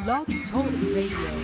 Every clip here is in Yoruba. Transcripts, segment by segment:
Blog Talk Radio.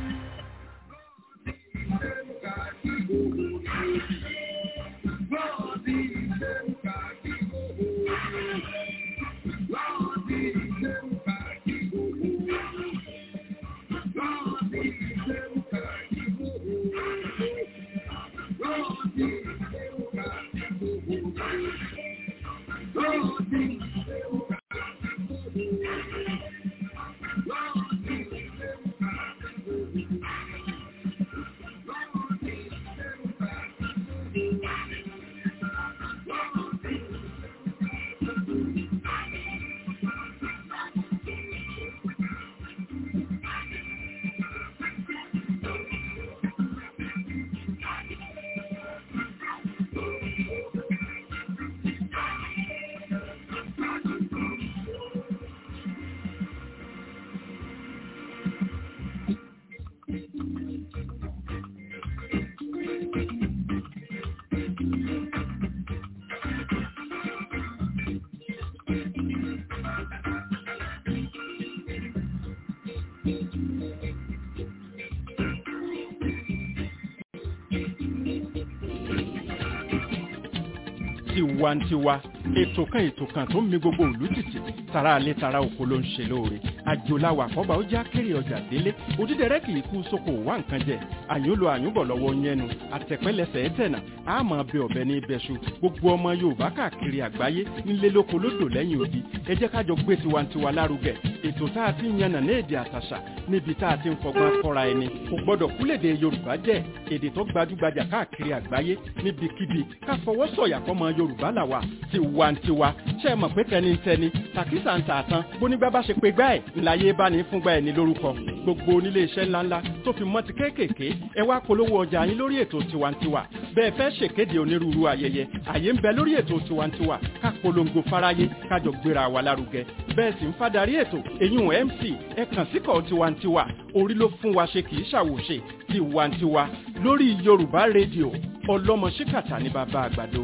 tiwantiwa ètò kan ètò kan tó ń mi gbogbo ìlú tìtì tara alẹ́ tara oko ló ń ṣe lóore àjòláwà àkọ́bà ó já kéré ọjà délé òdídẹrẹ́ kì í kú sóko wá nǹkan jẹ àyùnlò àyùnbọ̀ lọ́wọ́ yẹnu àtẹ̀pẹ́lẹsẹ̀ ẹ̀tẹ̀nà àmọ́ bẹ ọ̀bẹ ní ibẹ̀ṣu gbogbo ọmọ yorùbá káàkiri àgbáyé nílé lóko lódò lẹ́yìn odi ẹ jẹ́ kájọ gbé tiwantiwa lárugẹ ètò tá a ti ń yànnà ní èdè àtàṣà níbi tá a ti ń fọgbọ́n kọ́ra ẹni kò gbọ́dọ̀ kúlèdè yorùbá jẹ́ èdè tó gbajúgbajà káàkiri àgbáyé níbikíbi ká fọwọ́ sọ̀yà fọmọ yorùbá làwà tiwantiwa ṣe é mọ̀ pé tẹnitẹni tàkísà ń tààtàn bónígbà bá ṣe pé gbá ẹ̀ ńláyé bá ní fúngbà ẹ̀ ní lórúkọ gbogbo onílé iṣẹ́ ńláńlá tó fi mọ́ ti kéékèèké ẹ wá polówó ọjà yín lórí ètò tiwantiwa bẹ́ẹ̀ fẹ́ ṣèkéde onírúurú ayẹyẹ àyè ń bẹ lórí ètò tiwantiwa ká polongo fáráyé kájọ gbéra wa lárugẹ bẹ́ẹ̀ sì ń fadarí ètò èyún mc ẹ kàn síkọ̀ tiwantiwa orí ló fún wa ṣe kì í ṣàwòṣe tiwantiwa lórí yorùbá rédíò ọlọ́mọ ṣíkàtà ní bàbá àgbàdo.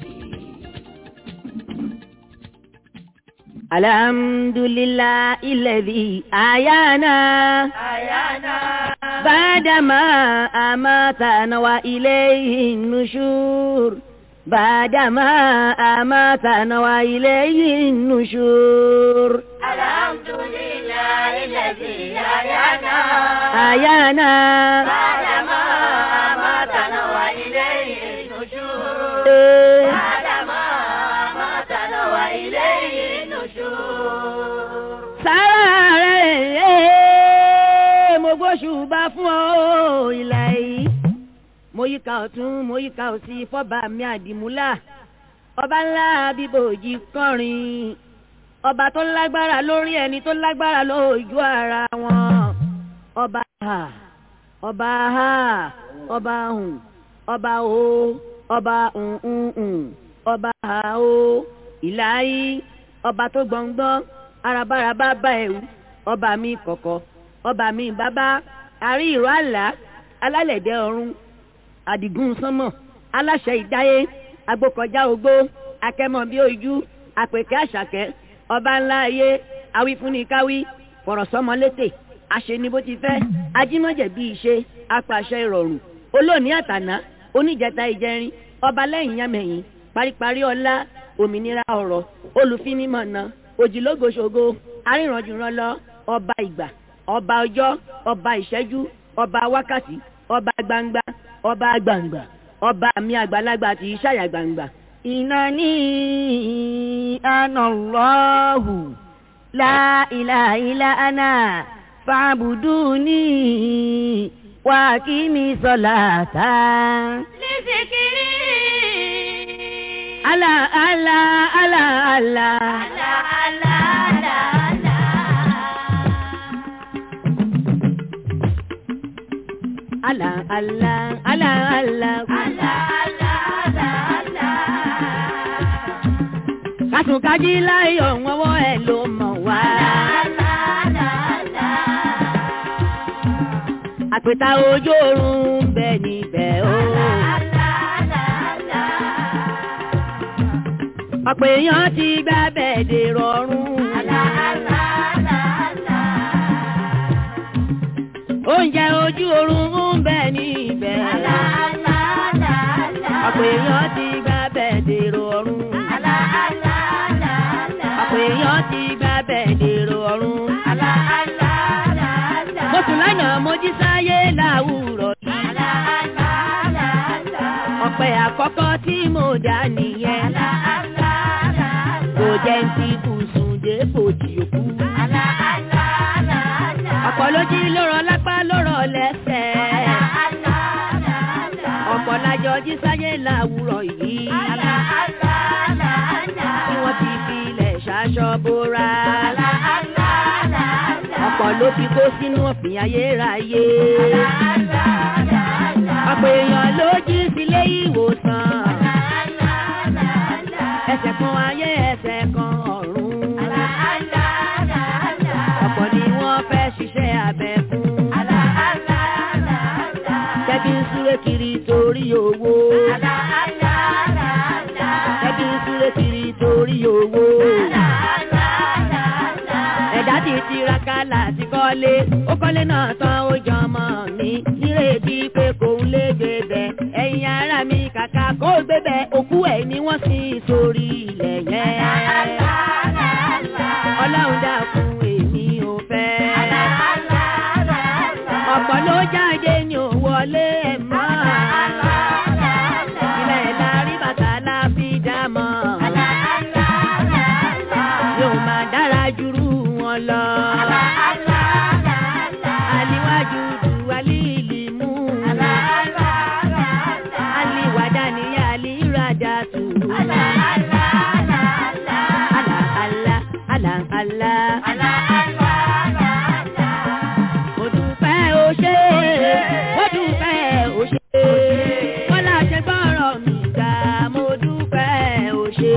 الحمد لله الذي أحيانا أحيانا بعدما أماتنا وإليه النشور بعدما أماتنا وإليه النشور الحمد لله الذي أحيانا أحيانا بعدما أماتنا وإليه النشور إيه. بعدما أماتنا وإليه النشور sára rẹ̀ mo gbóṣùbà fún ọ ìlà yìí mo yíká ọ̀tún mo yíká òsì fọ́ba mi àdìmúlà ọba ńlá bíbòjì kọrin ọba tó lágbára lórí ẹni tó lágbára lójú ara wọn ọba ha ọba ha ọba hùn ọba o ọba hùn ọba ha o ìlà yìí ọba tó gbọ̀ngbọ́n arabaraba bá ẹ̀wù ọba mi kọ̀kọ̀ ọba mi bàbá àrí ìró àlá alálẹ̀dẹ̀ ọ̀run àdìgún sánmọ̀ aláṣẹ ìdáyé agbókọjá ogbó akẹ́mọ̀ bí ojú àpèkẹ́ àṣàkẹ́ ọba ńlá ayé awífúnnikáwí fọ̀rọ̀sọ́mọlétè àṣeni bó ti fẹ́ ajímọ̀jẹ̀ bí ìṣe apàṣẹ ìrọ̀rùn olóòní àtàná oníjẹta ìjẹrin ọba lẹ́yìn yámẹ̀yìn paríparí ọlá òmìnira ọ̀rọ̀ olùfinimọ̀nà òjìlógoṣogo arìnrànjùrànlọ ọba ìgbà ọba ọjọ́ ọba ìṣẹ́jú ọba wákàtí ọba gbangba ọba gbangba ọba mi àgbàlagbà tí í ṣàyà gbangba. ìnáni anallahu la ilaha illa ana fa'buduni wa aqimi salata. لذكري ala ala ala ala. لا لا لا لا ala ala ala ala. kásùnkájí láyọ̀ wọ́wọ́ ẹ̀ ló mọ̀ wá. àpèta ojú oorun ń bẹ níbẹ̀ o. ọ̀pọ̀ èèyàn ti gbá bẹ́ẹ̀dẹ̀ rọrùn. ojú oorun ń bẹ níbẹ̀. ọ̀pọ̀ èèyàn ti gba bẹ́ẹ̀ dèrò ọ̀run. ọ̀pọ̀ èèyàn ti gba bẹ́ẹ̀ dèrò ọ̀run. mo sùn lánàá mo jí sáyé láwùrọ̀ yìí. ọ̀pẹ àkọ́kọ́ tí mo dá nìyẹn. kò jẹ́ ń ti bùsùn dé bòjì òkú. ọ̀pọ̀ ló jí lórọ̀ lápá lórọ̀ lẹ́sẹ̀. ọ̀pọ̀ lájọ jí sáyé láwùrọ̀ yìí. tí wọ́n ti fi ilẹ̀ ṣaṣọ bóra. ọ̀pọ̀ ló fi kó sínú ọ̀fìn ayérayé. ọ̀pọ̀ èèyàn ló jí sílé ìwòsàn. ẹsẹ̀ kan ayé ẹsẹ̀ kan ọ̀run. ọ̀pọ̀ ni wọ́n fẹ́ ṣiṣẹ́ abẹ fún. Jẹ́bí ń súré kiri torí owó. Jẹ́bí ń súré kiri torí owó. Ẹ̀dá ti tiraka láti kọ́lé. Ó kọ́lé náà tán ó jọmọ mi. Nírètí pé kò ń lé gbébẹ̀. Ẹ̀yin ará mi kàkà kó gbébẹ̀. Òkú ẹ̀ ni wọ́n sin sórí ilẹ̀ yẹn. Ọlọ́run dákun èmi ò fẹ́. Ọ̀pọ̀ ló jáde ní òwọlé ẹ̀ mọ́. Ilẹ̀ lárí bàtà la fi dá mọ́. Yóò máa dára jùrú wọn lọ. Aliwájú du alíìlì mú. Aliwàdà ni alíradà tù. Àlà àlà àlà àlà. Mo dúpẹ́ o ṣé, mo dúpẹ́ o ṣé. Bọ́lá ṣe gbọ́rọ̀ mi gbà, mo dúpẹ́ o ṣé.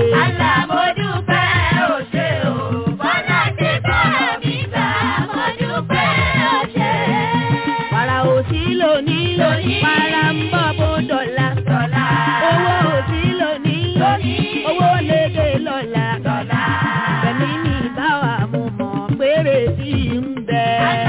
Wàrà òsì lónìí, wàrà ń bọ̀ bó dọ̀la. Owó òsì lónìí, owó lédè lọ́la. Fẹ̀mí ní báwa mo mọ̀ péré sí ń bẹ.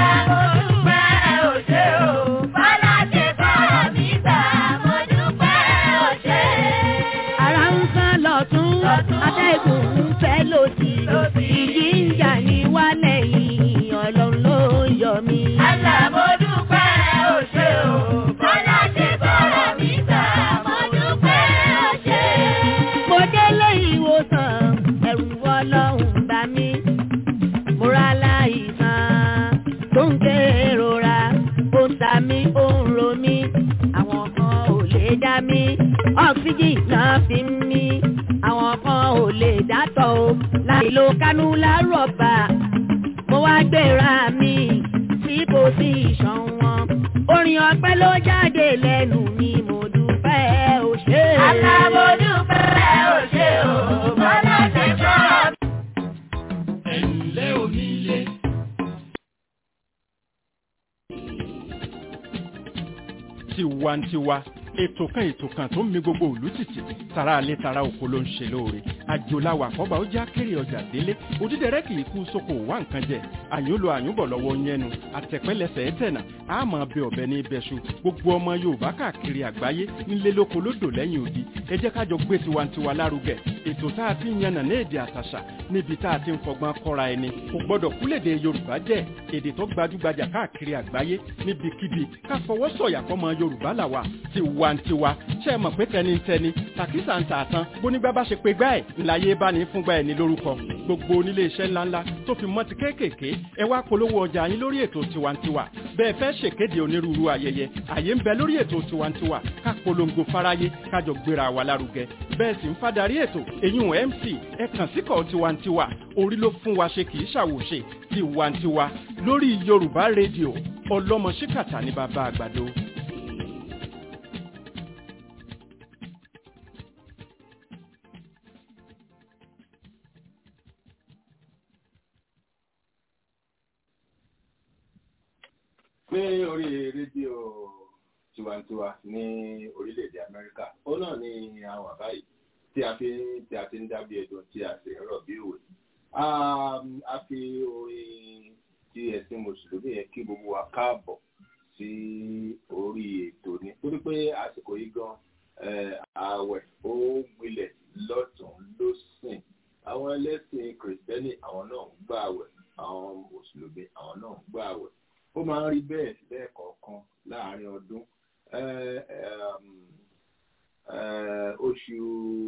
Ara ń sán lọ́tún, atẹ́gùn ń fẹ́ lòdì. Ìjì ń jà ní wálẹ̀ yìí, ọlọ́run ló yọ mí. Mo délé ìwòsàn, ẹ̀rù ọlọ́run bá mi. Mo ra láìsàn tó ń kérora, ó ń ta mí, ó ń ro mí. Àwọn kan ò lè dá mi, ọ́ksíjì náà fi ń mí. Àwọn kan ò lè dátọ̀ o, láì lo kánúlá rọ̀bà. Mo wá gbéra mi sí pòsíṣàn wọn. Orin ọpẹ́ ló jáde lẹ́nu mi, mo dúpẹ́ o ṣé. ẹ̀ǹlẹ́ onílé. tiwantiwa ètò kan ètò kan tó ń mi gbogbo òlú tìtì tara alẹ́ tara oko ló ń ṣe lóore àjòláwà àkọ́bà ó já kéré ọjà délé òdídẹrẹ́ kì í kú sóko wá nǹkan jẹ àyùnlò àyùnbọ̀ lọ́wọ́ yẹnu àtẹ̀pẹ́lẹsẹ̀ ẹ̀tẹ̀nà àmọ́ bẹ ọ̀bẹ ní ibẹ̀ṣu gbogbo ọmọ yorùbá káàkiri àgbáyé nílé lóko lódò lẹ́yìn odi ẹ jẹ́ kájọ gbé tiwantiwa lárugẹ ètò tá a ti ń yànnà ní èdè àtàṣà níbi tá a ti ń fọgbọ́n kọ́ra ẹni kò gbọ́dọ̀ kúlèdè yorùbá jẹ́ èdè tó gbajúgbajà káàkiri àgbáyé níbikíbi ká fọwọ́ sọ̀yà fọmọ yorùbá làwà tiwantiwa ṣe é mọ̀ pé tẹnitẹni tàkísà ń tààtàn bónígbà bá ṣe pé gbá ẹ̀ ńláyé bá ní fúngbà ẹ̀ ní lórúkọ gbogbo onílé iṣẹ́ ńláńlá tó fi mọ́ ti kéékèèké ẹ wá polówó ọjà yín lórí ètò tiwantiwa bẹ́ẹ̀ fẹ́ ṣèkéde onírúurú ayẹyẹ àyè ń bẹ lórí ètò tiwantiwa ká polongo fáráyé kájọ gbéra wa lárugẹ bẹ́ẹ̀ sì ń fadarí ètò èyún mc ẹ kàn síkọ̀ tiwantiwa orí ló fún wa ṣe kì í ṣàwòṣe tiwantiwa lórí yorùbá rédíò ọlọ́mọ ṣíkàtà ní bàbá àgbàdo. ní orí rédíò tiwantiwa ní orílẹ̀-èdè amẹ́ríkà ó náà ní àwọn àbáyé tí a fi tí a ti ń dábí ẹ̀dùn tí a sì ń rọ̀ bí òwe. a fi orin tí ẹ̀sìn mùsùlùmí yẹn kí gbogbo wa káàbọ̀ sí orí ètò ni torí pé àsìkò yìí gan ààwẹ̀ ó gbilẹ̀ lọ́tún lọ́sìn àwọn ẹlẹ́sìn kìrìsìtẹ́nì àwọn náà ń gbà àwẹ̀ àwọn mùsùlùmí àwọn náà ń gbà àwẹ̀ ó máa ń rí bẹ́ẹ̀ lẹ́ẹ̀kọ̀ọ̀kan láàárín ọdún oṣù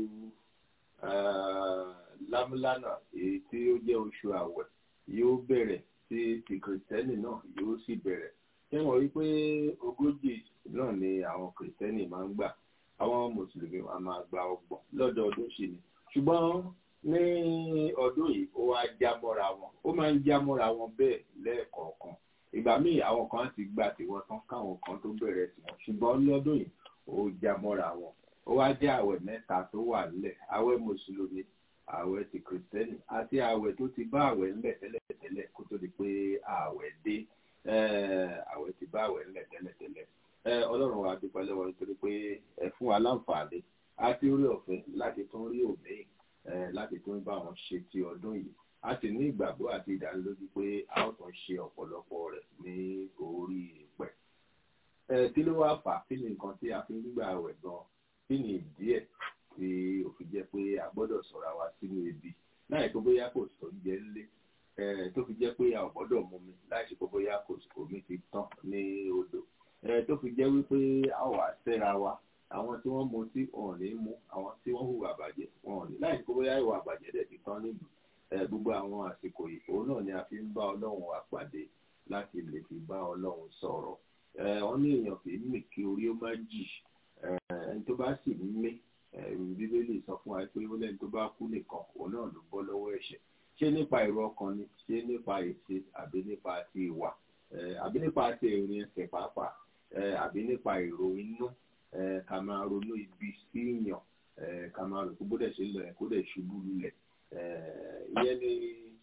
lámúlánà èyí tí ó jẹ́ oṣù àwẹ̀ yóò bẹ̀rẹ̀ tí ti kìrìsìtẹ́nì náà yóò sì bẹ̀rẹ̀ ṣé wọ́n rí pé ogójì náà ni àwọn kìrìsìtẹ́nì máa ń gbà àwọn mùsùlùmí wa máa gba ọgbọ̀n lọ́dọọdún sí ni ṣùgbọ́n ní ọdún yìí ó wá já mọ́ra wọn ó máa ń já mọ́ra wọn bẹ́ẹ̀ lẹ́ẹ̀kọ̀ọ̀kan ìgbà míì àwọn kan ti gba tiwọn tán káwọn kan tó bẹ̀rẹ̀ tiwọn ṣùgbọ́n lọ́dún yìí ó já mọ́ra wọn ó wá jẹ́ àwẹ̀ mẹ́ta tó wà nílẹ̀ àwẹ̀ mùsùlùmí àwẹ̀ ti kìrìsìtẹ́nì àti àwẹ̀ tó ti bá àwẹ̀ ńlẹ̀ tẹ́lẹ̀tẹ́lẹ̀ kó tó di pé àwẹ̀ dé àwẹ̀ ti bá àwẹ̀ ńlẹ̀ tẹ́lẹ̀tẹ́lẹ̀ ọlọ́run wa dúpẹ́ lọ́wọ́ nítorí pé ẹ fún wa láǹfààní àti orí ọ̀fẹ́ láti tún rí òmíì láti tún bá wọn ṣe ti ọdún yìí a sì ní ìgbàgbọ́ àti ìdánilójú pé a ó tún ṣe ọ̀pọ̀lọpọ̀ rẹ̀ ní orí ìpẹ́. kí ló wá fà kí ni nǹkan tí a fi ń gbà wẹ̀ gan kí ni ìdí ẹ̀ tí ó fi jẹ́ pé a gbọ́dọ̀ sọ̀rọ̀ wa sínú ebi láì tó bóyá kò sọ oúnjẹ ńlé tó fi jẹ́ pé a ò gbọ́dọ̀ mú mi láì ṣe pé bóyá kò omi ti tán ní odò tó fi jẹ́ wípé a wà sẹ́ra wa àwọn tí wọ́n mutí wọn ò ní mú àwọn tí wọ́n hùwà bàjẹ́ wọn ò ní láì ṣe pé bóyá ìwà bàjẹ́ dẹ̀ ti tán nílùú gbogbo àwọn àsìkò ìfò náà ni a fi ń bá ọlọ́run wa pàdé láti lè fi bá ọlọ́run sọ̀rọ̀ wọ́n ní èèyàn kì í mì kí orí ó má jì ẹni tó bá sì ń mí bíbélì sọ fún wa pé ó lẹ́ni tó bá kú nìkan òun náà ló bọ́ lọ́wọ́ ẹ̀ṣẹ̀ ṣé nípa èrò ọkàn ni ṣé nípa ète àbí nípa ti ìwà àbí nípa ti ìrìn ẹsẹ̀ pàápàá àbí nípa èrò inú ká máa ronú ibi sí ìyàn ká máa rò kó bó dẹ̀ ṣe lọ ẹ̀ kó dẹ̀ ṣubú lulẹ̀ ìyẹn ni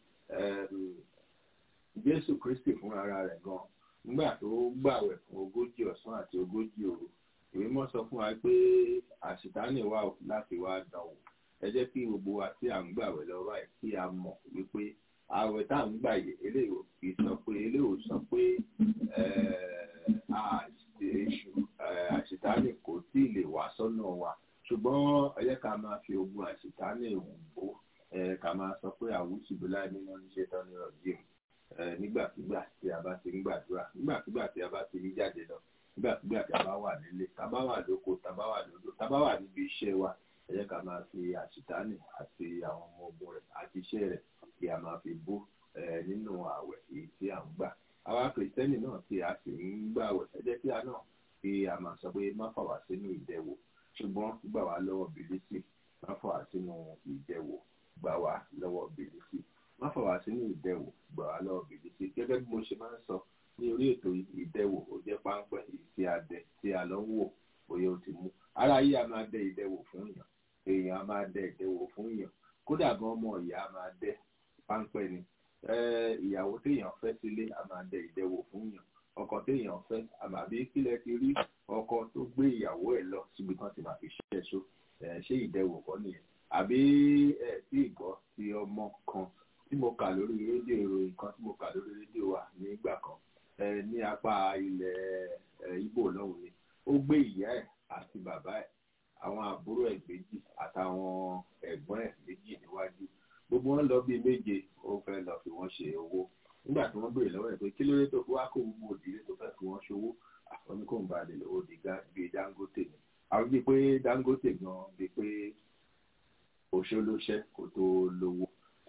jésù kristi fún ara rẹ̀ gan nígbà tó gbàwẹ̀ fún ogójì ọ̀sán àti ogójì òru ìwé mọ́ sọ fún wa pé àṣìtánì wà láti wá dánwò ẹ jẹ́ kí gbogbo wa tí à ń gbàwẹ̀ lọ́wọ́ ẹ̀ kí a mọ̀ wípé àwẹ̀ tá à ń gbà yẹ eléyìí kì í sọ pé eléyìí sọ pé èṣù àṣìtánì kò tí ì lè wá sọ́nà wa ṣùgbọ́n ẹ jẹ́ ká máa fi ogun àṣìtánì wò ká máa sọ pé àwùjọ ìbílẹ̀ nínú oníṣẹ́ tán ní ọ̀dìm nígbàkigbà tí a bá ti ń gbàdúrà nígbàkigbà tí a bá ti ń jáde lọ nígbàkigbà tí a bá wà nílé tá a bá wà lóko tá a bá wà lódò tá a bá wà níbi iṣẹ́ wa ẹ jẹ́ ká máa fi àṣìtánì àti àwọn ọmọ ogun rẹ̀ àti iṣẹ́ rẹ̀ kí a máa fi bó nínú àwẹ̀ èyí tí à ń gbà àwa kìrìsìtẹ́nì náà tí a sì ń gbàwẹ̀ ẹ jẹ́ kí a náà kí a máa sọ pé má fà wá sínú ìdẹwò ṣùgbọ́n gbà wá lọ́wọ́ bìlísì má fà wá sínú ìdẹwò gbà wá lọ́wọ́ bìlísì má fà wá sínú ìdẹwò gbà wá lọ́wọ́ bìlísì gẹ́gẹ́ bí mo ṣe máa ń sọ ní orí ètò ìdẹwò ó jẹ́ páńpẹ́ tí a dẹ tí a lọ ń wò bóyá ó ti mú ara yìí a máa dẹ ìdẹwò fún èèyàn èèyàn a máa dẹ ìdẹwò fún èèyàn kódà gan ọmọ ìyá a máa dẹ páńpẹ́ ni ìyàwó téèyàn fẹ́ sílé a máa dẹ ìdẹwò fún èèyàn ọkọ téèyàn fẹ́ àmàbí kílẹ̀ ti rí ọkọ tó gbé ìyàwó ẹ̀ lọ síbi kan ti máa fi ṣiṣẹ́ so ṣé ìdẹwò kọ́ nìyẹn àbí ẹ̀ tí ìgbọ́ ti ọmọ kan tí mo kà lórí rédíò ìròyìn kan tí mo kà lórí rédíò wa nígbà kan ní apá ilẹ̀ Ìgbò lọ́hùn ni ó gbé ìyá ẹ̀ àti bàbá ẹ̀ àwọn àbúrò ẹ̀ méjì àtàwọn ẹ̀gbọ́n ẹ̀ méjì níwájú gbogbo wọn lọ bíi méje ó fẹ́ lọ fi wọ́n ṣe owó nígbà tí wọ́n béèrè lọ́wọ́ ẹ̀ pé kí ló dé tó fi wá kó gbogbo òdìlé tó fẹ́ fi wọ́n ṣòwò àfọ́ní kò ń ba lè lówó di bíi Dangote ni àwọn bíi pé Dangote gan bíi pé òṣèlóṣẹ́ kò tó lówó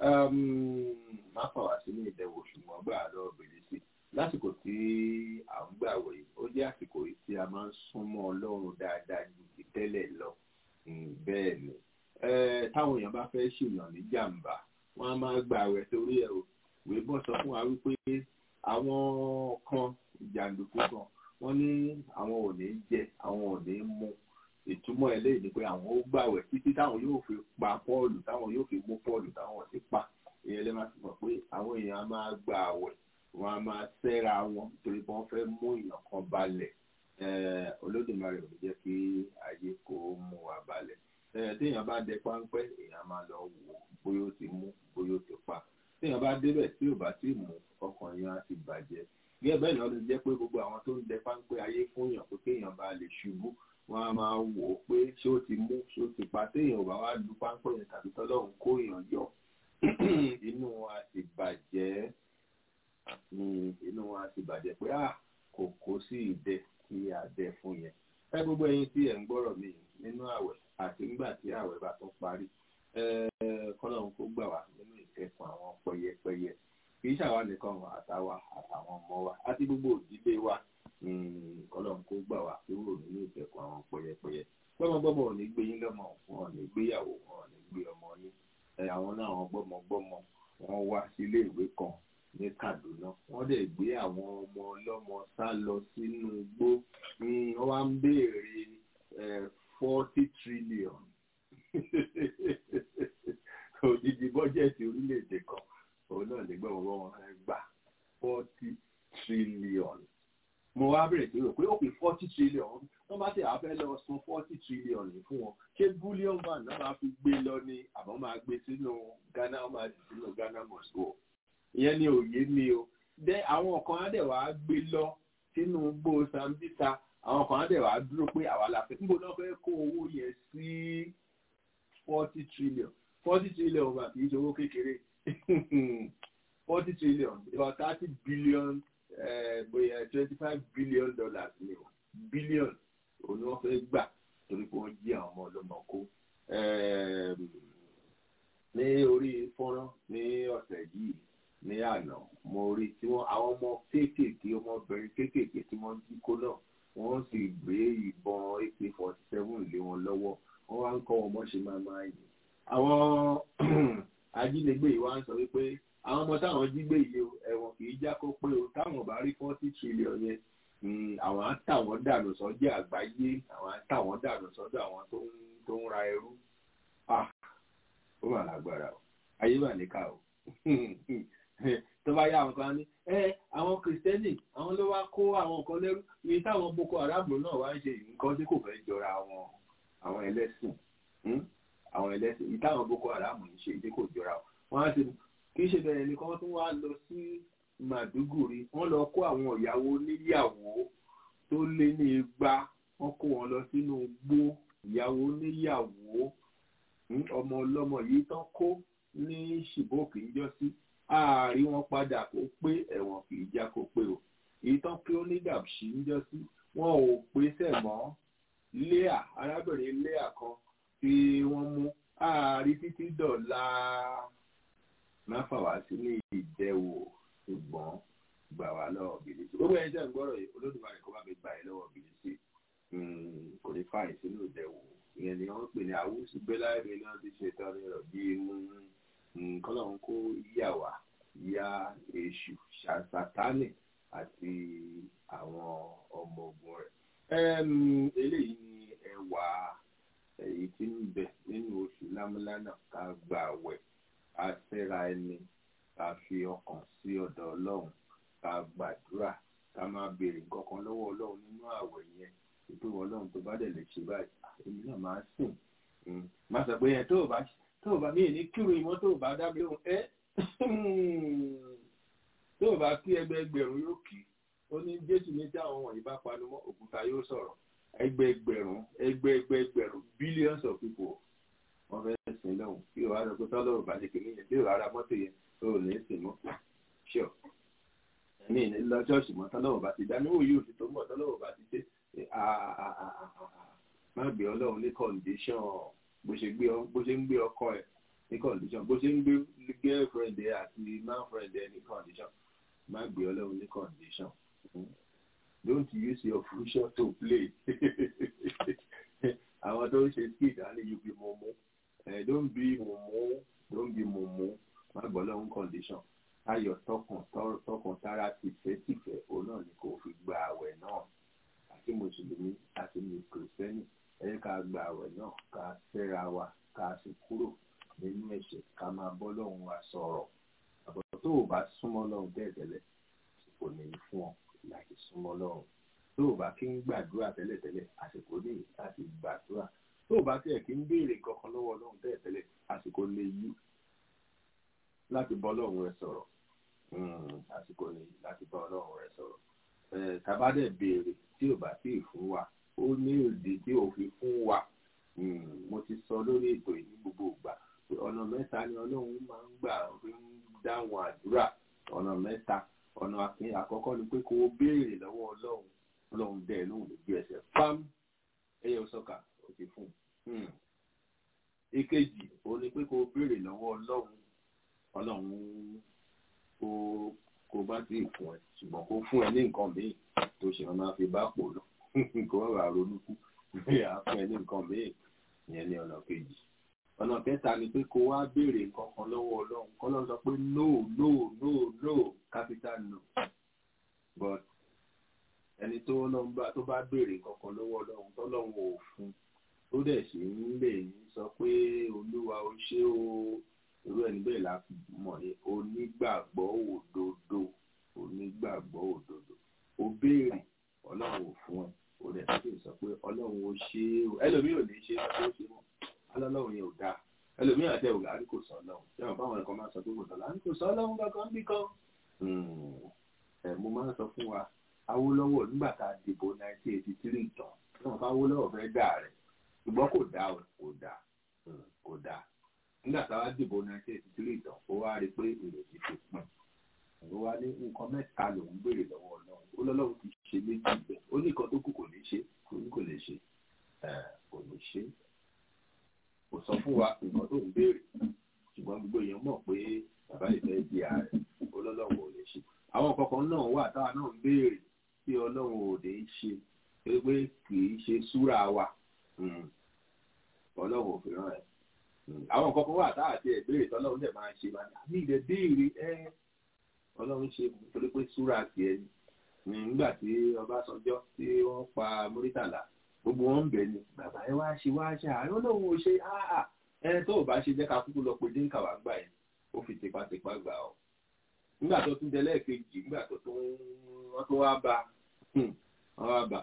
má fà wá sínú ìdẹ̀wò ṣùgbọ́n gbà lọ́ọ́ bèrè sí lásìkò tí à ń gbàwẹ̀ yìí ó jẹ́ àsìkò yìí tí a máa ń súnmọ́ Ọlọ́run dáadáa ju ti tẹ́lẹ̀ lọ bẹ́ẹ̀ ni táwọn èèyàn bá fẹ́ ṣìnà ní jàǹbá wọ́n á máa gbàwẹ̀ torí ẹ̀ o ìwé bọ́ sọ fún wa wípé àwọn kan jàǹdùkú kan wọ́n ní àwọn ò ní jẹ àwọn ò ní mu ìtumọ̀ eléyìí ni pé àwọn ó gbàwẹ̀ títí táwọn yóò fi pa Pọ́ọ̀lù táwọn yóò fi mú Pọ́ọ̀lù táwọn ti pa ìyẹn lè máa fi mọ̀ pé àwọn èèyàn á máa gba àwẹ̀ wọn á máa sẹ́ra wọn torí pé wọ́n fẹ́ mú èèyàn kan balẹ̀ Olódùmarè ò ní jẹ́ kí ayé kó mú wa balẹ̀ téèyàn bá dẹ páńpẹ́ èèyàn máa lọ wò bóyá ó ti mú bóyá ó ti pa téèyàn bá débẹ̀ tí ò bá tí mú ọkàn yẹn á ti bàjẹ́ gẹ́gẹ́ bẹ́ẹ̀ náà ló jẹ́ pé gbogbo àwọn tó ń dẹ páńpẹ́ ayé fún yàn pé kéèyàn bá lè ṣubú wọ́n á máa wò ó pé ṣé ó ti mú ṣé ó ti pa téèyàn ò bá wá lu páńpẹ́ yẹn tàbí tọ́lọ́run kó èèyàn yọ inú wa ti bàjẹ́ inú wa ti bàjẹ́ pé à kò kó sí ìdẹ tí a dẹ fún yẹn ẹ gbogbo ẹ̀yin tí ẹ ń gbọ́rọ̀ mi nínú àwẹ̀ àti nígbà tí àwẹ̀ bá tún parí kọ́lọ́run kó gbà wá nínú ìkẹ́kùn àwọn pẹyẹpẹyẹ kì í ṣàwa nìkan wà àtàwa àtàwọn ọmọ wa àti gbogbo òdílé wa kọ́lọ́run kó gbà wá kúrò nínú ìkẹ́kùn àwọn pẹyẹpẹyẹ gbọ́mọgbọ́mọ ò ní gbé yín lọ́mọ wọn ò ní gbéyàwó wọn ò ní gbé ọmọ yín àwọn náà àwọn gbọ́mọgbọ́mọ wọn wá sílé ìwé kan ní Kaduna wọ́n dẹ̀ gbé àwọn ọmọ ọlọ́mọ sá lọ sínú igbó wọ́n wá ń béèrè forty trillion òdìdí bọ́jẹ̀tì orílẹ̀-èdè kan òun náà lè gbọ́ wọn wọn gbà forty trillion mo wá bẹ̀rẹ̀ sí rò pé ó pè forty trillion wọ́n bá tẹ̀ àfẹ́ lọ san forty trillion fún wọn ṣé bullion van náà máa fi gbé lọ ní àbọ̀ máa gbé sínú Ghana wọ́n máa dì sínú Ghana must go ìyẹn ni òye mi o dẹ àwọn kan á dẹ̀ wá gbé lọ sínú gbó Sambisa àwọn kan á dẹ̀ wá dúró pé àwa la fẹ́ níbo náà fẹ́ kó owó yẹn sí forty trillion forty trillion wà kì í ṣe owó kékeré forty trillion about thirty billion bóyá twenty five billion dollars ni o billion òun ni wọ́n fẹ́ gbà torí pé wọ́n jí àwọn ọmọ ọlọ́mọ kó ní orí fọ́nrán ní ọ̀sẹ̀ yìí ní àná mo rí tí wọ́n àwọn ọmọ kéékèèké ọmọbìnrin kéékèèké tí wọ́n jí kó náà wọ́n sì gbé ìbọn ak forty seven lé wọn lọ́wọ́ wọ́n wá ń kọ́ wọn mọ́ ṣe máa máa yìn àwọn ajínigbé yìí wá ń sọ wípé àwọn ọmọ táwọn jí gbé yìí ẹ̀wọ̀n kì í já kó pé o táwọn bá rí forty trillion yẹn àwọn á tà wọ́n dànù sọ́jà àgbáyé àwọn á tà wọ́n dànù sọ́dọ̀ àwọn tó ń ra ẹrú ó mà lágbára o ayé mà níkà o tó bá yá àwọn kan ní ẹ àwọn kìrìsìtẹ́nì àwọn ló wá kó àwọn nǹkan lẹ́rú iye táwọn boko haram náà wá ń ṣe nǹkan tí kò fẹ́ jọra àwọn àwọn ẹlẹ́sìn àwọn ẹlẹ́sìn iye táwọn boko haram ń ṣe tí kò jọra wọn á ti kì í ṣe bẹ̀rẹ̀ nìkan tó wá lọ sí Màdúgùrí wọ́n lọ kó àwọn ìyàwó níyàwó tó lé ní igba wọ́n kó wọn lọ sínú igbó ìyàwó níyàwó ọmọ ọlọ́mọ yìí tán kó ní ṣìbókì ń jọ sí ààrí wọn padà kó pé ẹ̀wọ̀n kì í já kó pé o èyí tán pé ó ní gàbṣí ń jọ sí wọn ò pèsè mọ́ léà arábìnrin léà kan tí wọ́n mú ààrí títí dọ̀la má fà wá sí ní ìdẹ́wò ṣùgbọ́n gbà wá lọ́wọ́ bìlísì gbogbo ẹni tẹ́ ń gbọ́rọ̀ yìí olódùmarè kó bá mi gbà ẹ́ lọ́wọ́ bìlísì kò ní fàyè sínú ìdẹ́wò ìyẹn ni wọ́n pè ní àwùsù gbẹ́láìmí náà ti ṣe tán ní ọ̀bí nǹkan náà kó yà wá ya èṣù ṣàtánì àti àwọn ọmọ ogun rẹ̀. eléyìí ni ẹwà èyí tí ń bẹ nínú oṣù lámúlánà ká gbà wẹ̀ ká tẹ́ra ẹni ká fi ọkàn sí ọ̀dọ̀ ọlọ́run ká gbàdúrà ká máa béèrè nǹkan kan lọ́wọ́ ọlọ́run nínú àwẹ̀ yẹn ètò ọlọ́run tó bá dẹ̀ lè ṣe báyìí èmi náà máa sìn máa sọ pé ẹ tó o bá tó o bá mí ní kírun ìmọ̀ tó o bá dá mi lóhùn ẹ tó o bá kí ẹgbẹẹgbẹ̀rún yóò kí ó ní jésù ní tí àwọn wọ̀nyí bá panu mọ́ òkúta yóò sọ̀rọ̀ ẹgbẹẹgbẹ̀rún ẹgbẹẹgbẹ̀rún billions of people wọ́n fẹ́ sìn lọ́hùn kí o wá lọ pé tọ́lọ́run bá ṣe kìíní yẹn tí o rárá mọ́tò yẹn o ò ní sìn mọ́ ṣọ́ ẹ̀mí ní lọ ṣọ́ọ̀ṣì mọ́ tọ́lọ́run bá ti dá níwò yóò fi tó mọ̀ tọ́lọ́run bá ti dé má gbé ọlọ́run ní condition bó ṣe gbé bó ṣe ń gbé ọkọ ẹ̀ ní condition bó ṣe ń gbé girlfriend ẹ̀ àti manfriend ẹ̀ ní condition má gbé ọlọ́run ní condition don't use your future to play àwọn tó ń ṣe skit á ní you be mumu don't be mumu don't be mumu má gbọ́ ọlọ́run condition ayọ̀ tọkàn tọkàn tára tìfẹ́ tìfẹ́ òun náà ni kò fi gba àwẹ̀ náà àti mùsùlùmí àti kìrìsìtẹ́nì ẹ ká gba àwẹ̀ náà ká fẹ́ra wa ká sì kúrò nínú ẹ̀ṣẹ̀ ká máa bọ́ lọ́hùn wa sọ̀rọ̀ àbọ̀ tó o bá súnmọ́ lọ́hùn tẹ́lẹ̀tẹ́lẹ̀ kò ní í fún ọ láti súnmọ́ lọ́hùn tó o bá kí ń gbàdúrà tẹ́lẹ̀tẹ́lẹ̀ àsìkò ní láti gbàdúrà tó o bá tiẹ̀ kí ń béèrè kankan lọ́wọ́ lọ́hùn tẹ́lẹ̀tẹ́lẹ̀ àsìkò lè yí láti bọ́ ọlọ́run rẹ sọ̀rọ̀ àsìkò ni láti bọ́ ọlọ́run rẹ sọ̀rọ̀ tàbádẹ̀ béèrè tí ò bá tí ì fún wa ó ní òdì tí ò fi fún wa mo ti sọ lórí ètò yìí ní gbogbo ìgbà pé ọ̀nà mẹ́ta ni ọlọ́run máa ń gbà fi ń dáhùn àdúrà ọ̀nà mẹ́ta ọ̀nà àfihàn àkọ́kọ́ ni pé kó o béèrè lọ́wọ́ ọlọ́run ọlọ́run bẹ́ẹ̀ lóhùn lójú ẹsẹ̀ pam ẹyẹ sọ́kà ó ti fún un. èkejì ó ní pé kó o béèrè lọ́wọ́ ọlọ́run ọlọ́run kó kó bá ti fún ẹ ṣùgbọ́n kó fún ẹ ní nǹkan míì tó ṣe máa fi bá pò lọ kó má bàa ronú kú bẹ́ẹ̀ á fún ẹ ní nǹkan míì ìyẹn ní ọ̀nà kejì ọ̀nà kẹta ni pé kó wá béèrè nǹkan kan lọ́wọ́ ọlọ́run kọ́lọ́run sọ pé no no no no capital no but ẹni tó lọ́n bá tó bá béèrè nǹkan kan lọ́wọ́ ọlọ́run tọ́lọ́run ò fún tó dẹ̀ sì ń lè sọ pé olúwa o ṣé o irú ẹni bẹ́ẹ̀ la mọ̀ ní onígbàgbọ́ òdodo onígbàgbọ́ òdodo o béèrè ọlọ́run ò fún ẹ o dẹ̀ sì sọ pé ọlọ́run ò ṣe é o ẹlòmíì ò ní ṣe é tó ṣe mọ́ ọlọ́run yẹn ò dáa ẹlòmíì àti ẹ̀wò àrí kò sọ ọlọ́run ṣé wọn báwọn ẹ̀kọ́ máa sọ pé kò sọ ọlọ́run kò sọ ọlọ́run kankan bí kan ẹ̀ mo máa ń sọ fún wa Awólọ́wọ̀ nígbà tá a dìbò 1983 tán wọn bá Awólọ́wọ̀ fẹ́ dà rẹ̀ ṣùgbọ́n kò dá o kò dá kò dá nígbà tá a dìbò 1983 tán ó wá rí i pé ìrètí ti pin ó wá ní nǹkan mẹ́ta lòún béèrè lọ́wọ́ Ọlọ́run ó lọ́lọ́run ti ṣe méjì bẹ́ẹ̀ ó ní nǹkan tó kù kò ní ṣe kò ní kò lè ṣe kò ní ṣe kò sọ fún wa nǹkan tó ń béèrè ṣùgbọ́n gbogbo èèyàn mọ̀ pé bàbá ìfẹ́ di ààrẹ ó lọ́lọ́run ò lè ṣe àwọn kọ̀ọ̀kan náà wà táwa náà ń béèrè tí ọlọ́run ò lè ṣe pé kì í ṣe súra wa ọlọ́run ò fi ràn ẹ́ àwọn kọ̀ọ̀kan wà táwa ti ẹ̀ béèrè tọ́lọ́run dẹ̀ máa ṣe máa ní ilẹ̀ béèrè ẹ́ ọlọ́run ṣe torí pé súra tiẹ̀ ni nígbà tí Ọbásanjọ́ tí wọ́n pa Murítàlá gbogbo wọn ń bẹ̀ ni bàbá ẹ wá ṣe wá ṣe àárẹ̀ ọlọ́run ò ṣe áà ẹ tó o bá ṣe jẹ́ ká kúkú lọ pé dínkà wá gbà yẹn ó fi tipátipá gbà ọ́ nígbà tó tún délẹ̀ kejì nígbà tó tún wọ́n tún wá bá wọ́n wá bá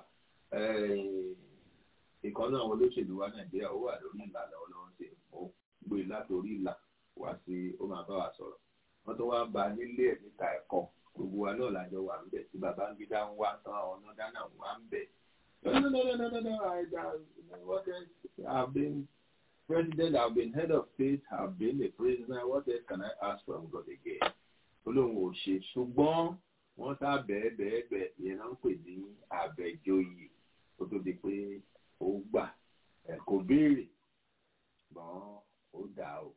ìkan náà olóṣèlú wa nàìjíríà ó wà lórí ìlà lọ́wọ́lọ́wọ́ sí ó gbé látòrí ìlà wá sí ó máa bá wa sọ̀rọ̀ wọ́n tún wá bá nílé ẹ̀ níta ẹ̀kọ́ gbogbo wa náà lájọ wà ń bẹ̀ tí bàbá ń gbé dá ń wá tán àwọn ọ̀nà dáná wà ń bẹ̀. no no no no no no I, I, what else I've been president I've been head of state I've been a prisoner what else can I ask from God again? olóhùn ò ṣe ṣùgbọ́n wọ́n sá bẹ́ẹ̀ bẹ́ẹ̀ bẹ́ẹ̀ yẹn náà ń pè ní àbẹ̀jọyè tó tó di pé ó gbà ẹ̀ kò béèrè ṣùgbọ́n ó dà o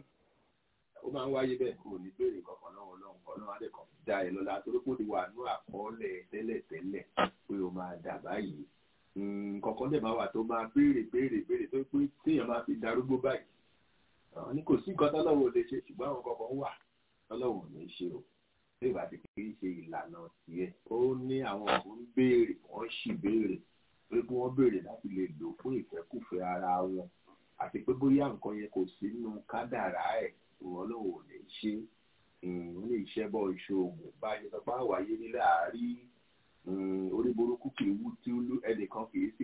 ó máa ń wáyé bẹ́ẹ̀ kò ní béèrè kankan náà ọlọ́run kan náà adẹ́kan dá ẹ lọ́la torí kò ní wà ní àkọọ́lẹ̀ tẹ́lẹ̀tẹ́lẹ̀ pé ó máa dà báyìí kankan dẹ̀ máa wà tó máa béèrè béèrè béèrè tó pé téèyàn máa fi darúgbó báyìí ní kò sí nǹkan tọ́lọ́wọ́ ò lè ṣe ṣùgbọ́n àwọn kankan wà tọ́lọ́wọ́ ò ní ṣe o bí ìgbà tí kì í ṣe ìlànà tiẹ̀ ó ní àwọn kò ń béèrè wọ́n sì béèrè pé kí wọ́n béèrè láti lè lò fún ìfẹ́kùfẹ́ ara wọn àti pé bóyá nǹkan yẹn kò sí nínú kádàrá ẹ̀ ìwọ́n lòun ò lè ṣe ó lè ṣẹ́ bọ́ ìṣòògùn bá a ṣe sọ pé àwáyé nílẹ̀ àárí orí burúkú kì í wú tí ẹnìkan kì í sì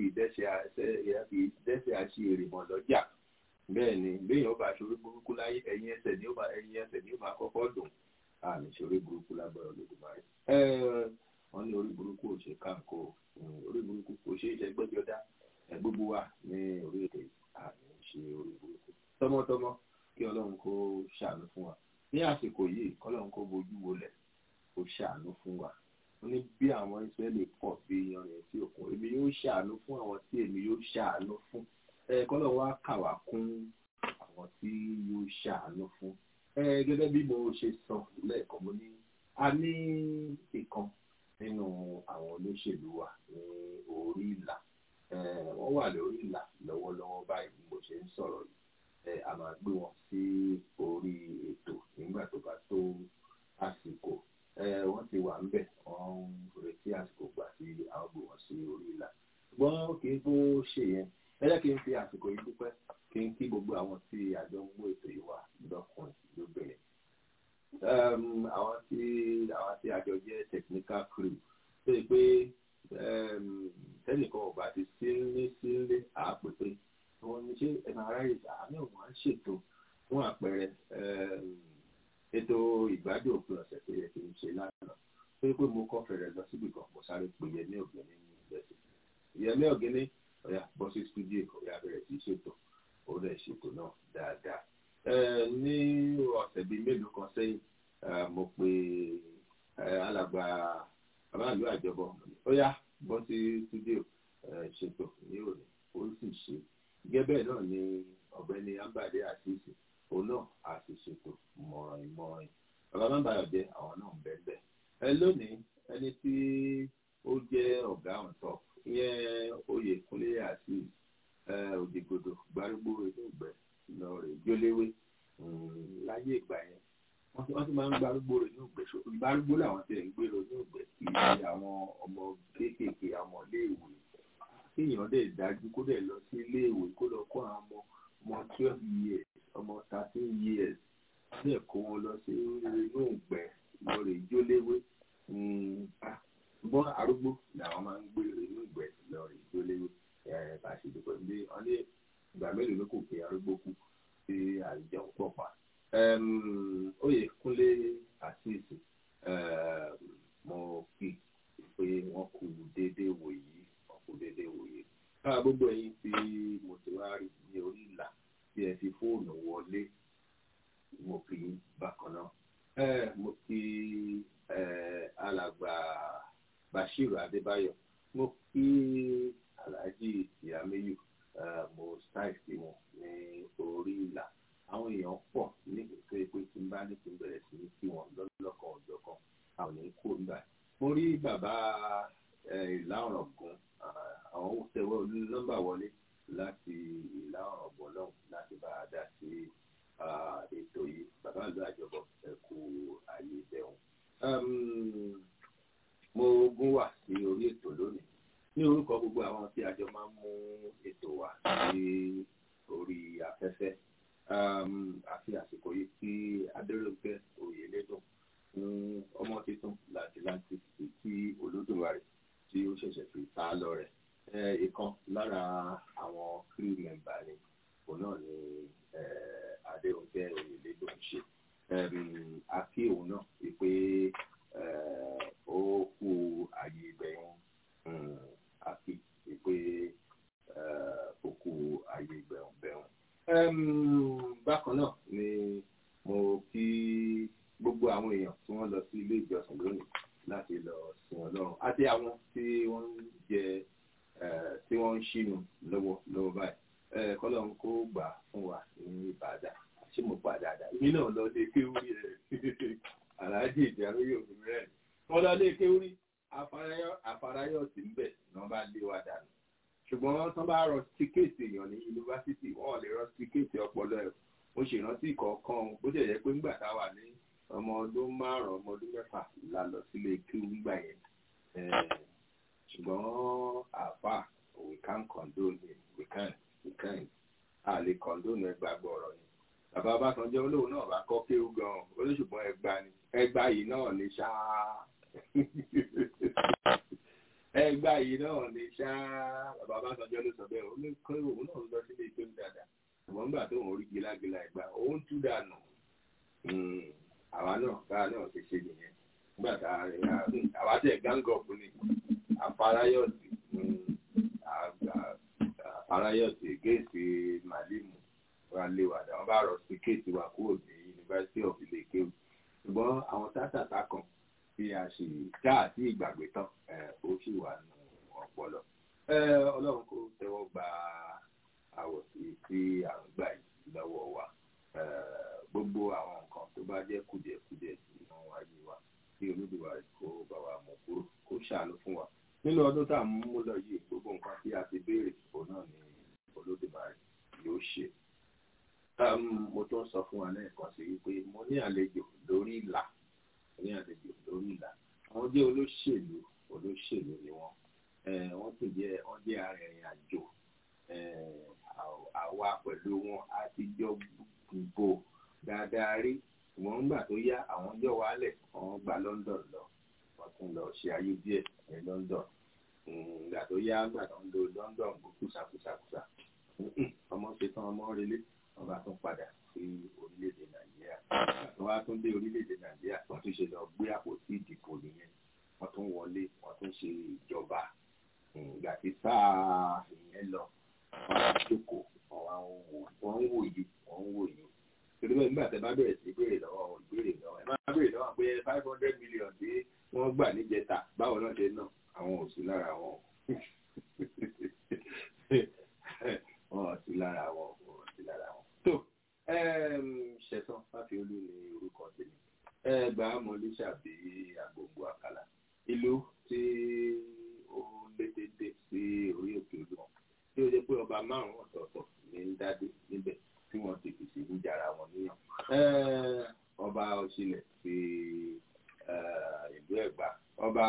dẹ́sẹ̀ àṣe èrè mọ̀ lọ́jà bẹ́ẹ̀ ni béèyàn ó bá ṣorí burúkú láyé ẹ̀yìn ẹsẹ̀ ni ó bá ẹ̀yìn ẹsẹ̀ ni ó bá kọ́kọ́ dùn àmì ṣorí burúkú lágbára olódùmarè wọ́n ní orí burúkú ò ṣe káàkó orí burúkú kò ṣe é ṣe gbẹ́jọ́dá gbogbo wa ní orílẹ̀-èdè àmì ṣe orí burúkú tọmọtọmọ kí ọlọ́run kó ṣàánú fún wa ní àsìkò yìí kọ́lọ́run kó bojú wọlẹ̀ kó ṣàánú fún wa ó ní bí àwọn ìsírẹ́lì pọ̀ bí iyanrìn sí òkun èmi yóò ṣàánú fún àwọn tí èmi yóò ṣàánú fún kọ́lọ̀ wá kà wá kún àwọn tí yóò ṣàánú fún gẹ́gẹ́ bí mo ṣe sọ lẹ́ẹ̀kan mo ní a ní ìkan nínú àwọn olóṣèlú wa ní orí ìlà wọ́n wà lórí ìlà lọ́wọ́lọ́wọ́ báyìí bí mo ṣe ń sọ̀rọ̀ yìí a máa gbé wọn sí orí ètò nígbà tó bá tó àsìkò wọ́n ti wà ń bẹ̀ wọ́n ń retí àsìkò gbà tí a ó gbé wọn sí orí ìlà ṣùgbọ́n kì í bó ṣe yẹn ẹ jẹ́ kí n fi àsìkò yìí dúpẹ́ kí n kí gbogbo àwọn tí àjọ ń mú ètò yìí wá lọ́kùnrin lóbìnrin. àwọn tí àwọn tí àjọ jẹ́ technical crew tó yẹ pé tẹ́nìkan ọ̀gbà ti sílé sílé àápèpé wọ́n ní ṣé ẹ máa ráyè àmì òun á ṣètò fún àpẹẹrẹ ètò ìgbádùn òpin ọ̀sẹ̀ tó yẹ kí n ṣe lánàá pé pé mo kọ́ fẹ̀rẹ̀ lọ síbì kan mo sáré pé yẹmí ọ̀gẹ́ni ní ìgbésẹ̀ yẹmí ọ̀gẹ́ni ọ̀yà bọ́ sí studio ọ̀yà bẹ̀rẹ̀ sí ṣètò ó rẹ̀ ṣètò náà dáadáa ní ọ̀sẹ̀ bíi mélòó kan sẹ́yìn mo pe alàgbà aráàlú àjọbọ ó yá bọ́ sí studio ṣètò ní òní ó sì ṣe gẹ́gẹ́ náà ni ọ̀gbẹ́ni ambade àṣìṣe òun náà a sì ṣètò mọ̀ràn ìmọ̀ràn bàbá má bàyọ̀ jẹ́ àwọn náà ń bẹ́ẹ̀ bẹ́ẹ̀ ẹ lónìí ẹni tí ó jẹ́ ọ̀gá ọ̀tọ̀ ìyẹn oyèkúnlé àti òdìgbòdò gbárùgbò inú ìgbẹ́ lọ rè jóléwé láyé ìgbà yẹn wọ́n ti máa ń gbárùgbò rè inú ìgbẹ́ gbárùgbò làwọn ti ń gbèrò inú ìgbẹ́ kì í ṣe àwọn ọmọ kéékèèké àwọn iléèwé kéèyàn dẹ̀ dájú kó dẹ̀ lọ sí iléèwé kó lọ kó àwọn ọmọ ọmọ twelve years ọmọ thirteen years dẹ̀ kó wọn lọ sí inú ìgbẹ́ lọ rè jóléwé ṣùgbọ́n arúgbó làwọn máa ń gbé inú ìgbẹ́ lọ rè jóléwé bá a ṣe dúpẹ́ bí wọ́n ní ìgbà mélòó ló kò pé arúgbó kú sí àìjọ pọ̀ pa. oyè kúnlé àṣìṣe mo kí pé wọ́n kú déédéé wò yìí wọ́n kú déédéé wò yìí. káà gbogbo ẹ̀yin tí mo ti wá rí ní orí ìlà tí ẹ fi fóònù wọlé mo kì í bákan náà. mo kí alàgbà Bashiru Adébáyọ̀ mo kí alhaji ìyàmẹ́yù mo style sí wọn ní orí ìlà àwọn èèyàn pọ̀ ní ìpínlẹ̀ pé tí n bá ní kí n bẹ̀rẹ̀ sí ní kí wọn lọ́lọ́kan ọjọ́ kan àwọn ní kó nígbà mo rí bàbá ìlà ọ̀rọ̀ gan àwọn tẹwọ́ nọ́mbà wọlé láti ìlà ọ̀rọ̀ gan náà láti bá a dá sí ètò yìí bàbá ìlú àjọbọ ẹ kú ààyè bẹ̀rù mo gún wà sí orí ètò lónìí ní orúkọ gbogbo àwọn tí a jọ máa ń mú ètò wa sí orí afẹ́fẹ́ àfi àsìkò yìí tí adéròǹkẹ́ oyèlédùn fún ọmọ tuntun láti láti tí olódùmarè tí ó ṣẹ̀ṣẹ̀ fi ta lọ rẹ̀ ìkan lára àwọn crew member ni òun náà ni adéròǹkẹ́ oyèlédùn ṣe àfi òun náà wípé ó kú àyè ìgbẹ̀yìn àfi pé òkú ayé gbẹ̀hùngbẹ̀hùn. bákan náà ni mo kí gbogbo àwọn èèyàn tí wọ́n lọ sí ilé ìjọsìn lónìí láti lọ sin ọlọ́run àti àwọn tí wọ́n ń jẹ tí wọ́n ń ṣínú lọ́wọ́ lọ́wọ́ báyìí kọ́lọ́run kó gbà fún wa ní ìbàdàn àti mo pa dáadáa èmi náà lọ lé kéwúrí ẹ̀ aláàjì ìjàrú yóò fi rẹ̀ wọ́n lọ lé kéwúrí àfarayọ sí ń bẹ̀ ni wọ́n bá lé wa dànù ṣùgbọ́n tán bá rọ tíkẹ́ẹ̀tì èèyàn ní yunifásitì wọ́n lè rọ tíkẹ́ẹ̀tì ọpọlọ ẹ̀ mo ṣèrántí kọ̀ọ̀kan bó jẹ́ jẹ́ pé ńgbà tá a wà ní ọmọ ọdún márùn-ún ọmọ ọdún mẹ́fà la lọ sílé kí ńgbà yẹn ṣùgbọ́n àfà we can condone it we can we can a lè condone ẹgbàgbọ́ ọ̀rọ̀ yẹn bàbá Ọbásanjọ́ olóhùn náà bá kọ́ kéwú gan-an olóṣùgbọ́n ẹgbà ni ẹgbà yìí náà ní ṣáá ẹgbà yìí náà ní ṣáá bàbá Ọbásanjọ́ ló sọ bẹ́ẹ̀ ó ní kọ́ òun náà lọ sílé kéwú dáadáa ṣùgbọ́n nígbà tó ń rí gílágílá ẹgbà òun tú dànù àwa náà káà náà ti ṣe nìyẹn nígbà tá a rìn àwa tẹ̀ gángọ̀pù ni àfarayọ̀tì àfarayọ̀tì géètì màlímù wa lé wa dáwọn bá rọ sí kéètì wa kúrò ní University of Ilé-Kéwù ṣùgbọ́n àwọn tátàtà kan tí a ṣe já àti ìgbàgbé tán ó sì wà nù ọpọlọ Ọlọ́run kò tẹ́wọ́ gba àwọ̀ sí tí à ń gbà yìí lọ́wọ́ wa gbogbo àwọn nǹkan tó bá jẹ́ kùdìẹ̀kudiẹ nínú ayé wa kí Olódùmarè kó bá wa mú kúrò kó ṣàánú fún wa nínú ọdún tá à ń mú lọ yìí gbogbo nǹkan tí a ti béèrè òun náà ni Olódùmarè yóò ṣe mo tún sọ fún wa lẹ́ẹ̀kan sí wípé mo ní àlejò lórí ìlà mo ní àlejò lórí ìlà àwọn jẹ́ olóṣèlú olóṣèlú ni wọ́n wọ́n sì jẹ́ wọ́n jẹ́ arìnrìn àjò àwa pẹ̀lú wọn a ti jọ gbogbo dáadáa rí wọ́n gbà tó yá àwọn yọ wálẹ̀ wọ́n gba London lọ wọ́n tún lọ ṣe ayé díẹ̀ ní London gbà tó yá gbà tó ń lo London kùsàkùsàkùsà ọmọ ṣetán ọmọ relé wọ́n bá tún padà sí orílẹ̀-èdè nàìjíríà wọ́n wá tún dé orílẹ̀-èdè nàìjíríà wọ́n tún ṣe lọ gbé àpótí ìdìbò nìyẹn wọ́n tún wọlé wọ́n tún ṣe ìjọba ìgbà tí sáà ìyẹn lọ wọ́n á jókòó wọ́n ń wò yìí wọ́n ń wò yìí torí bẹ́ẹ̀ nígbà tẹ́ bá bẹ̀rẹ̀ sí béèrè lọ́wọ́ ìbéèrè lọ́wọ́ ẹ máa béèrè lọ́wọ́ pé five hundred million tí wọ́n gbà níjẹta báwo náà ṣe náà àwọn ò sí lára wọn wọn ò sí lára wọn wọn ò sí lára wọn. tó ṣẹ̀sán fáfiolú ni orúkọ tèmi ẹgbà mọ̀lẹ́sàbí àgbòǹgbò àkàlà ìlú tí ó létété sí orí òkè olúmọ tí ó jẹ́ pé ọba márùn-ún ọ̀tọ̀ọ̀tọ̀ ní ń dádé níbẹ̀ tí wọ́n ti fi ṣèlú jara wọn níyàn. ọba òṣìlẹ̀ ti ìlú ẹ̀gbá ọba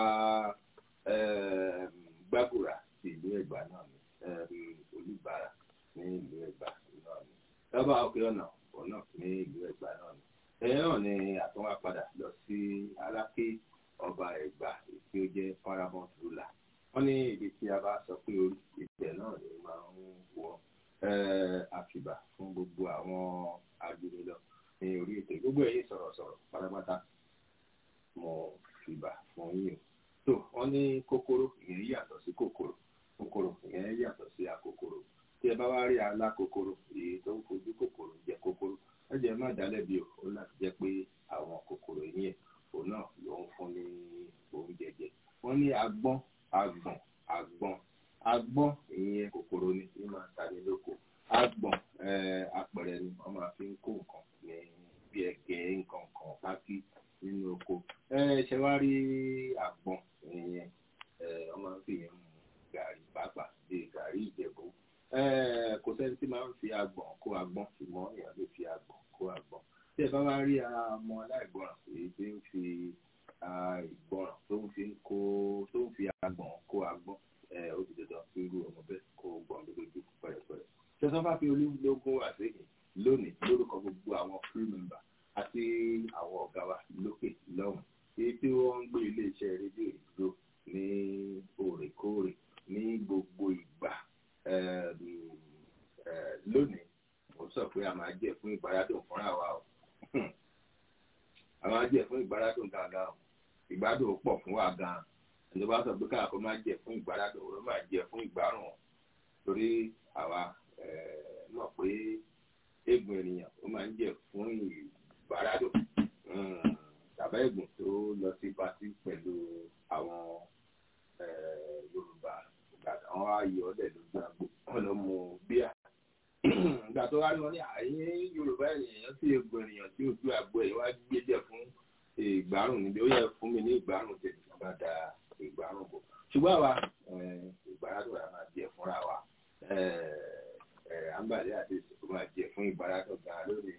gbàgùrà ti ìlú ẹ̀gbá náà ni olùbàrà ní ìlú ẹ̀gbá náà ni ọba òkè ọ̀nà ọ̀nà ní ìlú ẹ̀gbá náà ni. ẹ̀yẹ́ náà ni àtúnwá padà lọ sí aláké ọba ẹ̀gbá tí ó jẹ́ paramount ruler wọ́n ní ibi tí a bá sọ pé orí ibẹ̀ náà ni máa ń wọ́n àfìbà fún gbogbo àwọn agbèrèlọ ní orí ètò gbogbo ẹ̀yin sọ̀rọ̀sọ̀rọ̀ pátápátá mo fìbà fún yín o tó wọ́n ní kòkòrò ìyẹn yàtọ̀ sí kòkòrò kòkòrò ìyẹn yàtọ̀ sí àkòkòrò tí ẹ bá wá rí alákòkòrò èyí tó ń fojú kòkòrò jẹ kòkòrò ẹ jẹ́ má dálẹ́bi o ó láti jẹ́ pé àwọn kòkòrò yẹn òun náà ló ń fún ní oúnjẹ jẹ wọ́n ní agbọ́n agbọ̀n agbọ̀n agbọ́n ìyẹn kòkòrò ni ní máa ta ní lóko agbọ̀n apẹ̀rẹ̀ ni wọ́n máa fi ń kó nǹkan ní bí ẹ̀gẹ́ nǹkan kan pákí nínú oko ṣe wá rí agbọ̀n ìyẹn wọ́n máa ń fi yẹn mu gàrí pàápàá bíi gàrí ìjẹ̀bú kò sẹ́ni tí máa ń fi agbọ̀n kó agbọ̀n ṣùgbọ́n èèyàn lè fi agbọ̀n kó agbọ̀n tí ẹ bá wá rí ọmọ aláìgbọràn èyí tí ń fi ìgbọràn tó ń fi kó tó ń fi agbọ̀n kó agbọ̀n ó ti dandan kí irú ọmọ bẹ́ẹ̀ kó gbọ̀n lójú pẹ̀rẹ̀pẹ̀rẹ̀. ṣẹ́sán bá fi olúlógún àṣeyìn lónìí lórúkọ gbogbo àwọn crew member àti àwọn ọ̀gá wa lókè lọ́hùn èyí tí wọ́n ń gbé iléeṣẹ́ rédíò ìdúró ní òrèkóòrè ní gbogbo ìgbà lónìí mo sọ pé a máa jẹ fún ìgbàládùn fúnra wa o a máa jẹ fún ìgbàládùn gangan o ìgbádùn pọ̀ fún wa gan ẹni bá sọ pé káàkó máa jẹ fún ìgbàládùn ó máa jẹ fún ìgbárùn torí àwa mọ̀ pé eégún ènìyàn ó máa ń jẹ fún ìgbàládùn tàbá eégún tó lọ sí pátí pẹ̀lú àwọn Yorùbá àwọn ayọ̀ ọ̀dẹ̀ lójú àgbo wọn lọ mú bíà ìgbà tó wá lọ ní àyè Yorùbá ènìyàn sí eégún ènìyàn tí ojú àgbo ẹ̀ wá gbé jẹ fún ìgbárùn níbi ó yẹ fún mi ní ìgbárùn tèmi bá da ìgbárùn bò ṣùgbọ́n àwa ìgbárádùn àá máa jẹ fúnra wa àǹbàlẹ́ àti ìsìnkú máa jẹ fún ìgbárádùn gan lónìí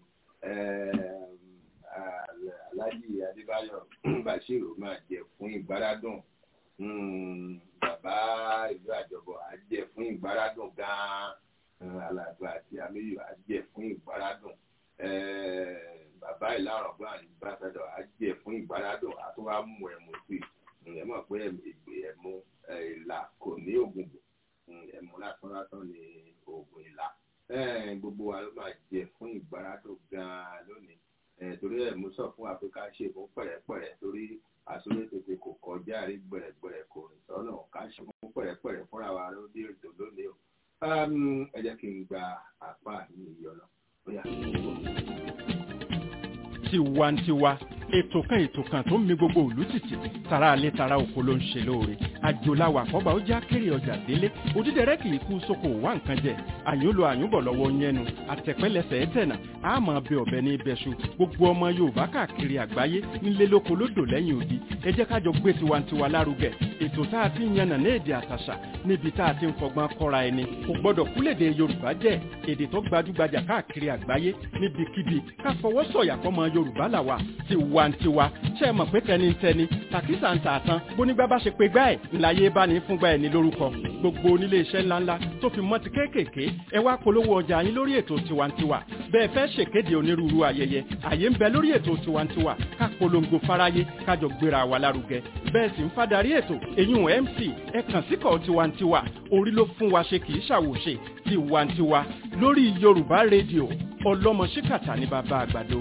Alhaji Adébáyọ̀ Bashiru máa jẹ fún ìgbárádùn bàbá ìlú àjọbọ á jẹ fún ìgbárádùn gan alàgbà àti amíyù á jẹ fún ìgbárádùn bàbá ìlànà ọgbọ́n àyíbáṣẹ́dọ̀ á jẹ fún ìgbárádùn á tún wá mú ẹ̀mú sí i ẹ mọ̀ pé ègbè ẹ̀mú ìlà kò ní oògùn bò ẹ̀mú lásán lásán ní oògùn ìlà gbogbo wa ló máa jẹ fún ìgbárádùn gan-an lónìí torí ẹ̀mú sọ fún Áfíríkà ṣe fún pẹ̀rẹ̀pẹ̀rẹ̀ torí àsọlé tètè kò kọjá rí gbẹ̀rẹ̀gbẹ̀rẹ̀ kò rìn sọ́nà ká ṣe fún pẹ̀rẹ̀pẹ̀rẹ̀ fúnra wa lóde ètò lónìí o ẹ jẹ́ kí n gba àpá mi ìyọ̀nà ó yà kí n wọ̀ tiwantiwa ètò kan ètò kan tó ń mi gbogbo òlú tìtì tara alẹ́ tara oko ló ń ṣe lóore àjòláwà àkọ́bà ó já kéré ọjà délé òdídẹrẹ́ kì í kú sóko wá nǹkan jẹ àyúnlò àyúnbọ̀ lọ́wọ́ yẹnu àtẹ̀pẹ́lẹsẹ̀ ẹ̀tẹ̀nà àmọ́ bẹ ọ̀bẹ ní ibẹ̀ṣu gbogbo ọmọ yorùbá káàkiri àgbáyé nílé lóko lódò lẹ́yìn odi ẹ jẹ́ kájọ gbé tiwantiwa lárugẹ ètò tá a ti ń yànnà ní èdè àtàṣà níbi tá a ti ń fọgbọ́n kọ́ra ẹni kò gbọ́dọ̀ kúlèdè yorùbá jẹ́ èdè tó gbajúgbajà káàkiri àgbáyé níbikíbi ká fọwọ́ sọ̀yà fọmọ yorùbá làwà tiwantiwa ṣe é mọ̀ pé tẹnitẹni tàkísà ń tààtàn bónígbà bá ṣe pé gbá ẹ̀ ńláyé bá ní fúngbà ẹ̀ ní lórúkọ gbogbo onílé iṣẹ́ ńláńlá tó fi mọ́ ti kéékèèké ẹ wá polówó ọjà yín lórí ètò tiwantiwa bẹ́ẹ̀ fẹ́ ṣèkéde onírúurú ayẹyẹ àyè ń bẹ lórí ètò tiwantiwa ká polongo fáráyé kájọ gbéra wa lárugẹ bẹ́ẹ̀ sì ń fadarí ètò eyín mc ẹ kàn síkọ̀ tiwantiwa orí ló fún wa ṣe kì í ṣàwòṣe tiwantiwa lórí yorùbá rédíò ọlọ́mọ ṣíkàtà ní bàbá àgbàdo.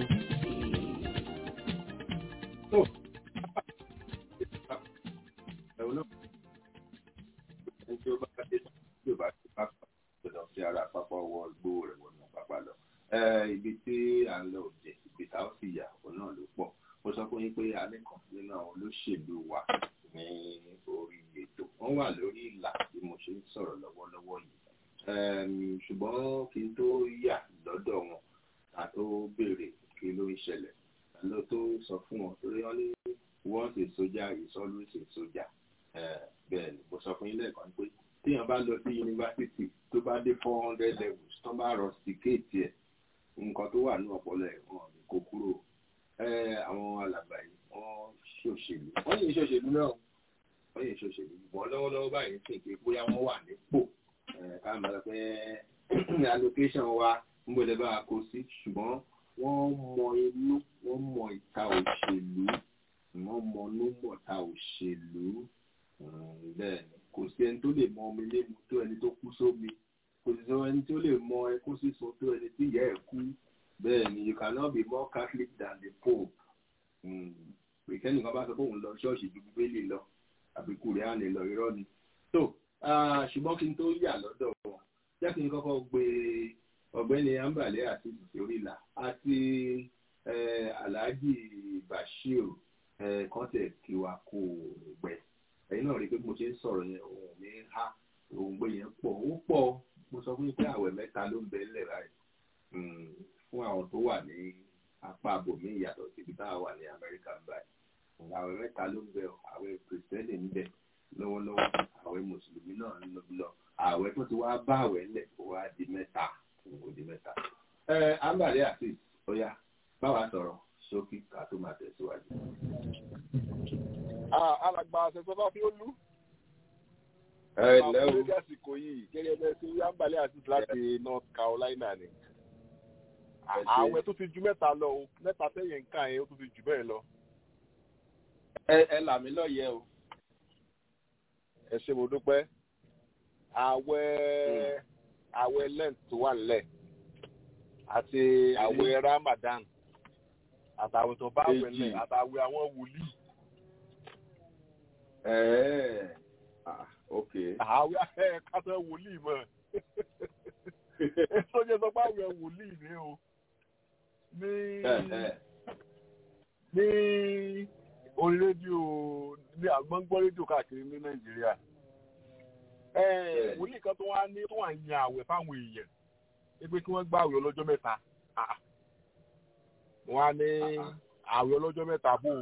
ẹ̀wọ̀n náà ẹni tí ó bá dé tí ó bá ti pápá tó lọ sí ara pápá ọwọ́ gbó rẹ̀ wọnú pápá lọ. ibi tí à ń lọ òjè ibi tá ó sì yà òun náà ló pọ̀ mo sọ fún yín pé alẹ́ kan nínú àwọn olóṣèlú wa ní orí ètò wọ́n wà lórí ìlà bí mo ṣe ń sọ̀rọ̀ lọ́wọ́lọ́wọ́ yìí ṣùgbọ́n kí n tó yà lọ́dọ̀ wọn ká tó béèrè kí ló ń ṣẹlẹ̀ ló tó sọ fún wọn torí wọn ní once a soldier is always a soldier bẹ́ẹ̀ ni mo sọ fún yín lẹ́ẹ̀kan pé téèyàn bá lọ sí yunifásitì tó bá dé four hundred levels tó bá rọ sìkéètì ẹ̀ nǹkan tó wà ní ọpọlọ ẹ̀ wọn ní kó kúrò àwọn alàgbà yìí wọ́n ṣòṣèlú wọ́n yìí ṣòṣèlú náà wọ́n yìí ṣòṣèlú ṣùgbọ́n lọ́wọ́lọ́wọ́ báyìí sì pé bóyá wọ́n wà nípò ká máa sọ pé allocation wa ń gbọ́dọ̀ bá a kó sí ṣùgbọ́n wọ́n mọ inú wọ́n mọ ìta òṣèlú wọ́n mọ inú mọ̀ta òṣèlú bẹ́ẹ̀ ni kò sí ẹni tó lè mọ omi lému tó ẹni tó kú sómi kò sí ẹni tó lè mọ ẹkún sísun tó ẹni tí ìyá ẹ̀ kú bẹ́ẹ̀ ni you cannot be more catholic than the pope ìkẹ́ni kan bá sọ pé òun lọ ṣọ́ọ̀ṣì ju bíbélì lọ àbí kùrẹ́ánì lọ irọ́ ni so ṣùgbọ́n kí n tó yà lọ́dọ̀ wọn jẹ́ kí n kọ́kọ́ gbé ọ̀gbẹ́ni ambale àti ìsòrílà àti alhaji bashir kọ́tẹ̀ kíwa kó gbẹ ẹ̀yin náà rí i pé mo ṣe ń sọ̀rọ̀ yẹn òun mi ha òun gbé yẹn pọ̀ ó pọ̀ mo sọ fún yín pé àwẹ̀ mẹ́ta ló ń bẹ ńlẹ̀ báyìí fún àwọn tó wà ní apá abòmí ìyàtọ̀ síbi táwọn wà ní amẹ́ríkà báyìí àwẹ̀ mẹ́ta ló ń bẹ àwẹ̀ kìrìsìtẹ́nì ń bẹ lọ́wọ́lọ́wọ́ àwẹ̀ mùsùlùmí náà ń lọ àwẹ̀ tó ti wá bá àwẹ̀ ńlẹ̀ kó wá di mẹ́ta kó di mẹ́ta. ẹ ambale àti ọya báwa sọ̀rọ̀ ṣókí ká tó máa tẹ̀síwájú. alàgbà àṣẹṣọ bá fi ó lú. ẹ lẹ́ o lórí àsìkò yìí gẹ́gẹ́ bẹ́ẹ̀ sí ambale àti láti north carolina ni. àwẹ̀ tó ti ju mẹ́ta lọ o mẹ́ta sẹ́yìn nǹkan yẹn ó tó ti jù bẹ́ẹ̀ lọ. ẹ ẹ là mí lọ́yẹ̀ o. ẹ ṣe mo dúpẹ́ àwẹ̀ àwẹ̀ lent tó wà nílẹ̀ àti àwẹ̀ ramadan àtàwẹ̀ tó bá àwẹ̀ lẹ̀ àtàwẹ̀ àwọn wòlíì. ẹ̀ẹ́ ah ok. àwẹ̀ ẹ̀ kásẹ̀ wòlíì mọ̀ sọ́jà sọ pé àwẹ̀ wòlíì ni o ní ní orí rédíò ní àgbọ̀ngbọ́n rédíò káàkiri ní nàìjíríà wòlíì kan tó wá ní tó wà ń yan àwẹ̀ fáwọn èèyàn pé kí wọ́n gbá àwẹ̀ ọlọ́jọ́ mẹ́ta wọ́n á ní àwẹ̀ ọlọ́jọ́ mẹ́ta bò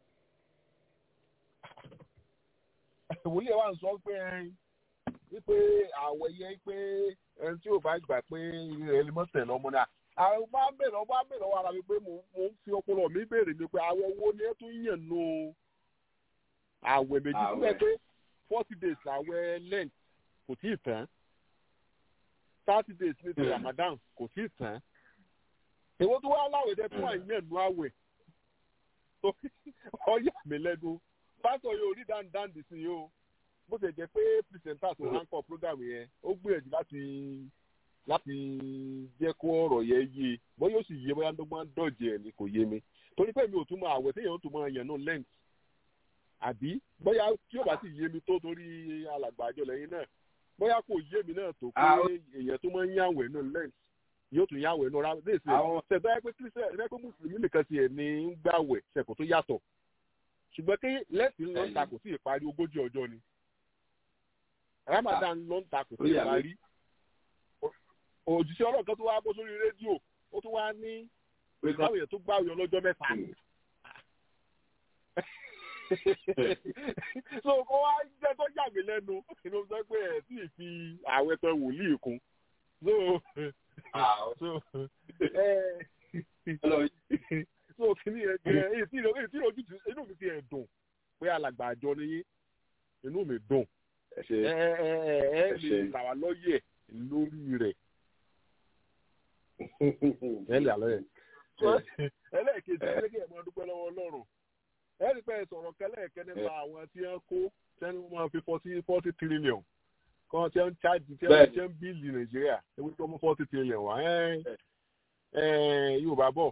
ó wòlíì ẹ̀ wá ń sọ pé wípé àwẹ̀ yẹ pé ẹni tí ò bá gbà pé rẹ̀ lè mọ̀ tẹ̀lé ọmọ náà àwọn máa ń bèrè ọmọ bèrè ọwọ́ ara mi pé mò ń fi ọpọlọ mi bèrè mi pé àwẹ̀ wo ni ẹ tún yàn nù àwẹ̀ méjì sílẹ̀ pé forty days àwẹ̀ lent kò tí ì tán thirty days ní ti ramadan kò tí ì tán èwo tó wá láwẹ̀ dẹ́ tó wà yẹn nù àwẹ̀ tó ọyà mi lẹ́nu pásítọ̀ yóò rí dáńdáńdì sí i o bó ṣe jẹ́ pé pírísẹ̀ntà tó ránkọ̀ program yẹn ó gbìyànjú láti láti jẹ́ kó ọ̀rọ̀ yẹn yé bó yóò sì yé bóyá tó máa ń dọ̀jẹ̀ ẹ̀ ni kò yé mi torí pé mi ò tún mọ àwẹ̀ téèyàn tó máa yẹn nù lẹ́ǹtì àbí bóyá tí yóò bá sì yé mi tó torí alàgbà àjọ lẹ́yìn náà bóyá kò yé mi náà tó pé èèyàn tó máa ń yàwẹ̀ nù lẹ́ǹtì yóò tún yàwẹ̀ nù rárá léèsì ṣẹ̀dá ẹ pé kírísẹ̀ ẹ pé mùsùlùmí nìkan ti ẹ̀ ní ń gbàwẹ̀ ṣẹ̀kọ̀ tó yàtọ̀ ṣùgbọ́n kí lẹ́sìn ló ń ta kò sí ìparí ogójì ọjọ́ ni ramadan ló ń ta kò sí ìparí òjíṣẹ́ ọlọ́run kan tó wá bó sórí rédíò ó tún wá ní báwo yẹn tó gbàwé ọlọ́jọ́ mẹ́ta so kó wá jẹ́ tó yà mí lẹ́nu inú sọ pé ẹ̀ sì fi àwẹ̀ tán wòlíì kún so so so kìíní ẹ jẹ èyí tí ìrojú inú mi ti ẹ̀ dùn pé alàgbà àjọ nìyí inú mi dùn ẹ ẹ ẹ lè là wá lọ́yẹ̀ lórí rẹ̀ ẹ lè àlọ́ yẹn. ẹlẹ́ẹ̀kejì ẹ kí ẹ máa dúpẹ́ lọ́wọ́ ọlọ́run ẹ rí pé sọ̀rọ̀ kẹlẹ́ẹ̀kẹ́ nípa àwọn tí wọ́n kó tẹ́ni wọ́n máa fi forty forty trillion kan tí wọ́n ń chájì tí wọ́n ń bíìlì nàìjíríà ewé tó mú forty trillion wá Eh, yorùbá bọ̀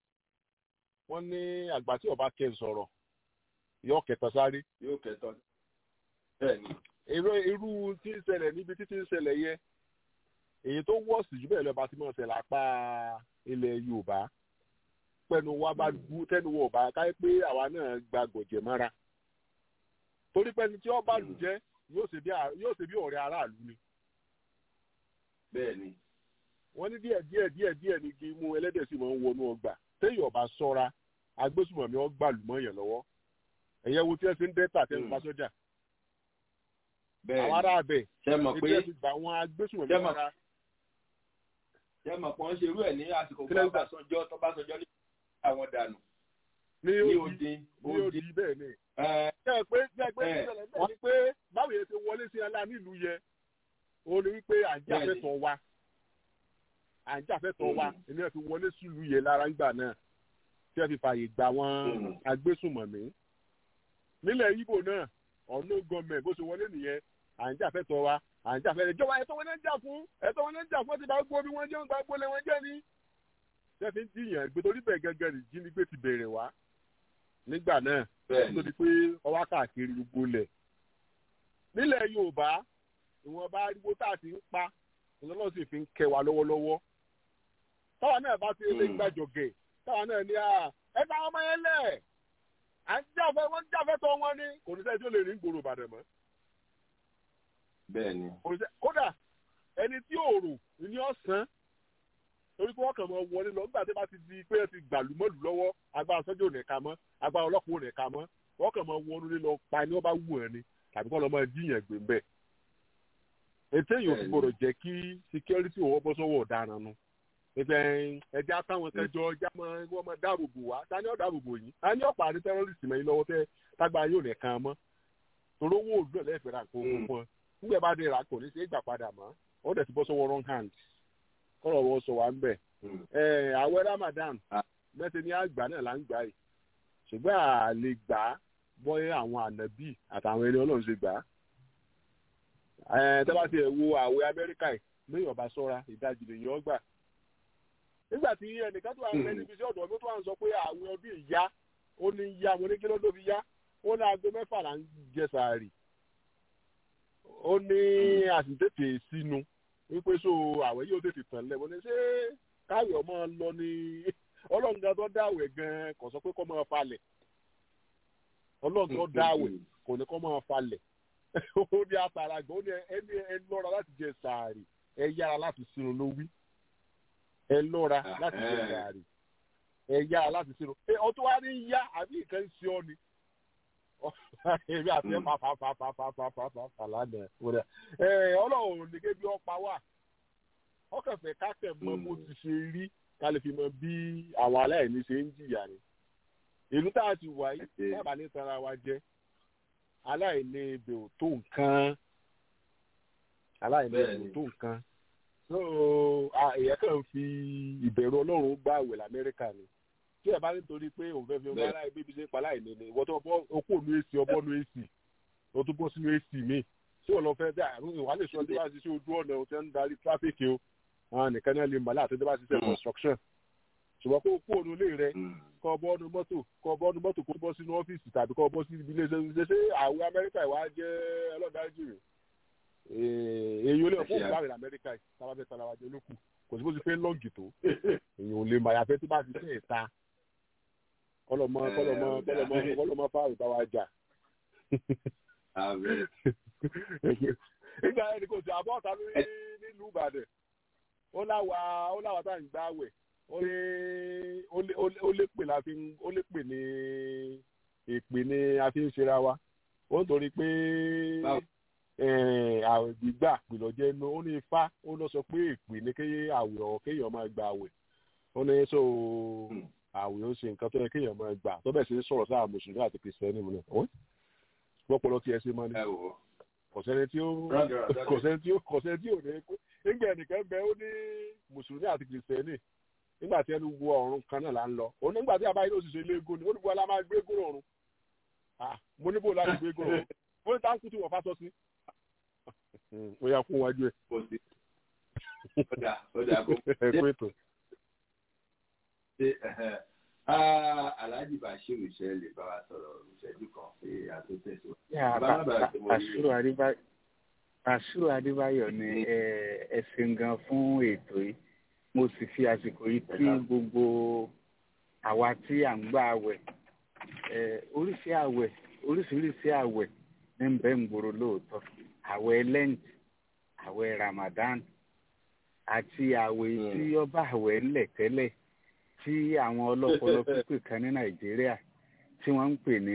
wọ́n ní àgbà tí ọba kẹ́ ń sọ̀rọ̀ yọ kẹta sáré yóò kẹtọ bẹ́ẹ̀ ni irú irú tí ń ṣẹlẹ̀ níbi títí ń ṣẹlẹ̀ yẹ èyí tó wọ́ọ̀sì jù bẹ́ẹ̀ lọ́ba tí mo ṣẹlẹ̀ apá ilẹ̀ yorùbá pẹ̀lú wa bá gbú tẹ́nu wọ̀ bá káyé pé àwa náà gba gbọ̀jẹ̀ mọ́ra torí pẹ́ni tí ọba lù jẹ́ yóò ṣe bí à- yóò ṣe bí ọ̀rẹ́ aráàlú ni bẹ́ẹ̀ ni wọ́n ní díẹ̀ díẹ̀ díẹ̀ díẹ̀ ní kí mú ẹlẹ́dẹ̀ sì máa ń wọnú ọgbà téèyàn ọba sọ́ra agbésùmọ̀mí ọgbà lùmọ̀ yẹn lọ́wọ́ ẹ̀yẹ wo tí ẹ ṣe ń dẹ́ta tẹ́ ń Mm. bá sọ́jà bẹ́ẹ̀ àwọn ni ará abẹ ṣe mọ̀ pé ebi ẹ ti gbà wọn agbésùmọ̀mí Ṣé mọ̀- mọ́ra ṣe mọ̀ pé wọ́n ṣe irú ẹ̀ ní àsìkò Kí ló ń gbà? Ọbásanjọ́ tọ́básanjọ́ ní àwọn dànù ní ní odi odi ní odi odi bẹ́ẹ̀ ni ẹ ṣe é pé ṣe é pé Ẹ. ìṣẹ̀lẹ̀ bẹ́ẹ̀ ni pé báwo yẹn ti wọlé sí ẹlá nílùú yẹ òun ni wípé à ń jà Bẹ́ẹ̀ ni. fẹ́tọ̀ wa à ń jà fẹ́tọ̀ wa Mm. èmi ẹ̀ fi wọlé sílùú yẹ lára ńgbà náà tí ẹ fi fààyè gbà wọn Mm. agbésùmọ̀mí nílẹ̀ Ìgbò náà ọ̀nà gọọmẹ̀ bó ṣe wọlé nìyẹn à ń jà fẹ́tọ̀ wa à ń jà fẹ́tọ̀ ìjọba ẹ̀tọ́ wọn náà ń jà fún ẹ̀tọ́ wọn náà ń jà fún ẹ ti bá gbó bí wọ́n jẹ́ ń gba gbólé wọn jẹ́ ni tí ẹ fi ń jiyàn gbé torí bẹ́ẹ̀ gẹ́gẹ́ ní jínigbé ti bẹ̀rẹ̀ wá nígbà náà bẹ́ẹ̀ tó ni di pé ọwá káàkiri gbogbo lẹ̀. nílẹ̀ yorùbá ìwọ̀nba ariwo tá a ti ń pa ìlọ́lọ́ sì fi ń kẹ́ wa lọ́wọ́lọ́wọ́. táwa náà bá ti lè Mm. gbàjọ̀gẹ̀ táwa náà ní à ẹ bá ọmọ yẹn lẹ̀ à ń jáfẹ́ wọ́n ń jáfẹ́ tọ́ wọn ní kò ní sẹ́ni tí ó lè rí gbòòrò ìbàdàn mọ́. bẹ́ẹ̀ ni kò ní sẹ́ kódà ẹni tí òòrò ní ọ̀sán torí pé wọ́n kàn mọ́ wọlé lọ nígbà tí wọ́n bá ti di pé ẹ ti gbàlú mọ́lù lọ́wọ́ agbára sọ́jà ò ní ká mọ́ agbára ọlọ́pàá ò ní ká mọ́ wọ́n kàn mọ́ wọnú lé lọ pa ni wọ́n bá wù ẹ́ ni tàbí kọ́ lọ́ máa díyàn gbé mbẹ́. ètò èyí ò fi Bẹ́ẹ̀ni. gbọdọ̀ jẹ́ kí security òwò bọ́ sọ́wọ́ ọ̀daràn nu. ẹgbẹ́ ẹjẹ́ àtàwọn kẹjọ ẹjẹ́ wọ́n máa dáàbò bò wá ta ni ó dáàbò bò yín ta ni ọ̀pá àti terrorist mẹ́yìn lọ́wọ́ tẹ́ tágbà yóò ní kan mọ́. torí owó òdúrà lẹ́ẹ̀fẹ̀ rà kó Mm. fún ọ nígbà bá dé rà kò ní ṣe é gbà padà mọ́ ó dẹ̀ ti bọ́ sọ́wọ́ wrong hand kọ́rọ̀ wọ́n sọ wá ń bẹ̀ Mm. ẹ àwẹ̀ ramadan Ah. mẹsẹ ní àgbà náà là ń gbà yìí ṣùgbọ́n à lè gbà á bọ́yé àwọn ànábì àtàwọn ẹni ọlọ́run ṣe gbà á. ẹ tẹ́ bá ti ẹ̀ wo àwẹ̀ amẹ́ríkà yìí lóyún ọba sọ́ra ìdajì lèyìn ọgbà. nígbà tí ẹnìkan tó wà ń bẹ níbi iṣẹ́ ọ̀dọ̀ mi tó wà ń sọ pé àwẹ̀ ọdún ìyá ó ní yá mo ní kí ló dó fi yá ó ní aago mẹ́fà là ń jẹ sàárì ó ní àsìtètè sínú wípé so àwẹ̀ yóò tètè tàn lẹ̀ wọ́n ní ṣé káwé ọmọ lọ ní ọlọ́run gan tó dáwẹ̀ gan kò sọ pé kó máa falẹ̀ ọlọ́run tó dáwẹ̀ kò ní kó máa falẹ̀ ó ní atara gan ó ní ẹni ẹ lọ́ra láti jẹ sàárì ẹ yára láti sinú ló wí ẹ lọ́ra láti jẹ Ẹhẹ́. sàárì ẹ yára láti sinú ẹ ọtún wá ní yá àbí nǹkan ń ṣe ọ ni èmi àti ẹ Mm. pàpàpàpàpàpàpà lánàá wọlé ẹ ọlọ́run ní kébi ọ̀pá wà ọkànfẹ́ kákẹ́ mọ bó Mm. ti ṣe rí ká lè fi mọ bí àwọn aláìní ṣe ń jìyà ni ìlú tá a ti wà yìí Ẹ ṣé. dábàá ní tara wa jẹ aláìní ibè ò tó nǹkan aláìní ibè ò Bẹ́ẹ̀ni. tó nǹkan so a- èèyàn kàn fi ìbẹ̀rù ọlọ́run gbà wẹ̀ lamẹ́ríkà ni tí ẹ bá nítorí pé òun fẹ́ fi ọmọ Bẹ́ẹ̀. aláìní bíbí ṣe pa aláìní ni ìwọ́n tó bọ́ okó ònú èsì ọbọ̀ ònú èsì o tún bọ́ sínú èsì míì tí ò lọ fẹ́ dá àrùn ìwà lè sọ tí wọ́n ti ṣe ojú ọ̀nà tí wọ́n ń darí tráfíkì o àwọn nìkan náà lè mọ̀ láti tí wọ́n bá ti ṣe Mm. construction ṣùgbọ́n kó kó ònú ilé rẹ Mm. kọ́ bọ́ ọ́nù mọ́tò kọ́ bọ́ ọ́nù mọ́tò kó bọ́ sínú ọ́fíìsì tàbí kọ́ bọ́ sí ibi ilé iṣẹ́ ṣe àwọn amẹ́ríkà ìwà jẹ́ ọlọ́dájú rẹ̀ èyí ò lè fún Ẹ ṣé. òun láàrin amẹ́ríkà yìí tábà fẹ́ tara wa jẹ lókù kò sí bó ti fẹ́ lọ́ọ̀gì tó èyí ò lè mọ àyàfẹ́ tó bá ti fẹ́ ta kọlọmọ Ẹ, kọlọmọ ó dáa. kọlọmọ kọlọmọ fáwọn ìbá wa jà Àbẹ̀. nígbà ẹni kò sí àbọ̀ ọ̀tá lórí nílùú ìbàdàn ó láwa ó láwa tá à ń gbá wẹ̀ ó lé ó lé- ó lé- ó lé pè la fi ń ó lé pè ní èpè ni a fi ń ṣera wa ó ń torí pé Báwo? eh, àwẹ̀ gbígbà pìlọ̀ jẹ́ inú ó ní ifá ó lọ sọ pé èpè ni kéye àwẹ̀ ọ̀ kéèyàn máa gba àwẹ̀ ó ní so Hmm. àwẹ̀ ó ṣe nǹkan tó yẹ kéèyàn máa gbà tó bẹ̀ sí ń sọ̀rọ̀ sáà mùsùlùmí àti kìrìsìtẹ́nì mu náà lọ́pọ̀lọ́ tí ẹ ṣe máa ní Ẹ wò ó. kò sẹ́ni tí ó Rádaràdà kò sẹ́ni tí ó kò sẹ́ni tí ò ní pé nígbà ẹnìkan bẹ ó ní mùsùlùmí àti kìrìsìtẹ́nì nígbà tí ẹnu wo ọ̀run kan náà là ń lọ òun nígbà tí abáyé ló sì ṣe léegun ni ó ní bó la máa gbé gún ọ̀run Ah, mo ní bó láti gbé gún ọ̀run ó ní táǹkù tí wọ́n fà sọ sí ó yà kún wájú ẹ̀ Kò sí. Ó dà ó dà kó. ẹ̀ pé tó. ṣe alhaji bashir ṣe lè bá wa sọ̀rọ̀ ìṣẹ́jú kan pé a tó tẹ̀síwájú. àṣùrò adébáyọ̀ ni ẹ ṣeun gan fún ètò yìí mo sì fi àsìkò yìí kí gbogbo àwa tí à ń gbà àwẹ̀ oríṣi àwẹ̀ oríṣiríṣi àwẹ̀ ní ń bẹ ń gbòòrò lóòótọ́ àwẹ̀ lent àwẹ̀ ramadan àti àwẹ̀ tí ọba àwẹ̀ ńlẹ̀ tẹ́lẹ̀ tí àwọn ọlọ́pọlọ pípé kan ní nàìjíríà tí wọ́n ń pè ní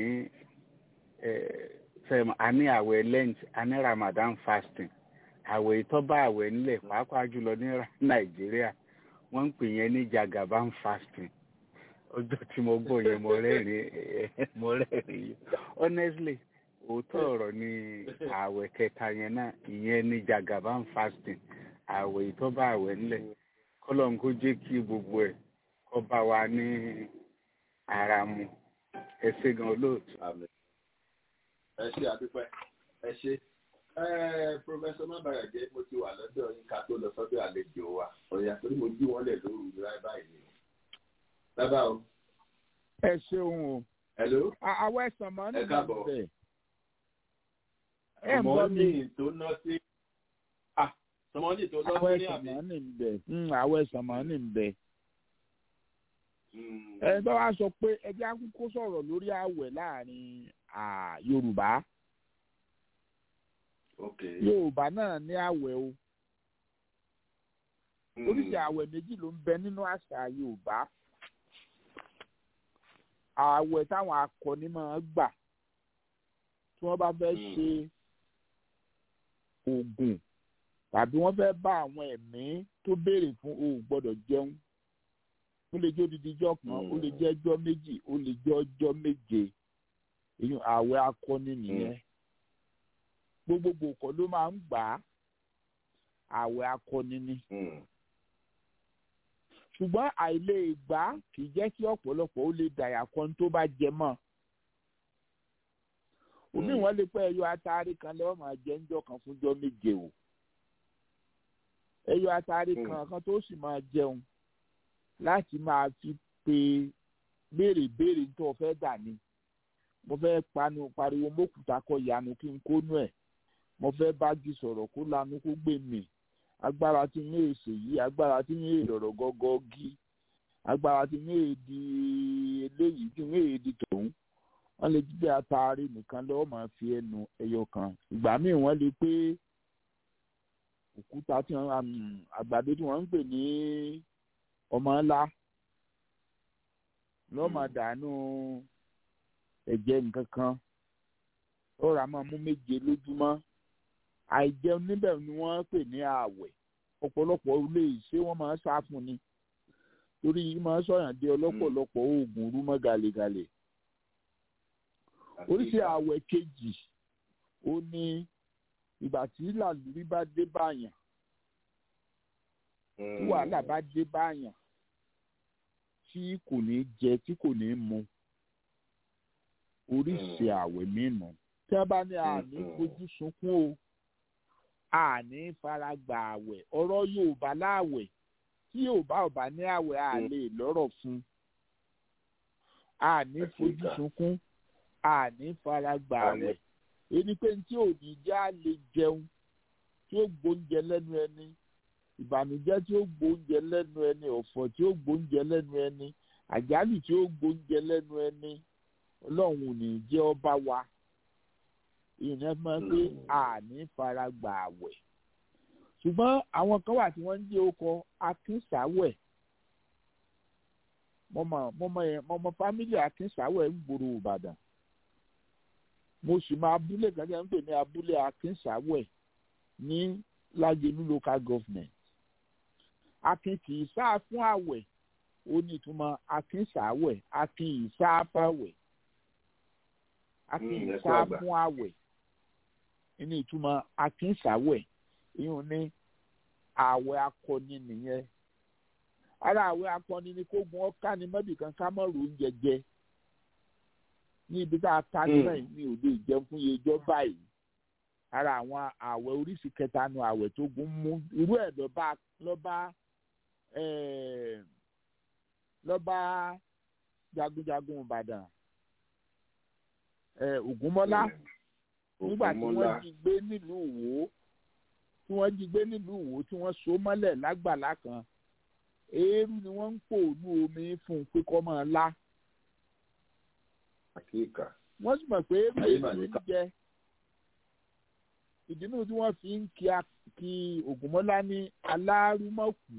àní àwẹ̀ lent àní ramadan fasting àwẹ̀ ìtọ́ba àwẹ̀ ńlẹ̀ pàápàá jùlọ ní nàìjíríà wọ́n ń pè yẹn ní jagaban fasting ọjọ́ tí mo gbọ́ yẹn mo rẹ́rìn mo rẹ́rìn honestly òótọ́ ọ̀rọ̀ ni ààwẹ̀ kẹta yẹn náà ìyẹn ní jagaban fasting ààwẹ̀ ìtọ́ba ààwẹ̀ ńlẹ̀ kọ́lọ́n kó jẹ́ kí gbogbo ẹ̀ kó bá wa ní ara mu ẹ ṣé gan olóòtú. ẹ ṣe àdúpẹ́ ẹ ṣe pọfẹsọ mabayọjẹ mo ti wà lọ́dọ̀ yín ká tó lọ sọ́dọ̀ àlejò wa ọyà torí mo jí wọn lẹ lóru láì báyìí ni bàbá o. ẹ ṣeun o. hello. àwọn ẹ̀sán máa ń ẹ káàbọ̀ bẹ̀. ẹ mọ ní tó ná sí. sọmọdé tó ná àwọn sí ní ẹ̀sán àbí. máa ń bẹ̀. àwọn ẹ̀sán máa ń bẹ̀. ẹ bá wa sọ pé ẹjẹ́ akókó sọ̀rọ̀ lórí àwẹ̀ láàrin yorùbá. Okay. yorùbá náà ní àwẹ̀ o oríṣi àwẹ̀ méjì ló ń bẹ nínú àṣà yorùbá àwẹ̀ táwọn akọni máa gbà tí wọ́n bá fẹ́ ṣe oògùn tàbí wọ́n fẹ́ bá àwọn ẹ̀mí tó béèrè fún o ò gbọ́dọ̀ jẹun ó lè jẹ́ odidi ijọ́ kan ó lè jẹ́ ọjọ́ méjì ó lè jẹ́ ọjọ́ méje èyí àwẹ̀ akọni nìyẹn gbogbogbò kọ́ ló máa ń gbà á àwẹ̀ akọni ni ṣùgbọ́n àìlè ìgbà kì í jẹ́ kí ọ̀pọ̀lọpọ̀ ó lè dàyà kan tó bá jẹ mọ́ òmí wọn lè pẹ́ ẹyọ atari kan lọ́wọ́ máa jẹ́ ńjọ́ kan fúnjọ́ méje o ẹyọ atari kan kan tó sì máa jẹun láti máa fi pe béèrè béèrè tó o fẹ́ dà ní mo fẹ́ panu pariwo mọ́kùtà kọ ìyanu kí n kó nú ẹ̀ mo fẹ́ bági sọ̀rọ̀ kó lanu kó gbé mi agbára tí ní èsè yìí agbára tí ní èrọ̀rọ̀ gọ́gọ́ gí agbára tí ní èdè eléyìí tí ní èdè tòun wọ́n lè jíjẹ́ ataare nìkan lọ́wọ́ máa fi ẹnu ẹyọ kan ìgbà míì wọ́n lè pé òkúta tí wọ́n àgbàdo tí wọ́n ń pè ní ọmọ ńlá lọ́wọ́ máa dànù ẹ̀jẹ̀ nǹkan kan ó rà máa mú méje lójúmọ́ àìjẹun níbẹ̀ ni wọ́n pè ní ààwẹ̀ ọ̀pọ̀lọpọ̀ ilé ìṣe wọ́n máa ń sá fún ni torí máa ń sọ̀yàn dé ọlọ́pọ̀lọpọ̀ oògùn rúmọ́ gàlégàlé oríṣi ààwẹ̀ kejì ó ní ìgbà tí làlúrí bá dé báyàn tí wàhálà bá dé báyàn tí kò ní jẹ tí kò ní mu oríṣi ààwẹ̀ mìíràn tí wọ́n bá ní àní fojú sunkún o àní faragbà àwẹ̀ ọ̀rọ̀ yorùbá láàwẹ̀ tí yorùbá ò bá ní àwẹ̀ a lè lọ́rọ̀ fún àní fojú sunkún àní faragbà àwẹ̀ ẹni pé tí ò ní já lè jẹun tí ó gbóúnjẹ lẹ́nu ẹni ìbànújẹ́ tí ó gbóúnjẹ lẹ́nu ẹni ọ̀fọ̀ tí ó gbóúnjẹ lẹ́nu ẹni àjálù tí ó gbóúnjẹ lẹ́nu ẹni ọlọ́run ò ní jẹ́ ọba wa ìyẹn máa ń pé àní fara gbà àwẹ̀ ṣùgbọ́n àwọn kan wà tí wọ́n ń jẹ́ ọkọ̀ akínsáwẹ̀ mọ́mọ́ mọ́mọ́ yẹn mọ́mọ́ fámílì akínsáwẹ̀ ń gbòòrò ìbàdàn mo sì máa abúlé kan tí wọ́n ń pè ní abúlé akínsáwẹ̀ ní lágẹ̀lú local government akin kì í sáà fún àwẹ̀ ó ní ìtumọ̀ akínsáwẹ̀ akin ì sáà fáwẹ̀ akin ì sáà fún àwẹ̀ ní ìtumọ̀ akínsáwẹ̀ ìyún ní àwẹ̀ akọni nìyẹn ara àwẹ̀ akọni ni kó gun ọ́ká ni mọ́bì kan ká mọ́ oúnjẹ jẹ ní ibi tá a ta nílẹ̀ ní òde ìjẹun fún yejọ́ báyìí ara àwọn àwẹ̀ oríṣi kẹta nu àwẹ̀ tó gun mú irú ẹ̀ lọ́ba lọ́ba lọ́ba jagunjagun ìbàdàn ẹ ògúnmọ́lá nígbà tí wọ́n jí gbé nílùú Ìwó tí wọ́n jí gbé nílùú Ìwó tí wọ́n so mọ́lẹ̀ lágbàlá kan eérú ni wọ́n ń pò ní omi fún un pé kó máa lá àkíkà wọ́n sì mọ̀ pé eérú Ayé èyí mà ní ń ká. jẹ ìdí nínú tí wọ́n fi ń kí a- kí ògúnmọ́lá ní alárúmọ̀kú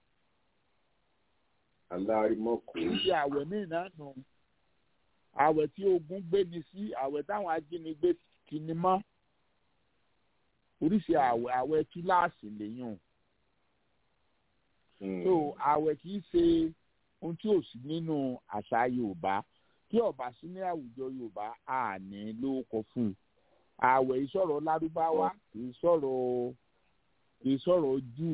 alárímọ́kù níbi àwẹ̀ míì náà nù àwẹ̀ tí ogun gbé ni sí àwẹ̀ táwọn ajínigbé ti ni mọ́ oríṣi àwẹ̀ àwẹ̀ kíláàsì lèyàn so àwẹ̀ kì í ṣe ohun tí ò sí nínú àṣà yorùbá tí ọba sí ní àwùjọ yorùbá a ní lórúkọ fún un àwẹ̀ ìsọ̀rọ̀ lárúbáwá kì í sọ̀rọ̀ kì í sọ̀rọ̀ júù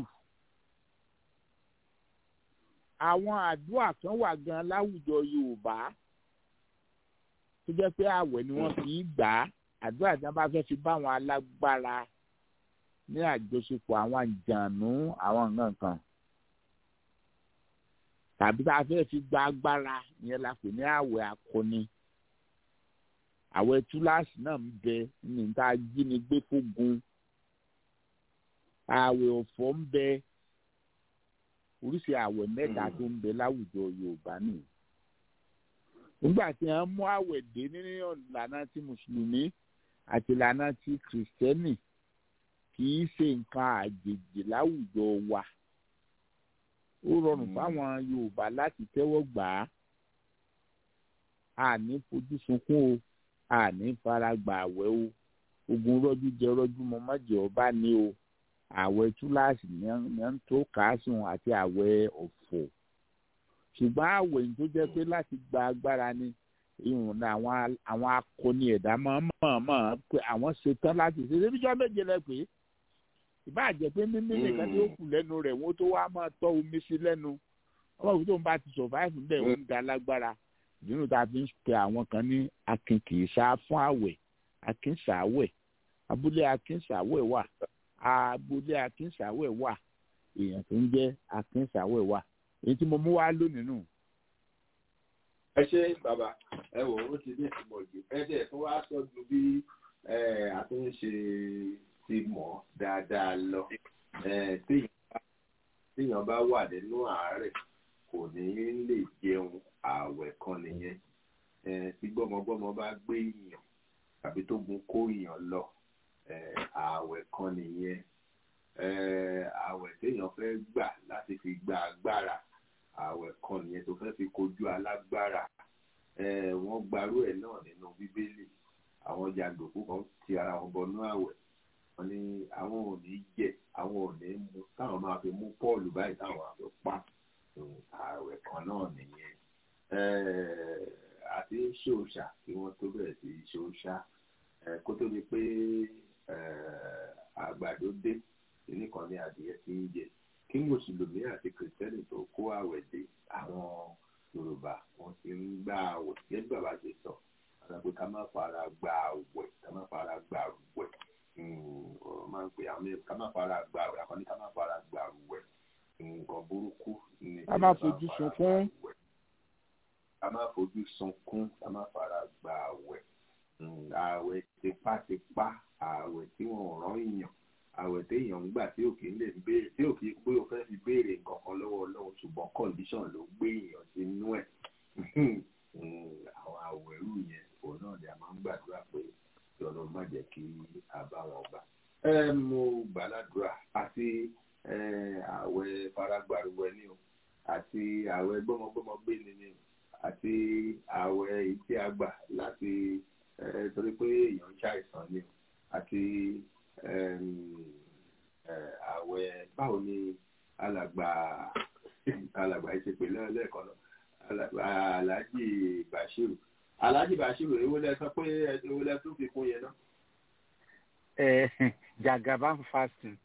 àwọn àdúrà kan wà gan láwùjọ yorùbá tó jẹ́ pé àwẹ̀ ni wọ́n fi í gbà á àdúrà tí wọ́n bá fẹ́ fi bá àwọn alágbára ní àjọṣepọ̀ àwọn àjànú àwọn nǹkan kan tàbí tá a fẹ́ fi gba agbára yẹn la pè ní àwẹ̀ akọni àwẹ̀ túláàsì náà ń bẹ ní tá a jí ni gbé fógun àwẹ̀ ọ̀fọ̀ ń bẹ oríṣi àwẹ̀ mẹ́ta tó ń bẹ láwùjọ yorùbá nìyí nígbà tí wọ́n mú àwẹ̀ dé nínú ìlànà ti mùsùlùmí àti ìlànà ti kìrìsìtẹ́nì kì í ṣe nǹkan àjèjì láwùjọ wa ó rọrùn fáwọn yorùbá láti tẹ́wọ́ gbà á àní fojú sunkún o àní fara gbà àwẹ̀ o ogun rọ́jú jẹ rọ́jú mọ́ májẹ̀ ọba ní o àwẹ̀ túláàsì ní à ń tó kàásùn àti àwẹ̀ ọ̀fọ̀ ṣùgbọ́n àwẹ̀ yìí tó jẹ́ pé láti gba agbára ni ìhùn ní àwọn àwọn akọni ẹ̀dá máa ń mọ̀ mọ̀ pé àwọn ṣetán láti ṣe ṣe bíjọ́ méje lẹ pé ìbáàjẹ́ pé mímí nìkan tí ó kù lẹ́nu rẹ̀ wọ́n tó wá máa tọ́ omi sí lẹ́nu ọmọ òkú tó ń bá ti survive ń bẹ̀ ó ń da lágbára ìdúró tá a fi ń pe àwọn kan ní akin kì í sá fún àwẹ̀ akin sàwẹ̀ abúlé akin sàwẹ̀ wà abúlé akin sàwẹ̀ wà èèyàn tó ń jẹ́ akin sàwẹ̀ wà èyí tí mo mú wá lónìí nù. ẹ ṣe bàbá ẹ wò ó ti ní ìtumọ̀ jù ẹ dẹ̀ tó wá sọ ju bí ẹ, a tó ń ṣe ti mọ̀ dáadáa lọ ẹ, téèyàn bá- téèyàn bá wà nínú àárẹ̀ kò ní lè jẹun ààwẹ̀ kan nìyẹn ẹ, tí gbọ́mọgbọ́mọ bá gbé èèyàn tàbí tó gun kó èèyàn lọ ẹ, ààwẹ̀ kan nìyẹn ẹ, ààwẹ̀ téèyàn fẹ́ gbà láti fi gba agbára ààwẹ̀ kan nìyẹn tó fẹ́ fi kojú alágbára ẹ, wọ́n gbarú ẹ̀ náà nínú bíbélì àwọn jàǹdùkú kan ti ara wọn bọnú ààwẹ̀ wọ́n ní àwọn ò ní jẹ àwọn ò ní mu táwọn máa fi mú Pọ́ọ̀lù báyìí táwọn máa fi pa Mm, ààwẹ̀ kan náà nìyẹn ẹ, àti ṣòṣà kí wọ́n tó bẹ̀rẹ̀ sí í ṣòṣà ẹ, kó tó di pé ẹ, àgbàdo dé nìkan ní adìyẹ tí ń jẹ kí mùsùlùmí àti kìrìtẹ́nì tó kó àwẹ̀ dé àwọn yorùbá wọn ti ń gbà àwẹ̀ gẹ́gẹ́ bàbá ṣe sọ àwọn pé ká má fara gba àwẹ̀ ká má fara gba àwẹ̀ Mm, ọ máa ń pè àwọn mẹ́rin ká má fara gba àwẹ̀ àkọ́ni ká má fara gba àwẹ̀ nǹkan burúkú ni ká má kéèyàn fojú fara sunkún. gba àwẹ̀. ká má fojú sunkún ká má fara gba àwẹ̀ Mm, àwẹ̀ tipátipá àwẹ̀ tí wọ́n rán èèyàn àwẹ̀ téèyàn ń gbà tí òkè ń lè béèrè tí òkè pé o fẹ́ fi béèrè nǹkan kan lọ́wọ́ ọlọ́run ṣùgbọ́n condition ló gbé èèyàn sínú ẹ̀ Mm, àwọn àwẹ̀rù yẹn òun náà ni a máa ń gbàdúrà pé kí ọlọ́run má jẹ́ kí a bá wọn gbà. ẹ mo gbàládùra àti ẹ, àwẹ̀ faragbàrúwẹ̀ ni o àti àwẹ̀ gbọ́mọgbọ́mọ gbé ni ni o àti àwẹ̀ èyí tí a gbà láti ẹ, torí pé èèyàn ń ṣàìsàn ni o àti ẹm, ẹ, àwẹ̀ báwo ni alàgbà alàgbà yìí ṣe pè lẹ́ẹ̀kan náà alàgbà aláàjì bashiru aláàjì bashiru èwo lẹ sọ pé èwo lẹ tún fi kún yẹn náà. ẹ jagaban fasting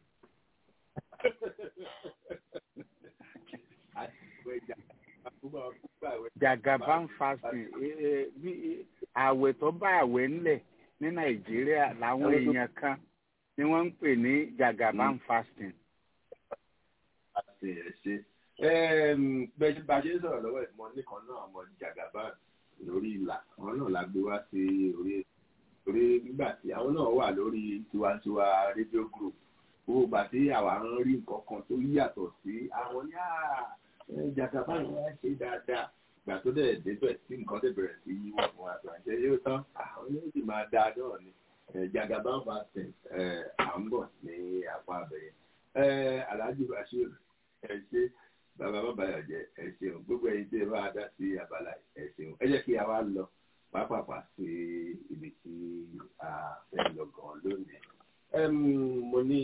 jagaban fasting ẹ, ẹ, bí àwẹ̀ tó bá àwẹ̀ ńlẹ̀ ní nàìjíríà làwọn èèyàn kan ni wọ́n ń pè ní jagaban fasting. àti ẹ̀ ṣe bẹ́ẹ̀ bá a ṣe ń sọ̀rọ̀ lọ́wọ́ ìmọ̀ nìkan náà ọmọ jagaban lórí ìlà àwọn náà la gbé wá sí orí orí nígbà tí àwọn náà wà lórí tiwantiwa radio group gbogbo ìgbà tí àwa ń rí nǹkan kan tó yàtọ̀ sí àwọn ní jagaban yẹn ṣe dáadáa ìgbà tó dẹ̀ débẹ̀ tí nǹkan tẹ̀ bẹ̀rẹ̀ sí yíwọ́ fún wa tó àṣẹ yóò tán àwọn yóò sì máa dáa náà ni jagaban vaccine à ń bọ̀ ní apá abẹ́yẹ alhaji bashir ẹ ṣe bàbá bàbá yà jẹ ẹ ṣeun gbogbo ẹ̀yin tí ẹ bá dá sí abala ẹ ṣeun ẹ jẹ́ kí a wá lọ pàápàá sí ibi tí a fẹ́ lọ gan lónìí. mo ní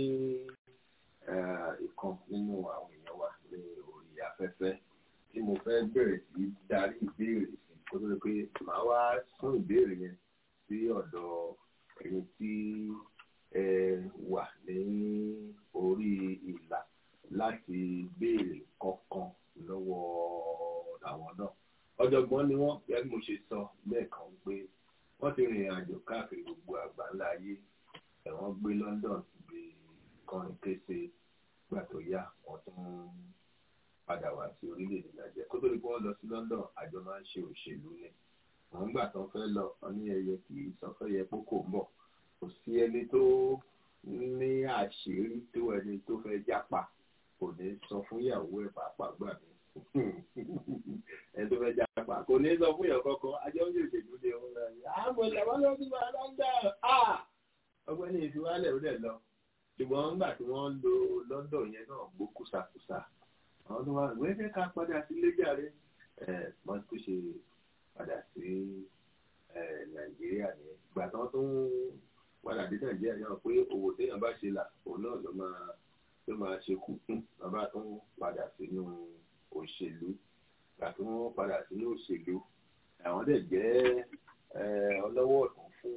ìkan nínú àwọn èèyàn wa ní orí afẹ́fẹ́ tí mo fẹ́ bẹ̀rẹ̀ sí darí ìbéèrè sí kó tó lè pé màá wá sún ìbéèrè yẹn sí ọ̀dọ̀ ẹni tí ẹ wà ní orí ìlà láti béèrè kankan lọ́wọ́ àwọn náà. ọ̀jọ̀gbọ́n ni wọ́n bí mo ṣe sọ lẹ́ẹ̀kan pé wọ́n ti rìnrìn àjò káàkiri gbogbo àgbáńlá ayé ẹ̀wọ̀n gbé London gbé kọrin kése gbà tó yá wọ́n tún padà wá sí orílẹ̀-èdè Nàìjíríà kó tó di pé wọ́n lọ sí London àjọ máa ń ṣe òṣèlú ni wọ́n gbà tán fẹ́ lọ ọ ní ẹyẹ kì í sọ fẹ́ yẹ kókò ń bọ̀ kò sí ẹni tó ní àṣírí tó ẹni tó fẹ́ jápa kò ní sọ fún ìyàwó ẹ̀ pàápàá gbà mí ẹni tó fẹ́ jápa kò ní sọ fún ìyàwó kọ́kọ́ ajọ́ ń ṣèṣèlú ní ọ̀hún náà yìí àmọ́ ìyàwó ló ti máa lọ́ńdà ọgbẹ́ni ìfiwálẹ̀ ó dẹ̀ lọ ṣùgbọ́n nígbà tí wọ́n lo London yẹn náà gbó kùsàkùsà àwọn tó wà wẹ́ẹ́ fẹ́ ká padà sí lẹ́jàre ẹ̀ wọ́n tó ṣe padà sí Nàìjíríà ní ìgbà tí wọ́n tún padà dé Nàìjíríà náà pé owó téèyàn bá ṣe là òun náà ló máa ló máa ṣe kú bàbá tó ń padà sínú òṣèlú gbà tó ń padà sínú òṣèlú àwọn dẹ̀ jẹ́ ọlọ́wọ́ ọ̀tún fún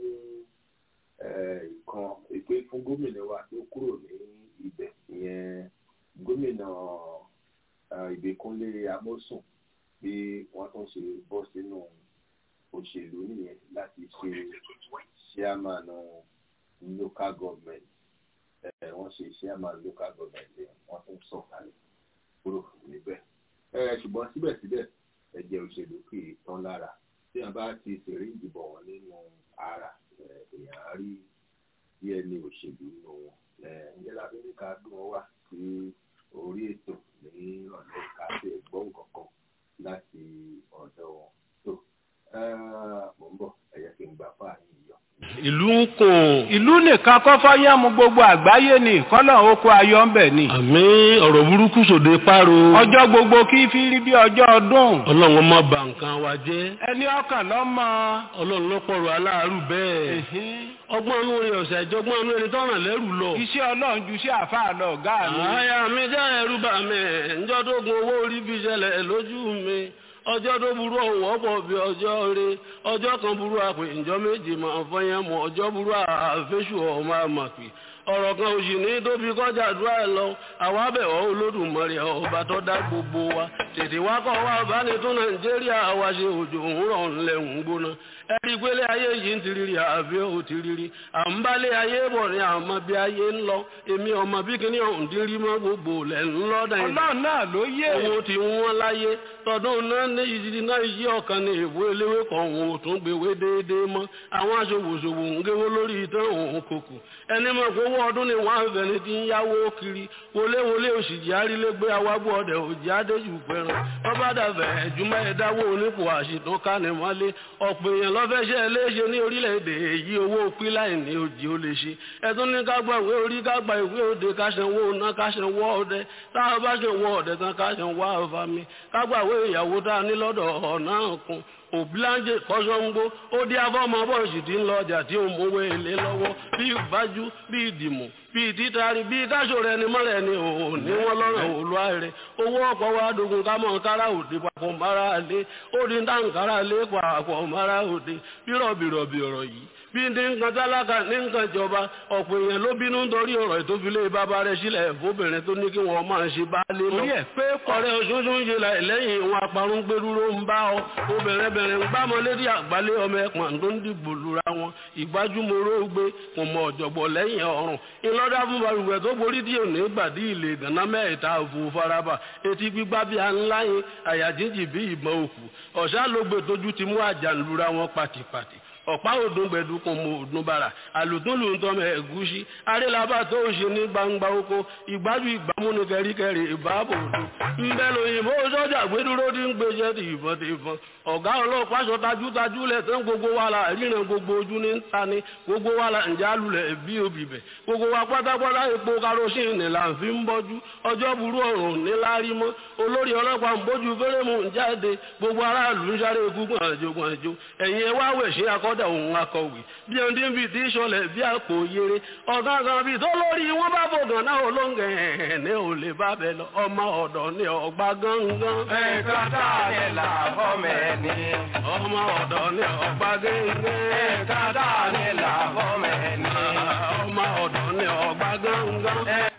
nǹkan èpè fún gómìnà wa tó kúrò ní ibẹ̀ ìyẹn gómìnà Ìbíkúnlé Amósùn bí wọ́n tún ṣe bọ́ sínú òṣèlú nìyẹn láti ṣe chairman local government wọ́n ṣe chairman local government wọ́n tún sọ̀kalẹ̀ kúrò níbẹ̀. ṣùgbọ́n síbẹ̀síbẹ̀ ẹ̀jẹ̀ òṣèlú kì í tán lára tí wọ́n bá ti ṣèrè ìdìbò wọn nínú ara èèyàn á rí bí ẹni òṣèlú nínú wọn. ǹjẹ́ la fi ní ká gbé wọn wá sí orí ètò ní ọ̀nà ká ṣe gbọ́ nǹkan láti ọ̀dọ̀ wọn. tó mò ń bọ̀ ẹ̀yẹ kí n gbà fáàyè yọ ìlú ń kùn. ìlú nìkan kọ́ fọ́yẹ́mu gbogbo àgbáyé ni kọ́lọ̀ oko ayọ̀ ń bẹ̀ ni. àmì ọ̀rọ̀ burúkú sòde páro. ọjọ́ gbogbo kí fi rí bí ọjọ́ ọdún. ọlọ́run má bà nǹkan wa jẹ́. ẹni ọkàn lọ́mọ. ọlọ́run ló pọ̀rọ̀ aláàárù bẹ́ẹ̀. ọgbọ́n inú rẹ̀ ọ̀sẹ̀ ìjọgbọ́n inú ẹni tọ́ràn lẹ́rù lọ. iṣẹ́ ọlọ́run ju iṣẹ́ àfáà lọ ọ̀gá mi. àyà mi jẹ́ ẹ̀rù bà mí ǹjọ́ tó gun owó orí fi ṣẹlẹ̀ lójú mi ọjọ́ tó burú ọ̀wọ́ pọ̀ bí ọjọ́ rẹ ọjọ́ kan burú àpè ǹjọ́ méjì máa fọyín mọ́ ọjọ́ burú àfẹ́sù ọmọ àmàpè ọ̀rọ̀ kan òsì ní tóbi kọjá àdúrà ẹ̀ lọ àwa bẹ̀wọ̀ olódùmarè ọba tó dá gbogbo wa tètè wá kọ́ wa bá ní tún nàìjíríà wa ṣe òjò òwúrọ̀ ńlẹ̀ ń gbóná ẹ̀rí pélé ayé yìí ń tiriri àbí ò tiriri à ń bálé ayé bọ̀ ní àmọ́ bí ayé ń lọ èmi ọmọ bí kíní ọ̀hún dín rí mọ́ gbogbo lẹ̀ ń lọ dàn ọlọ́run náà ló yé owó tí wọ́n láyé tọdún náà ní ìdí náà yí ọ̀kan ní ìwé eléwé kan òun ò tún gbèwé déédéé mọ́ àwọn aṣòwòṣòwò ń géwó lórí ìtàn òun kòkò ẹni mọ̀ pé owó ọdún ni wọ́n á fẹ́ni tí ń yáwó kiri wọléwọlé òṣìjì arílégbé awábọ̀ ọdẹ òjì adéjù fẹ́ràn ọba dàbẹ̀ ẹ̀júmọ́ ẹ̀dáwó onípò àṣìtàn kánimọ́lé ọ̀pọ̀ èèyàn lọ́fẹ́ṣẹ́ léṣe ní orílẹ̀-èdè èyí owó píláì ní òjì ó lè ṣe ẹ̀tún ní kágbà ìwé orí kágbà ìwé òde káṣẹ̀wó ọ̀nà káṣẹ̀wó ọdẹ táwọn bá ṣẹ̀wó ọdẹ tán káṣẹ̀wó àfàmì kágbà ìwé ìyàwó tá a ní lọ́dọ̀ ọ̀nà kan òbíláńjẹ kọ́sọ́ngbó ó dí afọ́mọ bọ́ọ̀sì tí ń lọ ọjà tí ó mówó èlé lọ́wọ́ bí ìbájú bí ìdìmọ̀ bí ìtítari bí káṣọ rẹ ni mọ́rẹ̀ ni òun ní wọ́n lọ́rọ̀ òlúwa rẹ̀ owó ọ̀pọ̀ wa dogun ká mọ̀ kára òde papọ̀ mara lé ó di dáǹkára lé papọ̀ mara òde bírọ̀bìrọ̀bì ọ̀rọ̀ yìí bí bí ní nǹkan tálákà ní nǹkan ìjọba ọ̀pọ̀ èèyàn ló bínú nítorí ọ̀rọ̀ ìtòfilé bàbá rẹ̀ sílẹ̀ fóbìnrin tó ní kí wọ́n máa ṣe bá lé lọ. orí ẹ̀ pé ọ̀rẹ́ òṣooṣù ń ṣe lẹ́yìn ìwọ̀n aparun gbẹdúró ń bá ọ obìnrin bẹ̀rẹ̀ ń gbámọ́ létí àgbálẹ̀ ọmọ ẹ̀pọ̀n tó ń dìbò lura wọn ìgbájúmọ́rọ́ gbé kò mọ ọ̀jọ̀gbọ̀ lẹ́yìn ọ̀run ìlọ́dà fún balùwẹ̀ tó borí díẹ̀ ní gbàdí ilé gànà mẹ́ẹ̀ta òfò faraba etí gbígbá bí ńlá yín àyà jíjì bí ìbọn òkú ọ̀sá ló gbé tójú ti mú àjà ń lura wọn pàtìpàtì ọ̀pá òdùn gbẹ̀dùkùn mọ òdùn bàrà àlùtúnlù ń tọ́mọ ẹ̀gúsí arélabà tó ń ṣe ní gbangba oko ìgbájú ìgbámú ní kẹríkẹrí ìbáàbò òdùn ńbẹ lóyìnbó sọ́jà gbẹdúró tí ń gbéṣẹ́ ti ìbọn ti ìbọn ọ̀gá ọlọ́pàá sọ tajútajú lẹ̀ tán gbogbo wa la ríran gbogbo ojú ní ta ni gbogbo wa la ǹjẹ́ alulẹ̀ bí obì bẹ̀ gbogbo wa pátápátá epo karosíìnì là ń fi ń bọ́jú ọjọ́ burú ọ̀run ní lárí mọ́ olórí ọlọ́pàá ń bójú fẹ́rẹ́mù ń jáde gbogbo aráàlú ń sáré ikú gbọ̀nàjò gbọ̀nàjò ẹ̀yin ẹ wá wẹ̀ sí akọ́dà òun akọ̀wé bí ẹni tí ń fi ti sọlẹ̀ bí àpò yere ọ̀gá kan bí tó lórí wọn bá fògàn náà olóńgẹ̀ ẹ̀ ní ò lè bá bẹ̀ lọ ọmọ ọ̀dọ̀ ní ọgbà gángan. ẹ̀ka tá a lè là fọ́mẹ̀ ni. ọmọ ọ̀dọ̀ ní ọgbà gángan. ẹ̀ka tá a lè là fọ́mẹ̀ ni. ọmọ ọ̀dọ̀ ní ọgbà gángan.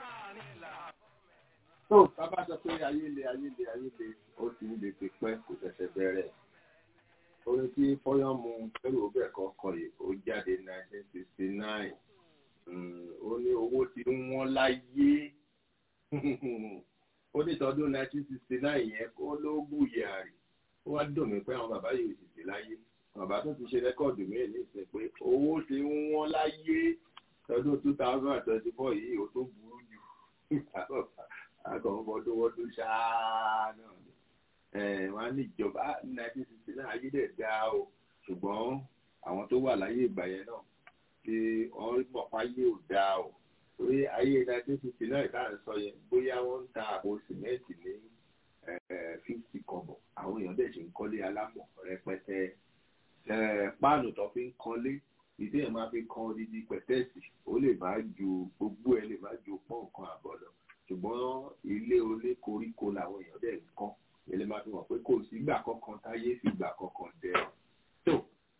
tó bàbá sọ pé ayé le ayé le ayé le ó ti ń le ti pẹ́ kò ṣẹ̀ṣẹ̀ bẹ̀rẹ̀ orin tí fọyọ́mù pẹ̀lú ọbẹ̀ kọ̀ọ̀kan yìí ó jáde nineteen sixty nine ó ní owó tí ń wọ́n láyé ó ní tọdún nineteen sixty nine yẹn kó ló gbùyè àrè ó wá dùn mí pé àwọn bàbá yìí ò sì sí láyé bàbá tó ti ṣe rẹ́kọ̀dù mí ní ìsìn pé owó tí ń wọ́n láyé tọdún two thousand and twenty four yìí ó tó burú jù àgọ̀mọdówọ́dún ṣáá náà ni wọn á ní ìjọba nineteen sixty nine ayé dẹ̀ dá o ṣùgbọ́n àwọn tó wà láyé ìgbà yẹn náà tí wọ́n mọ̀ fáyé ò dá o torí ayé nineteen sixty nine tá à ń sọ yẹn bóyá wọ́n ń ta àpò sìmẹ́ǹtì ní fifty kọ̀bọ̀ àwọn èèyàn dẹ̀ ṣe ń kọ́lé alámọ̀ rẹpẹtẹ páànù tó fi ń kọ́lé ìdí ẹ̀ máa fi kan odidi pẹ̀tẹ́ẹ̀sì ó lè má ju gbogbo ẹ̀ lè má ju pọ́ǹkan àbọ̀ lọ ṣùgbọ́n ilé oní koríko làwọn èèyàn dẹ̀ ń kọ́ ilé máa fi hàn pé kò sígbà kankan táyé fìgbà kankan dẹ tó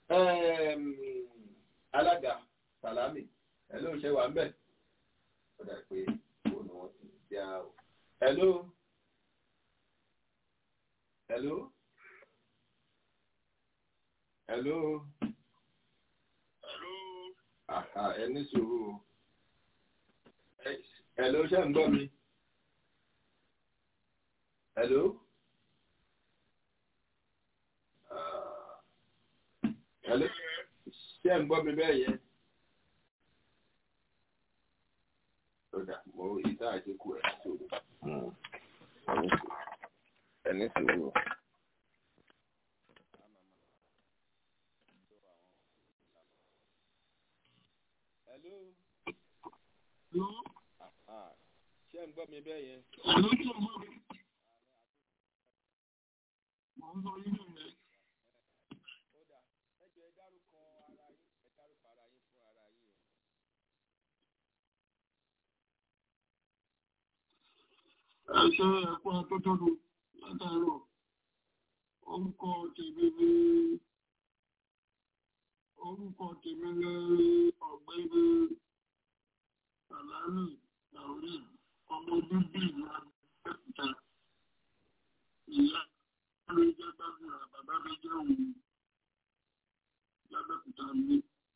alága salami hello ṣe wà ń bẹ̀ ó dà pé òun ni wọ́n ti já o hello hello hello aha ẹni sùúrù hello ṣe ń gbọ́ mi hello. Hello? Ṣé ń gbọ́ mi bẹ́ẹ̀ yẹn? Lọ́dà, mo ìta àdínkù ẹ̀ sòrò. Ẹni sòrò. Hello? Ṣé ń gbọ́ mi bẹ́ẹ̀ yẹn? Mo ń sọ yín nù mí. ẹṣẹ ẹkọ atótónu látàárọ̀ orúkọ tèmi ní orúkọ tèmi ní ọ̀gbẹ́ni sàlámì làórí ọmọ bíbí ìlú abẹ́òkúta ìyá mi jẹ́ gbàgbọ́ra bàbá mi jẹ́ òun lábẹ́òkúta mi.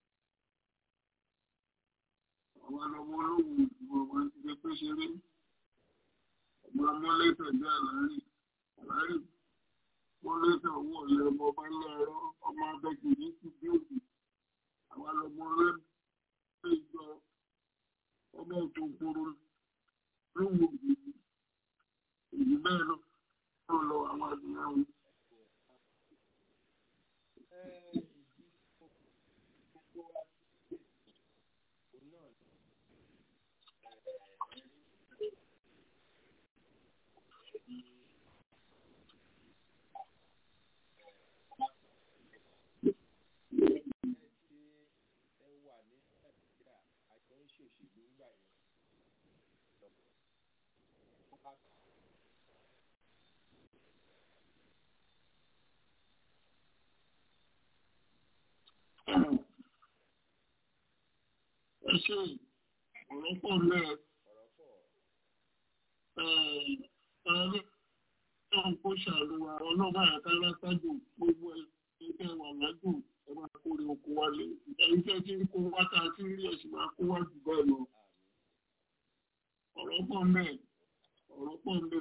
àwọn ọmọ olóhùn ìdìbò wọn ti gbé pé ṣeré ọmọ amọ́lẹ́tẹ̀ bí àlárí àlárí mọ́lẹ́tẹ̀ owó ọ̀lẹ́ ọmọ ọba ńlọrọ ọmọ abẹ́kì ní ti bí òbí àwọn ọmọ rẹ bí ìjọ ọmọ òtún kúrú lóhùn òbí èyí bẹ́ẹ̀ lọ tó lọ àwọn àdúrà wọn. ẹ ṣe ọ̀rọ̀ pọ̀ lẹ́ ẹ̀ẹ́dẹ́ náà kó ṣàlùwà ọlọ́ba àkàrà sájò gbogbo ẹgbẹ́ wà lájò ẹ máa kórè oko wálé ẹ̀yin tẹ́ ti ń kó wáta tí ń rí ẹ̀sìn máa kó wá jù bẹ́ẹ̀ lọ ọ̀rọ̀ pọ̀ mẹ́ ọ̀rọ̀ pọ̀ mẹ́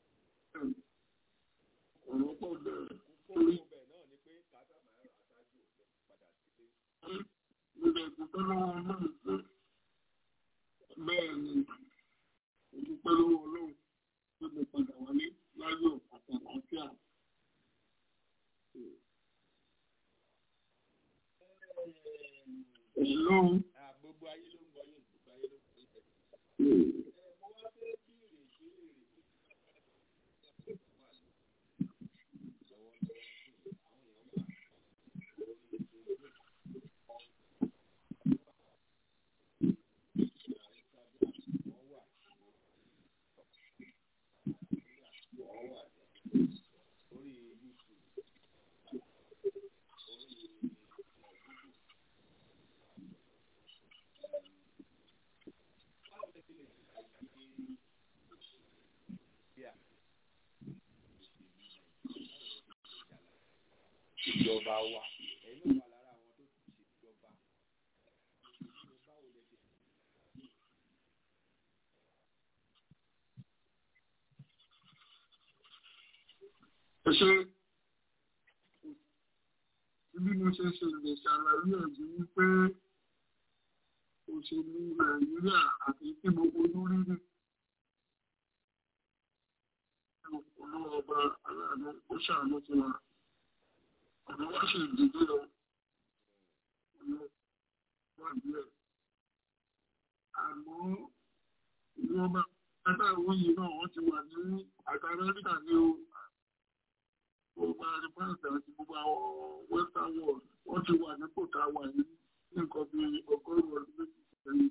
ọ̀rọ̀ pọ̀ mẹ́ orí. mo lè dúpẹ́ lọ́wọ́ ọlọ́run pé bẹ́ẹ̀ ni mo dúpẹ́ lọ́wọ́ ọlọ́run pé mo padà wálé láyọ̀ àtàlàáfíà. Hello. Gbogbo ayé ló ń gbọ́ yín, gbogbo ayé ló ń gbọ́ yín. Mo wá fẹ́ bíèrè ìbéèrè ìjọba wa ẹ̀yin náà wà lára àwọn tó ti ṣe ìjọba báwo lè ṣe. ẹ ṣe bí mo ṣe ṣe lè ṣàlàyé ẹ̀jú wípé òṣèlú nàìjíríà àti tí mo fojú rí ní olóògbà aláàánú ó ṣàánú fún wa ọ̀nà wá ṣe ìdílé lọ ọ̀nà wà díẹ̀ àmọ́ ìwọ̀nba adáwọ̀ yìí náà wọ́n ti wà ní àtàrẹ́ríkà ní o gbogbo àrífáàsì àti gbogbo àwọn western world wọ́n ti wà ní kòtà wà ní nǹkan bí ọgọ́rùn-ún ọdún méjì sẹ́yìn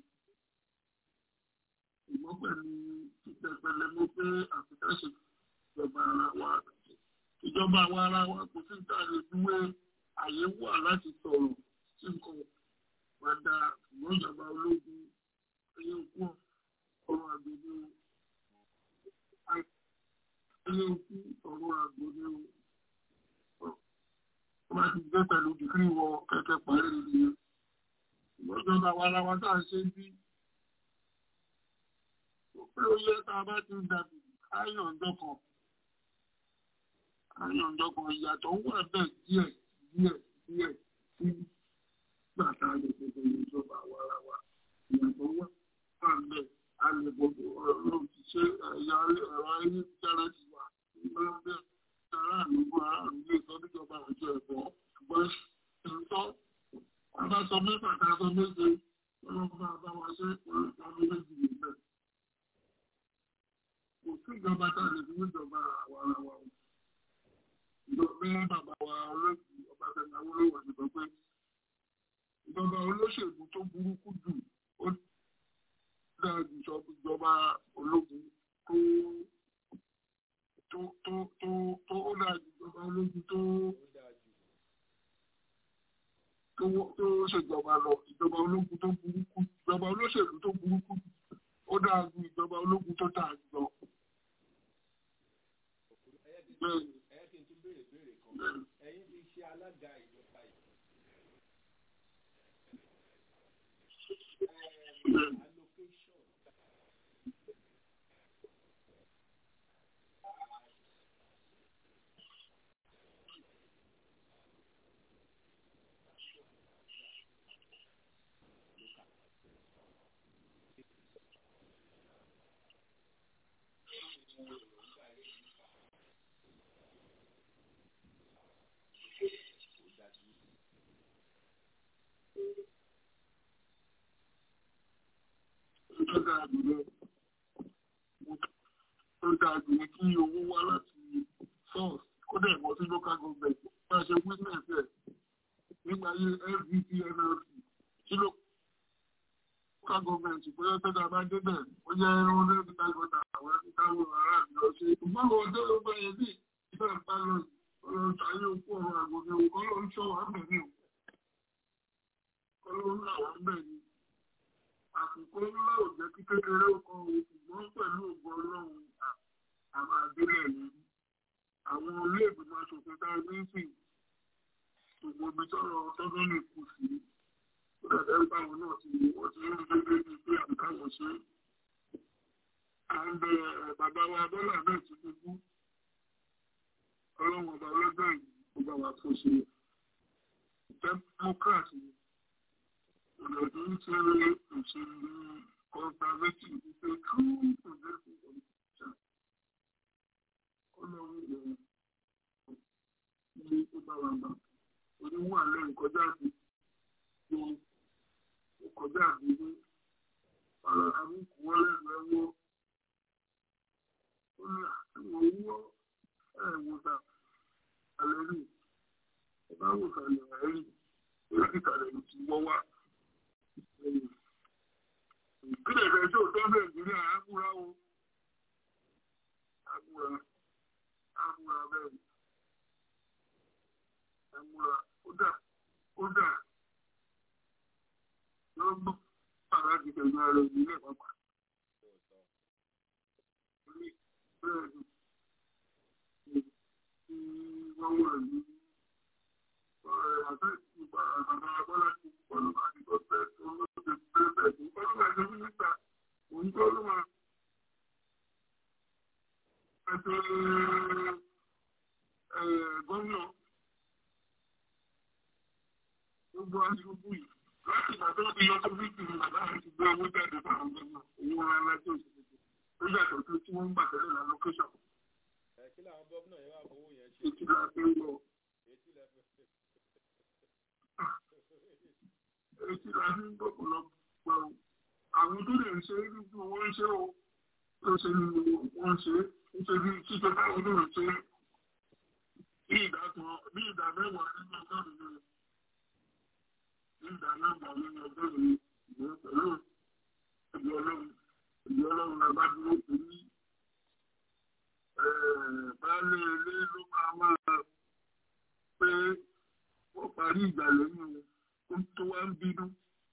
ìmọ̀ pẹ̀lú títẹ̀pẹ̀lẹ̀ mọ́ pé àfikà ṣe ìjọba ara wa ìjọba àwa ara wa kò sí ìta lè dúwé àyè wà láti sọ̀rọ̀ sí nǹkan padà ìmọ̀ ìjọba ológun ẹyẹ òkú ọ̀rọ̀ àgbègbè ẹyẹ òkú ọ̀rọ̀ àgbègbè wọ́n bá ti gbé pẹ̀lú dìgírí wọ kẹ̀kẹ́ parí nìyẹn ìmọ̀ ìjọba àwa ara wa tá à ń ṣe bí pé ó yẹ tá a bá ti dàbí ayọ̀ ọjọ́ kan ayọ̀ ọjọ́ kan ìyàtọ̀ wà bẹ́ẹ̀ díẹ̀ díẹ̀ díẹ̀ sí gbàtà lè gbogbo ìjọba àwa ara wa ìyàtọ̀ wà wà bẹ́ẹ̀ a lè gbogbo ọ̀rọ̀ ti ṣe ẹ̀yà ẹ̀rọ ayélujára ti wà nígbà bẹ́ẹ̀ ara àlùkò ara àlùkò ìsọ níjọba àjọ ẹ̀kọ́ ṣùgbọ́n ìtọ́ abáṣọ mẹ́fà tá a sọ méje ọlọ́pàá bá wa ṣe ọlọ́pàá méjì nìyẹn kò sí ìjọba tá a lè fi níjọba àwa ara wa o ìjọba bàbá wa olóògùn ọba tẹ̀lé awólọ́wọ̀ ti sọ pé ìjọba olóṣèlú tó burúkú jù ó dáa jù sọ ìjọba ológun tó tó tó tó tó ó dáa jù ìjọba ológun tó tó tó ṣèjọba lọ ìjọba ológun tó burúkú ìjọba olóṣèlú tó burúkú ó dáa ju ìjọba ológun tó dáa jù lọ. Bẹ́ẹ̀ni ẹ̀yẹ́ kí n tún béèrè béèrè kan ẹ̀yin ti ṣe alága ìjọba yìí. allocation tó dáa jù lọ tó dáa jù ní kí owó wá láti source kó dẹ̀ wọ́n sí local government bá a ṣe witness ẹ̀ nígbà ayé fvt nlc sí local government bóyá tó dáa bá débẹ̀ ó jẹ́ ẹran lẹ́bi tágbọ́ta àwọn akíkàwọ̀ ará mi lọ ṣe ìgbọ́n wọn tó ló bá yẹ bí ìfẹ́ ń bá lọ ọlọ́run tàyé òkú ọ̀rọ̀ àgbòmí òkú ọlọ́run ṣọ́ wà bẹ̀rẹ̀ òkú ọlọ́run làwọn bẹ̀rẹ̀ àkùkọ ńlá ò jẹ́ kí kékeré ó kọ́ o ṣùgbọ́n pẹ̀lú ògbó ọlọ́run àwọn àdélẹ̀ ni àwọn ilé ìgbìmọ̀ aṣòfin tá a ní sí gbogbo ibi tọ́rọ̀ tọ́dún lè kù sí ó dàbẹ́ báwọn náà ti wọ́n ti ń gbé gbé bíi pé àbíkáwọ̀ ṣe and bàbá wa bọ́lá náà ti dúdú ọlọ́run ọba ọlọ́gbà yìí ó bá wa tó ṣe democrat ni ìrọ̀lẹ́ ń ṣe òṣèlú conservative wípé true progressive politician ọlọ́run ìrọ̀lẹ́ ilé tó bá wa gbà oníwà lẹ́yìn kọjá àti tó kọjá àti ní ọ̀rọ̀ àbúkù wọlé ẹ̀wọ́ ó ní àwọn owó ẹ̀wòsà àlẹ́rì ìbáwòsà lẹ̀rẹ́rì dókítà rẹ̀ ti wọ́ wá. ìpínlẹ̀ rẹ̀ tó tọ́ nàìjíríà ágúra o ágúra ágúra bẹ́ẹ̀ ágúra kódà kódà lọ́gbọ́n àrà ti tẹ̀lé ara ìbílẹ̀ pápá. bẹ́ẹ̀ ni wọ́n wà ní àti ìgbà àgbàdo abọ́lá ti pọ̀lú àti tó fẹ́ tó ló ti fẹ́ bẹ́ẹ̀ tó pọ̀lú àti mínísítà òun tó ló máa ẹ̀tọ́ gómìnà gbogbo aṣojú yìí láti ìgbà tó ti yọ sórí ìgbìmọ̀ bàbá rẹ̀ ti gbé owó jáde fáwọn gómìnà owó ńlá láti òṣèlú ó yàtọ̀ tó tí wọ́n ń gbà tẹ́lẹ̀ lọ lókẹ́sọ̀n. kí làwọn gómìnà yẹn wà fowó yẹn ṣe. ètí la fi ń lọ. etí lẹ fi etí la fi ń gbọ́kọ̀ lọ pọ̀ o. àwọn tó lè ṣe é nínú wọn ń ṣe o tó ṣe ní wọn ń ṣe é nítorí títọ́ báwo ló ń ṣe é bí ìdá kan bí ìdá mẹ́wàá nínú ọgọ́rùn-ún ni bí ìdá mẹ́wàá nínú ọgọ́rùn-ún ni ìwé pẹ̀lú ìdí ọlọ́run ìdí ọlọ́run la bá dúró pẹ̀lú baálé ilé ló máa máa pé wọ́n parí ìgbà lẹ́yìn ohun tó wá ń bínú.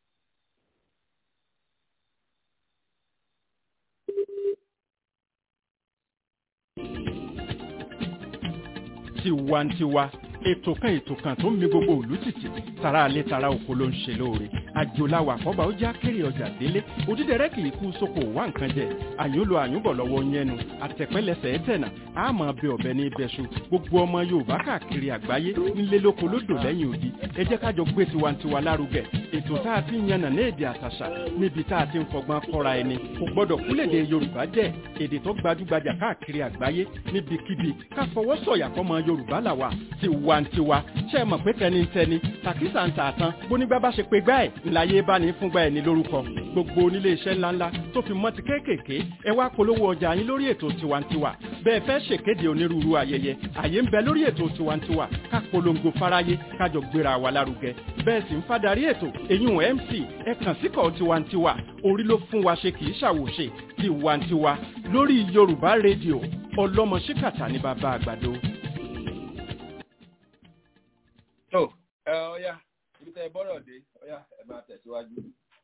tiwantiwa ètò kan ètò kan tó ń mi gbogbo òlú títì tara alẹ́ tara oko ló ń ṣe lóore àjòláwà àkọ́bà ó já kéré ọjà délé òdídẹrẹ́ kì í kú sóko wá nǹkan jẹ àyúnlo àyúnbọ̀ lọ́wọ́ yẹnu àtẹ̀pẹ́lẹsẹ̀ ẹ̀tẹ̀nà àmọ́ bẹ ọ̀bẹ ní ibẹ̀ṣu gbogbo ọmọ yorùbá káàkiri àgbáyé nílé lóko lódò lẹ́yìn odi ẹ jẹ́ kájọ gbé tiwantiwa lárugẹ ètò tá a ti ń yànnà ní èdè àtàṣà níbi tá a ti ń fọgbọ́n kọ́ra ẹni kò gbọ́dọ̀ kúlèdè yorùbá jẹ́ èdè tó gbajúgbajà káàkiri àgbáyé níbikíbi ká fọwọ́ sọ̀yà fọmọ yorùbá làwà tiwantiwa ṣe é mọ̀ pé tẹnitẹni tàkísà ń tà tán bónígbà bá ṣe pé gbá ẹ̀ ńláyé bá ní fúngbà ẹ̀ ní lórúkọ gbogbo onílé iṣẹ́ ńláńlá tó fi mọ́ ti kéékèèké ẹ wá polówó ọjà yín lórí ètò tiwantiwa bẹ́ẹ̀ fẹ́ ṣèkéde onírúurú ayẹyẹ àyè ń bẹ lórí ètò tiwantiwa ká polongo fáráyé kájọ gbéra wa lárugẹ bẹ́ẹ̀ sì ń fadarí ètò èyún mc ẹ kàn síkọ̀ tiwantiwa orí ló fún wa ṣe kì í ṣàwòṣe tiwantiwa lórí yorùbá rédíò ọlọ́mọ ṣíkàtà ní bàbá àgbàdo. tó ẹ ọyá ibi tẹ ẹ bọ́rọ̀ dé ọyá ẹ máa tẹ̀síwájú.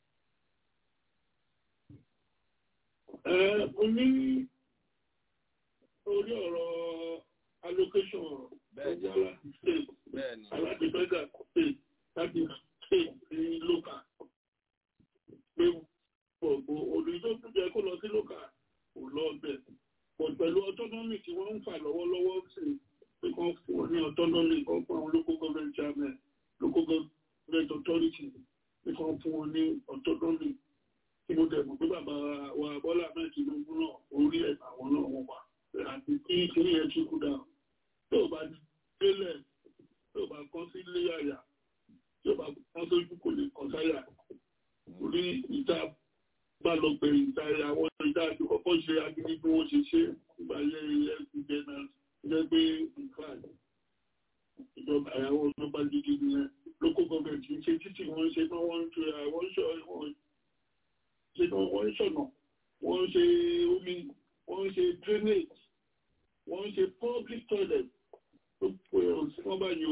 ẹ o ní orí ọ̀rọ̀ allocation ọ̀rọ̀ ọjọ́ láti state aláti fẹ́gà state láti state ní local pé gbogbo òní tó tún jẹ́ kó lọ sí local kò lọ bẹ̀ pọ̀ pẹ̀lú autonomy tí wọ́n ń fà lọ́wọ́lọ́wọ́ sí pé kàn fún wọn ní autonomy kan fún àwọn local government chairman local government authority pé kàn fún wọn ní autonomy tí mo tẹ̀ mọ̀ pé bàbá wa Bọ́lá Ahmed Tinubu náà orí ẹ̀ àwọn náà wọ́n wà àti kí kiri yẹn tún kú dà tó bá délẹ̀ tó bá kán sí ilé àyà tó bá kán sójú kò lè kán sáyà orí ìta bá lọ bẹ̀rẹ̀ ìta àwọn ìta àti kọ́kọ́ ṣe agídí bí wọ́n ṣe ṣe nígbà yẹ ilé ìgbẹ́ náà jẹ́ pé nǹkan ìjọba àwọn ọlọ́pàá gidi nìyẹn local government ṣe títí wọ́n ṣe náà wọ́n ń ṣe àwọn ìṣọ̀ ṣe náà wọ́n ń ṣọ̀nà wọ́n ń ṣe omi wọ́n ń ṣe drainage wọ́n ń ṣe public toilet tó pè ọ́ sí wọ́n bá yọ.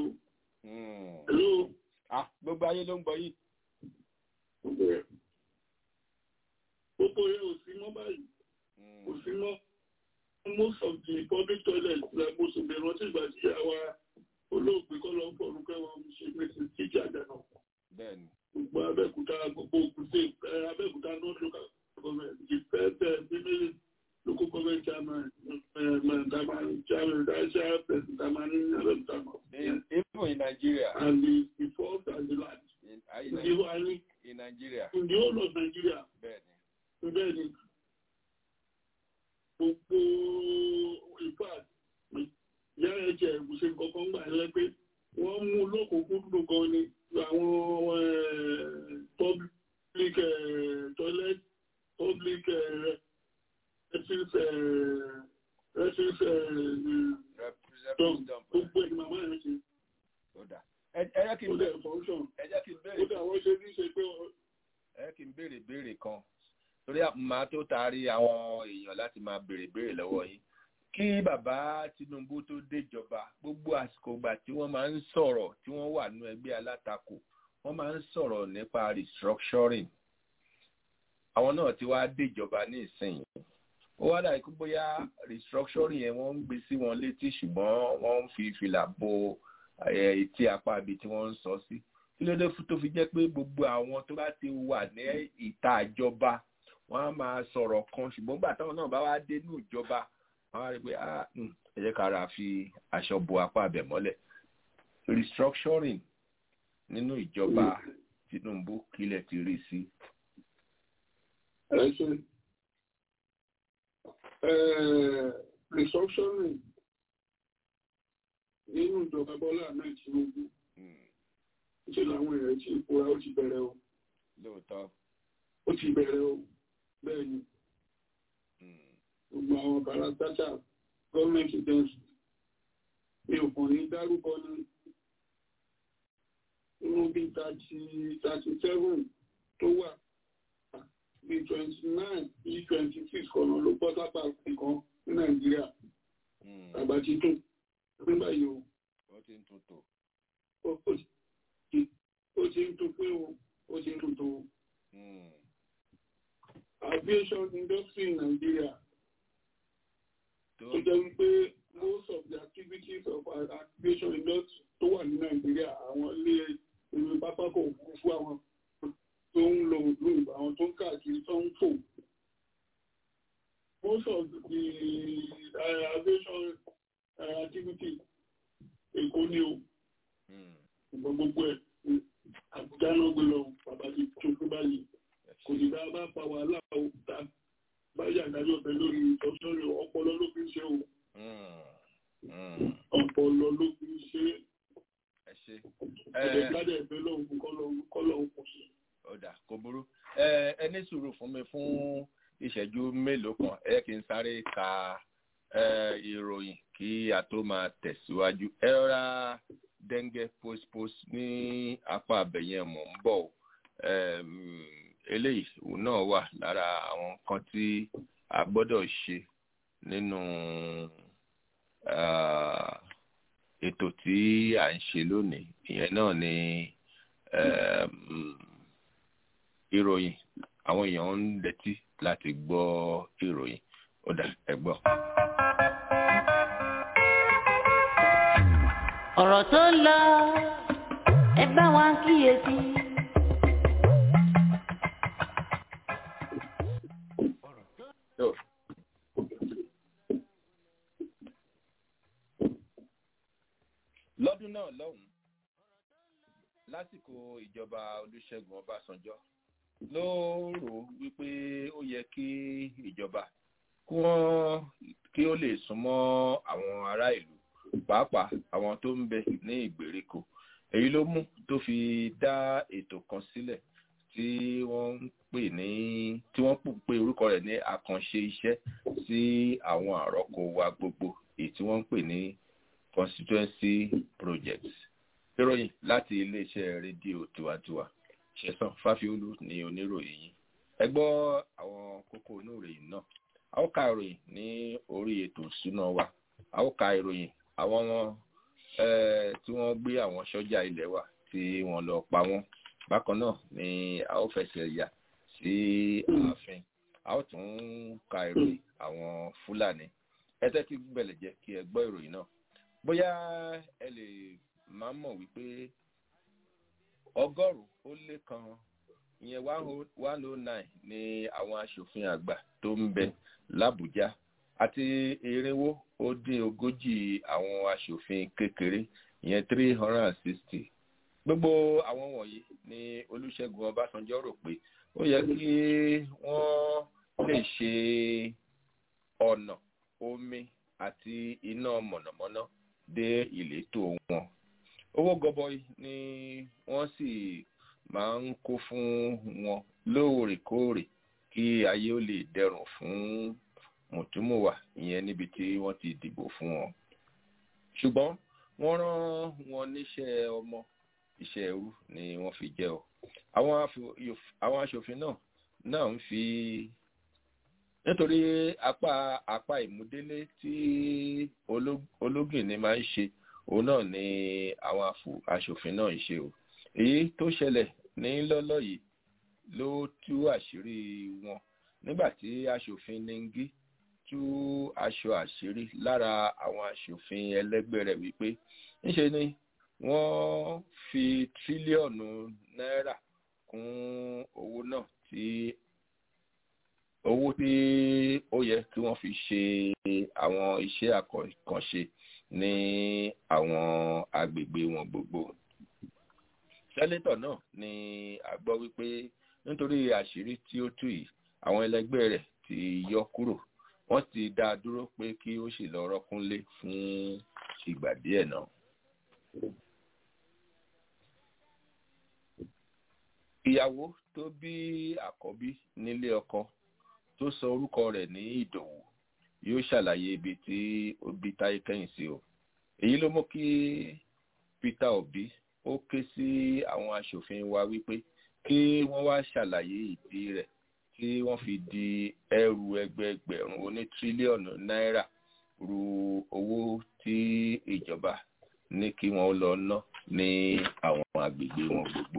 Hello. gbogbo ayé ló ń gbọ́ yìí. gbogbo yẹn ò sí mọ́ báyìí kò sí mọ́ most of the public toilets like mo sì bẹ̀rẹ̀ ọtí ìgbà tí àwa olóògbé kọ́ lọ ń fọ̀rùn kẹwàá ń ṣe mẹ́sì tíjà àjànà bẹ́ẹ̀ni gbogbo abẹ́òkúta gbogbo òkúté abẹ́òkúta north local government the first uh, female local government chairman damani chairman daisha president damani abẹ́òkúta north. even in Nigeria and the the fourth and the last. in, uh, in, in the whole I mean, in Nigeria in the whole of Nigeria. bẹ́ẹ̀ni bẹ́ẹ̀ni gbogbo ìfà ìyá ẹ̀jẹ̀ ìbùsẹ̀ kankan gbà ẹ́ pé wọ́n mú lókòókòdúdú gan ni àwọn public eh, toilet public eh, refuse eh, refuse eh, dump gbogbo ẹ̀ ni màmá yẹn ṣe. ó dà ẹ ẹ jẹ́ kí n ó dẹ̀ function ẹ jẹ́ kí n ó béèrè dẹ̀ wọ́n ṣe ní ṣe pé ẹ kí n béèrè béèrè kan torí máa tó taari àwọn èèyàn láti máa béèrè béèrè lọ́wọ́ yín kí bàbá Tinubu tó déjọba gbogbo àsìkò ìgbà tí wọ́n máa ń sọ̀rọ̀ tí wọ́n wà nínú ẹgbẹ́ alátakò wọ́n máa ń sọ̀rọ̀ nípa restructuring àwọn náà ti wá déjọba ní ìsinyìí ó wá dàbí pé bóyá restructuring yẹn wọ́n ń gbé sí wọn létí ṣùgbọ́n wọ́n ń fi fìlà bo eh, etí apá ibi tí wọ́n ń sọ sí kí ló dé tó fi jẹ́ pé gbogbo àwọn tó bá ti wà ní ìta ìjọba wọ́n á máa sọ̀rọ̀ kan ṣùgbọ́n gbà táwọn náà bá wá dé ní ìjọba wọ́n á rí i pé ah hmm, ẹ jẹ́ ká ra fi aṣọ bo apá abẹ mọ́lẹ̀ restructuring nínú ìjọba Tinubu kílẹ̀ ti rí sí. ẹ ṣe restructuring nínú ìjọba Bọ́lá Ahmed Tinubu ṣe làwọn èèyàn tí ìfura ó ti bẹ̀rẹ̀ o lóòótọ́ ó ti bẹ̀rẹ̀ o bẹ́ẹ̀ ni gbogbo àwọn parastata gọ́ọ̀mẹ̀ntì dẹ́sù mi ò kàn ní dárúkọ ní inú bí thirty thirty seven tó wà bí twenty nine bí twenty six kọ̀nà ló bọ́ sápá kan ní Nàìjíríà àgbà títún nígbà yìí o ó ti ń tuntun. ó ti ó ti ń tún pé o ó ti ń tún tó o. aviation industry in Nigeria tó jẹ́ wípé most of the activities of our aviation industry tó wà ní Nigeria àwọn ilé ìlú pápákọ̀ òfurufú àwọn tó ń lo òlù àwọn tó ń káàkiri tó ń fò most of the uh, aviation uh, activity Èkó ni o ṣùgbọ́n gbogbo ẹ̀ Àbújá náà gbé lọ bàbá ti tó fún báyìí kò sì dá bá pa wàhálà o ta báyìí àdájọ́ ọ̀fẹ́ lórí ìtọ́sọ́rọ̀ ọpọlọ ló fi ń ṣe o ọpọlọ ló fi ń ṣe ẹ ṣe ẹ̀ẹ́dẹ̀ gbádẹ̀ ẹ̀fẹ́ lọ́hùn kọ́ lọ́hùn kò sí. ọ̀dà kò burú ẹ ẹ ní sùúrù fún mi fún ìṣẹ́jú mélòó kan ẹ kí n sáré ka ẹ ìròyìn kí a tó máa tẹ̀síwájú ẹ rọra dẹ́ngẹ́ postpost ní apá abẹ̀yẹn mọ̀ ń bọ̀ eléyìí náà wà lára àwọn nǹkan tí a gbọ́dọ̀ ṣe nínú ètò tí à ń ṣe lónìí ìyẹn náà ni ìròyìn àwọn èèyàn ń dẹtí láti gbọ́ ìròyìn ó dà ẹ gbọ́. ọ̀rọ̀ tó ń lọ ẹ bá wa kíyèsí. lọ́dún náà lọ́hùn-ún lásìkò ìjọba olúṣẹ́gun ọbásanjọ́ ló rò wípé ó yẹ kí ìjọba kí wọ́n kí ó lè súnmọ́ àwọn ará ìlú pàápàá àwọn tó ń bẹ ní ìgbèríko èyí ló mú tó fi dá ètò kan sílẹ̀ tí wọ́n ń pè ní tí wọ́n pè orúkọ rẹ̀ ní àkànṣe iṣẹ́ sí àwọn àrọ́kọ wa gbogbo èyí tí wọ́n ń pè ní constituency projects ìròyìn láti iléeṣẹ́ rédíò tiwantiwa ṣẹ̀sán fáfiolú ní oníròyìn yìí ẹ gbọ́ àwọn kókó oníròyìn náà a ó ka ìròyìn ní orí ètò ìṣúná wa a ó ka ìròyìn àwọn tí wọ́n gbé àwọn sọ́jà ilẹ̀ wa tí wọ́n lọ pa wọ́n bákan náà ni a ó fẹsẹ̀ yà sí ààfin a ó tún ka ìròyìn àwọn fúlàní ẹ tẹ́tí bẹ̀lẹ̀ jẹ́ kí ẹ gbọ́ ìròyìn náà bóyá ẹ lè máa mọ̀ wípé ọgọ́rùn-ún ó lé kan ìyẹn one oh nine ni àwọn aṣòfin àgbà tó ń bẹ làbújá àti irinwó ó dín ogójì àwọn aṣòfin kékeré ìyẹn three hundred and sixty gbogbo àwọn wọ̀nyí ni olùṣègùn ọbásanjọ́ rò pé ó yẹ kí wọ́n lè ṣe ọ̀nà omi àti iná mọ̀nàmọ́ná dé ìletò wọn owó gọbọi ni wọ́n sì máa ń kó fún wọn lóòrèkóòrè kí ayé ó lè dẹrùn fún mùtúmùwà ìyẹn níbi tí wọ́n ti dìbò fún wọn ṣùgbọ́n wọ́n rán wọn níṣẹ́ ọmọ iṣẹ́ ẹrú ni wọ́n fi jẹ́ ọ àwọn aṣòfin náà náà ń fi nítorí apá apá ìmúdélé tí ológìnní máa ń ṣe òun náà ni àwọn aṣòfin náà ń ṣe o èyí tó ṣẹlẹ̀ ní lọ́lọ́ yìí ló tú àṣírí wọn nígbà tí aṣòfin nengi tú aṣọ àṣírí lára àwọn aṣòfin ẹlẹgbẹ́ rẹ̀ wípé ńṣe ni wọ́n fi tírílíọ̀nù náírà kún owó náà tí owó tí ó yẹ kí wọ́n fi ṣe àwọn iṣẹ́ àkànṣe ní àwọn agbègbè wọn gbogbo. sẹ́létọ̀ náà ni a gbọ́ wípé nítorí àṣírí tí ó tú yìí àwọn ẹlẹgbẹ́ rẹ̀ ti yọ kúrò wọ́n ti dá a dúró pé kí ó sì lọ rọ́kúnlé fún ìgbà díẹ̀ náà. ìyàwó tó bí àkọ́bí nílé ọkọ tó sọ orúkọ rẹ̀ ní ìdòwú yóò ṣàlàyé ibi tí ó bí táyé kẹ́yìn sí o èyí ló mú kí peter obi ó ké sí àwọn aṣòfin wa wípé kí wọ́n wá ṣàlàyé ìdí rẹ̀ tí wọ́n fi di ẹrù ẹgbẹẹgbẹ̀rún oní tírílíọ̀nù náírà ru owó tí ìjọba ní kí wọ́n lọ ná ní àwọn agbègbè wọn gbogbo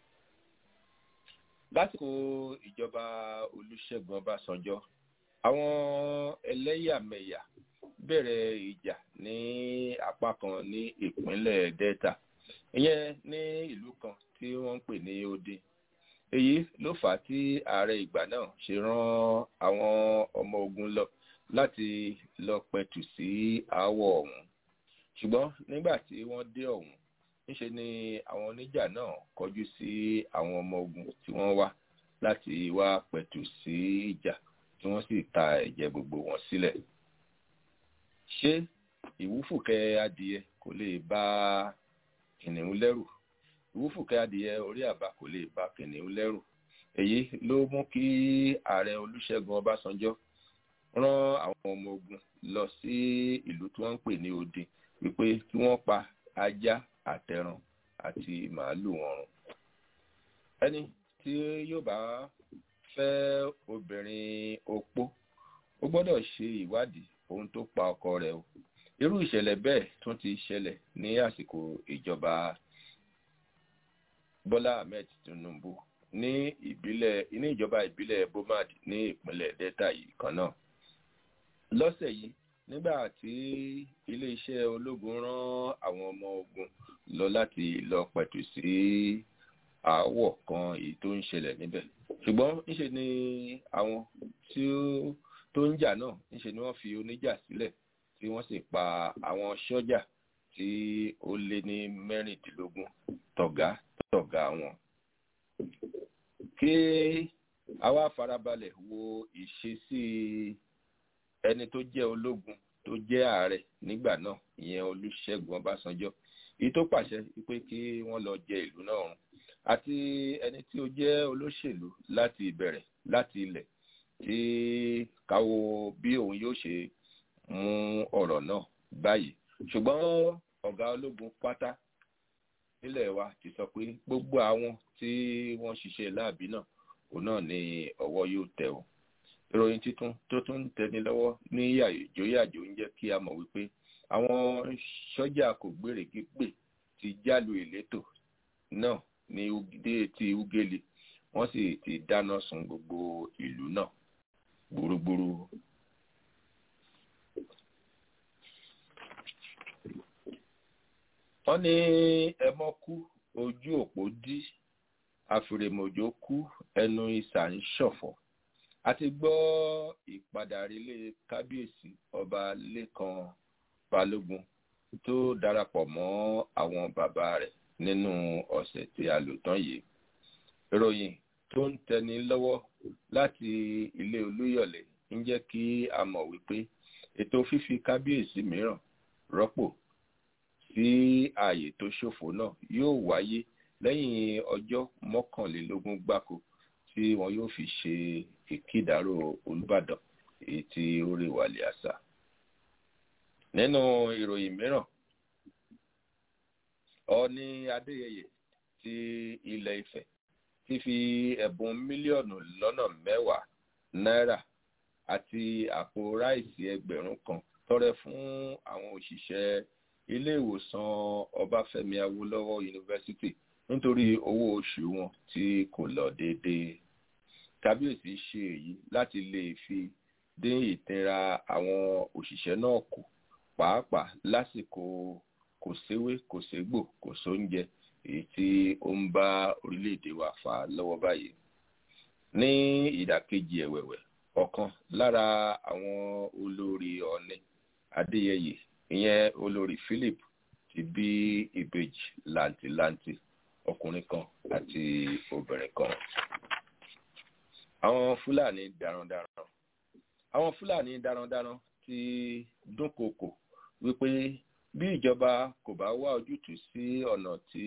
lásìkò ìjọba olùṣègùn ọbásanjọ́ àwọn ẹlẹ́yàmẹ̀yà bẹ̀rẹ̀ ìjà ní apá kan ní ìpínlẹ̀ delta ìyẹn ní ìlú kan tí wọ́n ń pè ní odi èyí ló fà á tí ààrẹ ìgbà náà ṣe rán àwọn ọmọ ogun lọ láti lọ pẹ̀tù sí aáwọ̀ ọ̀hún ṣùgbọ́n nígbà tí wọ́n dé ọ̀hún níṣe ni àwọn oníjà náà kọjú sí àwọn ọmọ ogun tí wọ́n wá láti wá pẹ̀tù sí ìjà tí wọ́n sì ta ẹ̀jẹ̀ gbogbo wọn sílẹ̀. ṣé ìwúfùkẹ́ adìẹ kò lè bá kìnìún lẹ́rù ìwúfùkẹ́ adìẹ orí àbá kò lè bá kìnìún lẹ́rù èyí ló mú kí ààrẹ olùṣègùn ọbásanjọ́ rán àwọn ọmọ ogun lọ sí ìlú tí wọ́n ń pè ní odi wípé kí wọ́n pa ajá àtẹran àti màálù ọrùn ẹni tí yóò bá fẹ́ obìnrin opó ó gbọ́dọ̀ ṣe ìwádìí ohun tó pa ọkọ rẹ̀ o irú ìṣẹ̀lẹ̀ bẹ́ẹ̀ tún ti ṣẹlẹ̀ ní àsìkò ìjọba bọ́lá ahmed tinubu ní ìbílẹ̀ ní ìjọba ìbílẹ̀ bomad ní ìpínlẹ̀ delta yìí kan náà lọ́sẹ̀ yìí nígbà tí iléeṣẹ́ ológun rán àwọn ọmọ ogun lọ láti lọ pẹ̀tù sí aáwọ̀ kan èyí tó ń ṣẹlẹ̀ níbẹ̀ ṣùgbọ́n níṣe ni àwọn tí ó tó ń jà náà níṣe ni wọ́n fi oníjà sílẹ̀ tí wọ́n sì pa àwọn sọ́jà tí ó lé ní mẹ́rìndínlógún tọ̀gá tọ̀gá wọn. kí a wá farabalẹ̀ wo ìṣesí ẹni tó jẹ́ ológun tó jẹ́ ààrẹ nígbà náà ìyẹn olùṣègùn ọbásanjọ́ èyí tó pàṣẹ pé kí wọ́n lọ jẹ ìlú náà run àti ẹni tí ó jẹ́ olóṣèlú láti ìbẹ̀rẹ̀ láti ilẹ̀ tí káwo bí òun yóò ṣe mú ọ̀rọ̀ náà báyìí ṣùgbọ́n ọ̀gá ológun pátá nílẹ̀ wa ti sọ pé gbogbo àwọn tí wọ́n ṣiṣẹ́ láàbí náà òun náà ni ọwọ́ yóò tẹ̀ o ìròyìn tuntun tó tún ń tẹni lọ́wọ́ ní yàjóyàjó ń jẹ́ kí a mọ̀ wípé àwọn sọ́jà kò gbèrègé pè ti jálu ìletò náà ní dé ti ugele wọ́n sì ti dáná sun gbogbo ìlú náà gbúrú. wọ́n ní ẹmọ́ kú ojú òpó dí àfìrèmọ̀jò kú ẹnu ìsà ń ṣọ̀fọ̀ a ti gbọ́ ìpadàrílé kábíyèsí ọba lẹ́kan balógun tó darapọ̀ mọ́ àwọn bàbá rẹ̀ nínú ọ̀sẹ̀ tí a lò tán yìí ìròyìn tó ń tẹni lọ́wọ́ láti ilé olúyọ̀lé ń jẹ́ kí a mọ̀ wípé ètò fífi kábíyèsí mìíràn rọ́pò sí ààyè tó ṣòfò náà yóò wáyé lẹ́yìn ọjọ́ mọ́kànlélógún gbáko tí wọn yóò fi ṣe ìkídàrò olùbàdàn èyí tí ó rè wàlẹ̀ àṣà. nínú ìròyìn mìíràn ọọ̀ni adéyẹyẹ ti ilẹ̀ ifẹ̀ ti fi ẹ̀bùn mílíọ̀nù lọ́nà mẹ́wàá náírà àti àpò ráìsì ẹgbẹ̀rún kan tọrẹ fún àwọn òṣìṣẹ́ ilé ìwòsàn ọbáfẹ́mi awólọ́wọ̀ yunifásitì nítorí owó oṣù wọn tí kò lọ déédéé kábíyèsí ṣe èyí láti lè fi dín ìtẹra àwọn òṣìṣẹ́ náà kù pàápàá lásìkò kò séwé kò ségbò kò sóúnjẹ èyí tí ó ń bá orílẹ̀-èdè wa fà lọ́wọ́ báyìí ní ìdàkejì ẹ̀wẹ̀wẹ̀ ọ̀kan lára àwọn olórí ọ̀nẹ́ adéyẹyẹ ìyẹn olórí philip ti bí ìbejì làǹtìlanti ọkùnrin kan àti obìnrin kan àwọn fúlàní darandaran àwọn fúlàní darandaran ti dúnkokò wípé bí ìjọba kò bá wá ojútùú sí ọ̀nà tí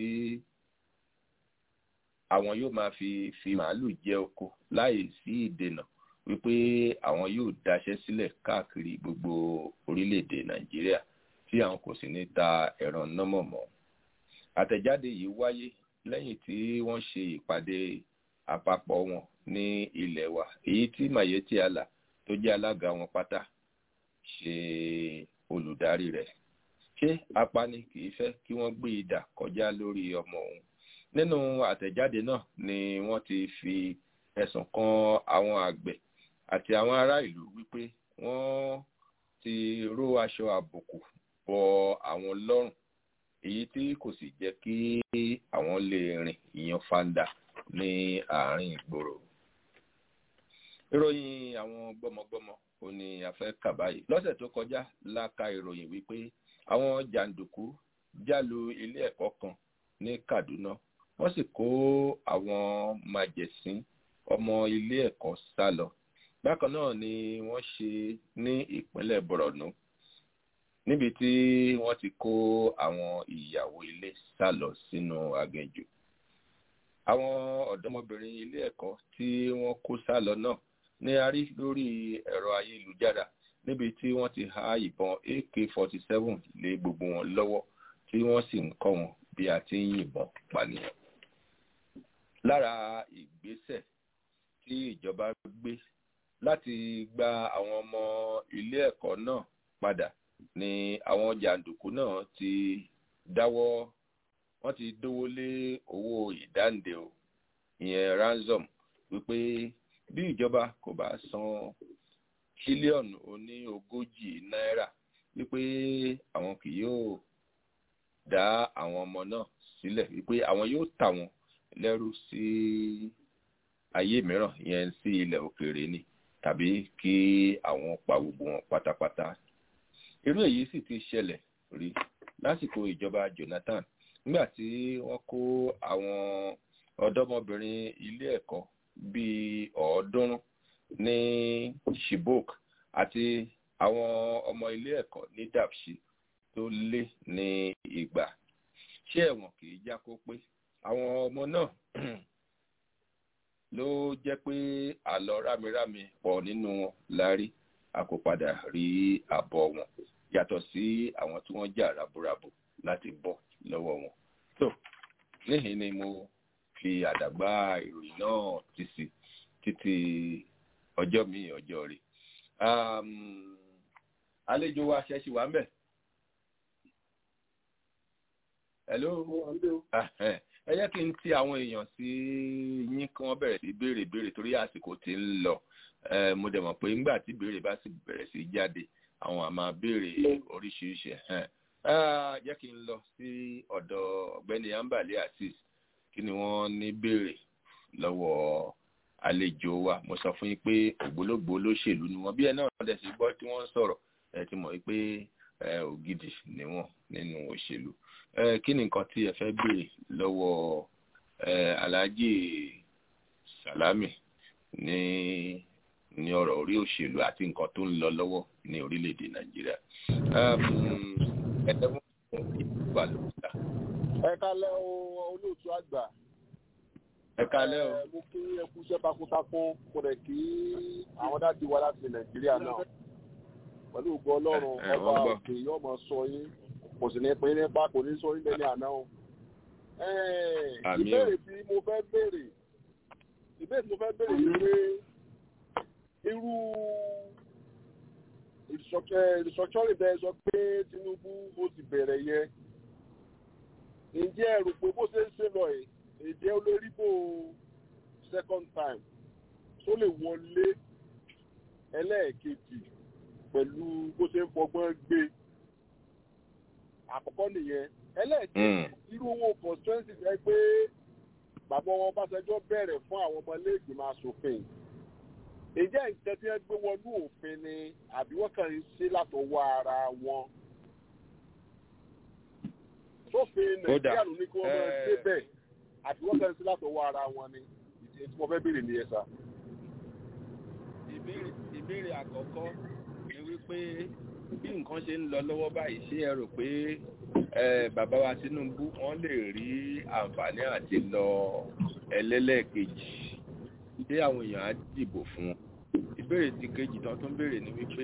àwọn yóò máa fi fi màálù jẹ oko láì sí ìdènà wípé àwọn yóò daṣẹ́ sílẹ̀ káàkiri gbogbo orílẹ̀-èdè nàìjíríà tí àwọn kò sì ní ta ẹran nọ́mọ̀ mọ́ àtẹ̀jáde yìí wáyé lẹ́yìn tí wọ́n ṣe ìpàdé àpapọ̀ wọn ní ilẹ̀ wa èyí tí mayeti ala tó jẹ́ alága wọn pátá ṣe olùdarí rẹ̀ ṣé apani kì í fẹ́ kí wọ́n gbé idà kọjá lórí ọmọ òun nínú àtẹ̀jáde náà ni wọ́n ti fi ẹ̀sùn kan àwọn àgbẹ̀ àti àwọn ará ìlú wípé wọ́n ti ró aṣọ àbùkù bọ àwọn lọ́rùn èyí tí kò sì jẹ́ kí àwọn lè rìn ìyan fanda ní àárín ìgboro ìròyìn àwọn gbọmọgbọmọ ò ní afẹ́ kà báyìí lọ́sẹ̀ tó kọjá la ka ìròyìn wípé àwọn jàǹdùkú jálu ilé ẹ̀kọ́ kan ní kaduna wọ́n sì kó àwọn màjẹ̀sín ọmọ ilé ẹ̀kọ́ sá lọ bákan náà ni wọ́n ṣe ní ìpínlẹ̀ borno níbi tí wọ́n ti kó àwọn ìyàwó ilé sá lọ sínú aginjù àwọn ọ̀dọ́mọbìnrin ilé ẹ̀kọ́ tí wọ́n kó sá lọ náà ní a rí lórí ẹ̀rọ ayélujára níbi tí wọ́n ti há ìbọn ak forty seven lé gbogbo wọn lọ́wọ́ tí wọ́n sì ń kọ́ wọn bí a ti ń yìnbọn pànìyàn. lára ìgbésẹ̀ tí ìjọba gbé láti gba àwọn ọmọ ilé ẹ̀kọ́ náà padà ni àwọn jàǹdùkú náà ti dáwọ́ wọ́n ti dówó lé owó ìdáǹdè o ìyẹn ransom wípé bí ìjọba kò bá san tírílíọ̀nù oní ogójì náírà wípé àwọn kì yóò dá àwọn ọmọ náà sílẹ̀ wípé àwọn yóò tà wọ́n lẹ́rú sí ayé mìíràn yẹn sí ilẹ̀ òkèèrè ni tàbí kí àwọn pa gbogbo wọn pátápátá irú èyí sì ti ṣẹlẹ̀ rí lásìkò ìjọba jonathan nígbà tí wọ́n kó àwọn ọ̀dọ́mọbìnrin ilé ẹ̀kọ́ bíi ọ̀ọ́dúnrún ní shibok àti àwọn ọmọ ilé ẹ̀kọ́ ní dapchi tó lé ní ìgbà ṣé ẹ̀wọ̀n kì í já kó pé àwọn ọmọ náà ló jẹ́ pé àlọ́ rámirámi pọ̀ nínú wọn lárí a kò padà rí àbọ̀ wọn yàtọ̀ sí àwọn tí wọ́n jà raburabu láti bọ́ lọ́wọ́ wọn. tó níhìn ni mo fi àdàgbà ìròyìn náà ti sí títí ọjọ́ mi ọjọ́ rí. àlejò wa ṣẹ́ṣì wà ń bẹ̀. hello. ẹ jẹ́ kí n ti àwọn èèyàn sí yín kí wọ́n bẹ̀rẹ̀ sí béèrè béèrè torí àsìkò tí ń lọ mo dẹ̀ mọ̀ pé nígbà tí ìbéèrè bá sì bẹ̀rẹ̀ sí jáde àwọn àmà béèrè oríṣiríṣi jẹ́ kí n lọ sí ọ̀dọ̀ ọ̀gbẹ́ni ambale asis kí ni wọ́n ní béèrè lọ́wọ́ àlejò wa mo sọ fún yín pé ògbólógbò olóṣèlú ni wọ́n bí ẹ náà dẹ̀ sí gbọ́ tí wọ́n ń sọ̀rọ̀ ẹ ti mọ̀ pé ògidì ni wọ́n nínú òṣèlú kí ni nǹkan tí ẹ fẹ́ béèrè lọ́wọ́ alhaji salami ní ní ọ̀rọ̀ orí òṣèlú àti nǹkan tó ń lọ lọ́wọ́ ní orílẹ̀-èdè nàìjíríà. ẹ̀ẹ́dẹ́gbọ́n ìgbà ló ń ta. ẹ kalẹ́ o olóòtú àgbà. ẹ kalẹ́ o. mo kí ẹ kú iṣẹ́ takuntakun kò rẹ̀ kí àwọn dáàdi wa láti nàìjíríà náà. pẹ̀lú ògbó ọlọ́run ọba òkè yóò mọ sọ yín kò sì ní pín nípa kò ní sọ yín lẹ́ni àná o. ìbéèrè tí mo fẹ́ béèrè ìbéèrè tí mo fẹ́ béèrè ni pé irú ìsọ̀kẹ́rì bẹ́ẹ̀ sọ pé tinubu ó ti bẹ̀rẹ̀ yẹ ǹjẹ́ ẹ̀rù pé bó ṣe ń ṣe lọ ẹ̀ èdè olóríbó second time tó lè wọlé ẹlẹ́ẹ̀kejì pẹ̀lú bó ṣe ń fọgbọ́n gbé àkọ́kọ́ nìyẹn ẹlẹ́ẹ̀kejì irú owó constituency jẹ́ pé bàbá wọn Ọbásanjọ́ bẹ̀rẹ̀ fún àwọn ọmọ ilé ìgbìmọ̀ asòfin ǹjẹ́ nǹkan tí wọ́n gbé wọnú òfin ni àbí wọ́n kàn ń ṣe látọwọ́ ara wọn. sófin nàìjíríà ló ní kí wọ́n máa ṣe bẹ́ẹ̀ àbí wọ́n kàn ń ṣe látọwọ́ ara wọn ni ìdí tí mo fẹ́ béèrè nìyẹn sá. ìbéèrè àkọ́kọ́ ni wípé bí nǹkan ṣe ń lọ lọ́wọ́ báyìí ṣé ẹ rò pé bàbá wa Tinubu wọ́n lè rí àǹfààní àti lọ ẹlẹ́lẹ́ẹ̀kejì ṣé àwọn èèyàn á dìbò fún wọn ìbéèrè ti kejì tán tó ń béèrè ni wípé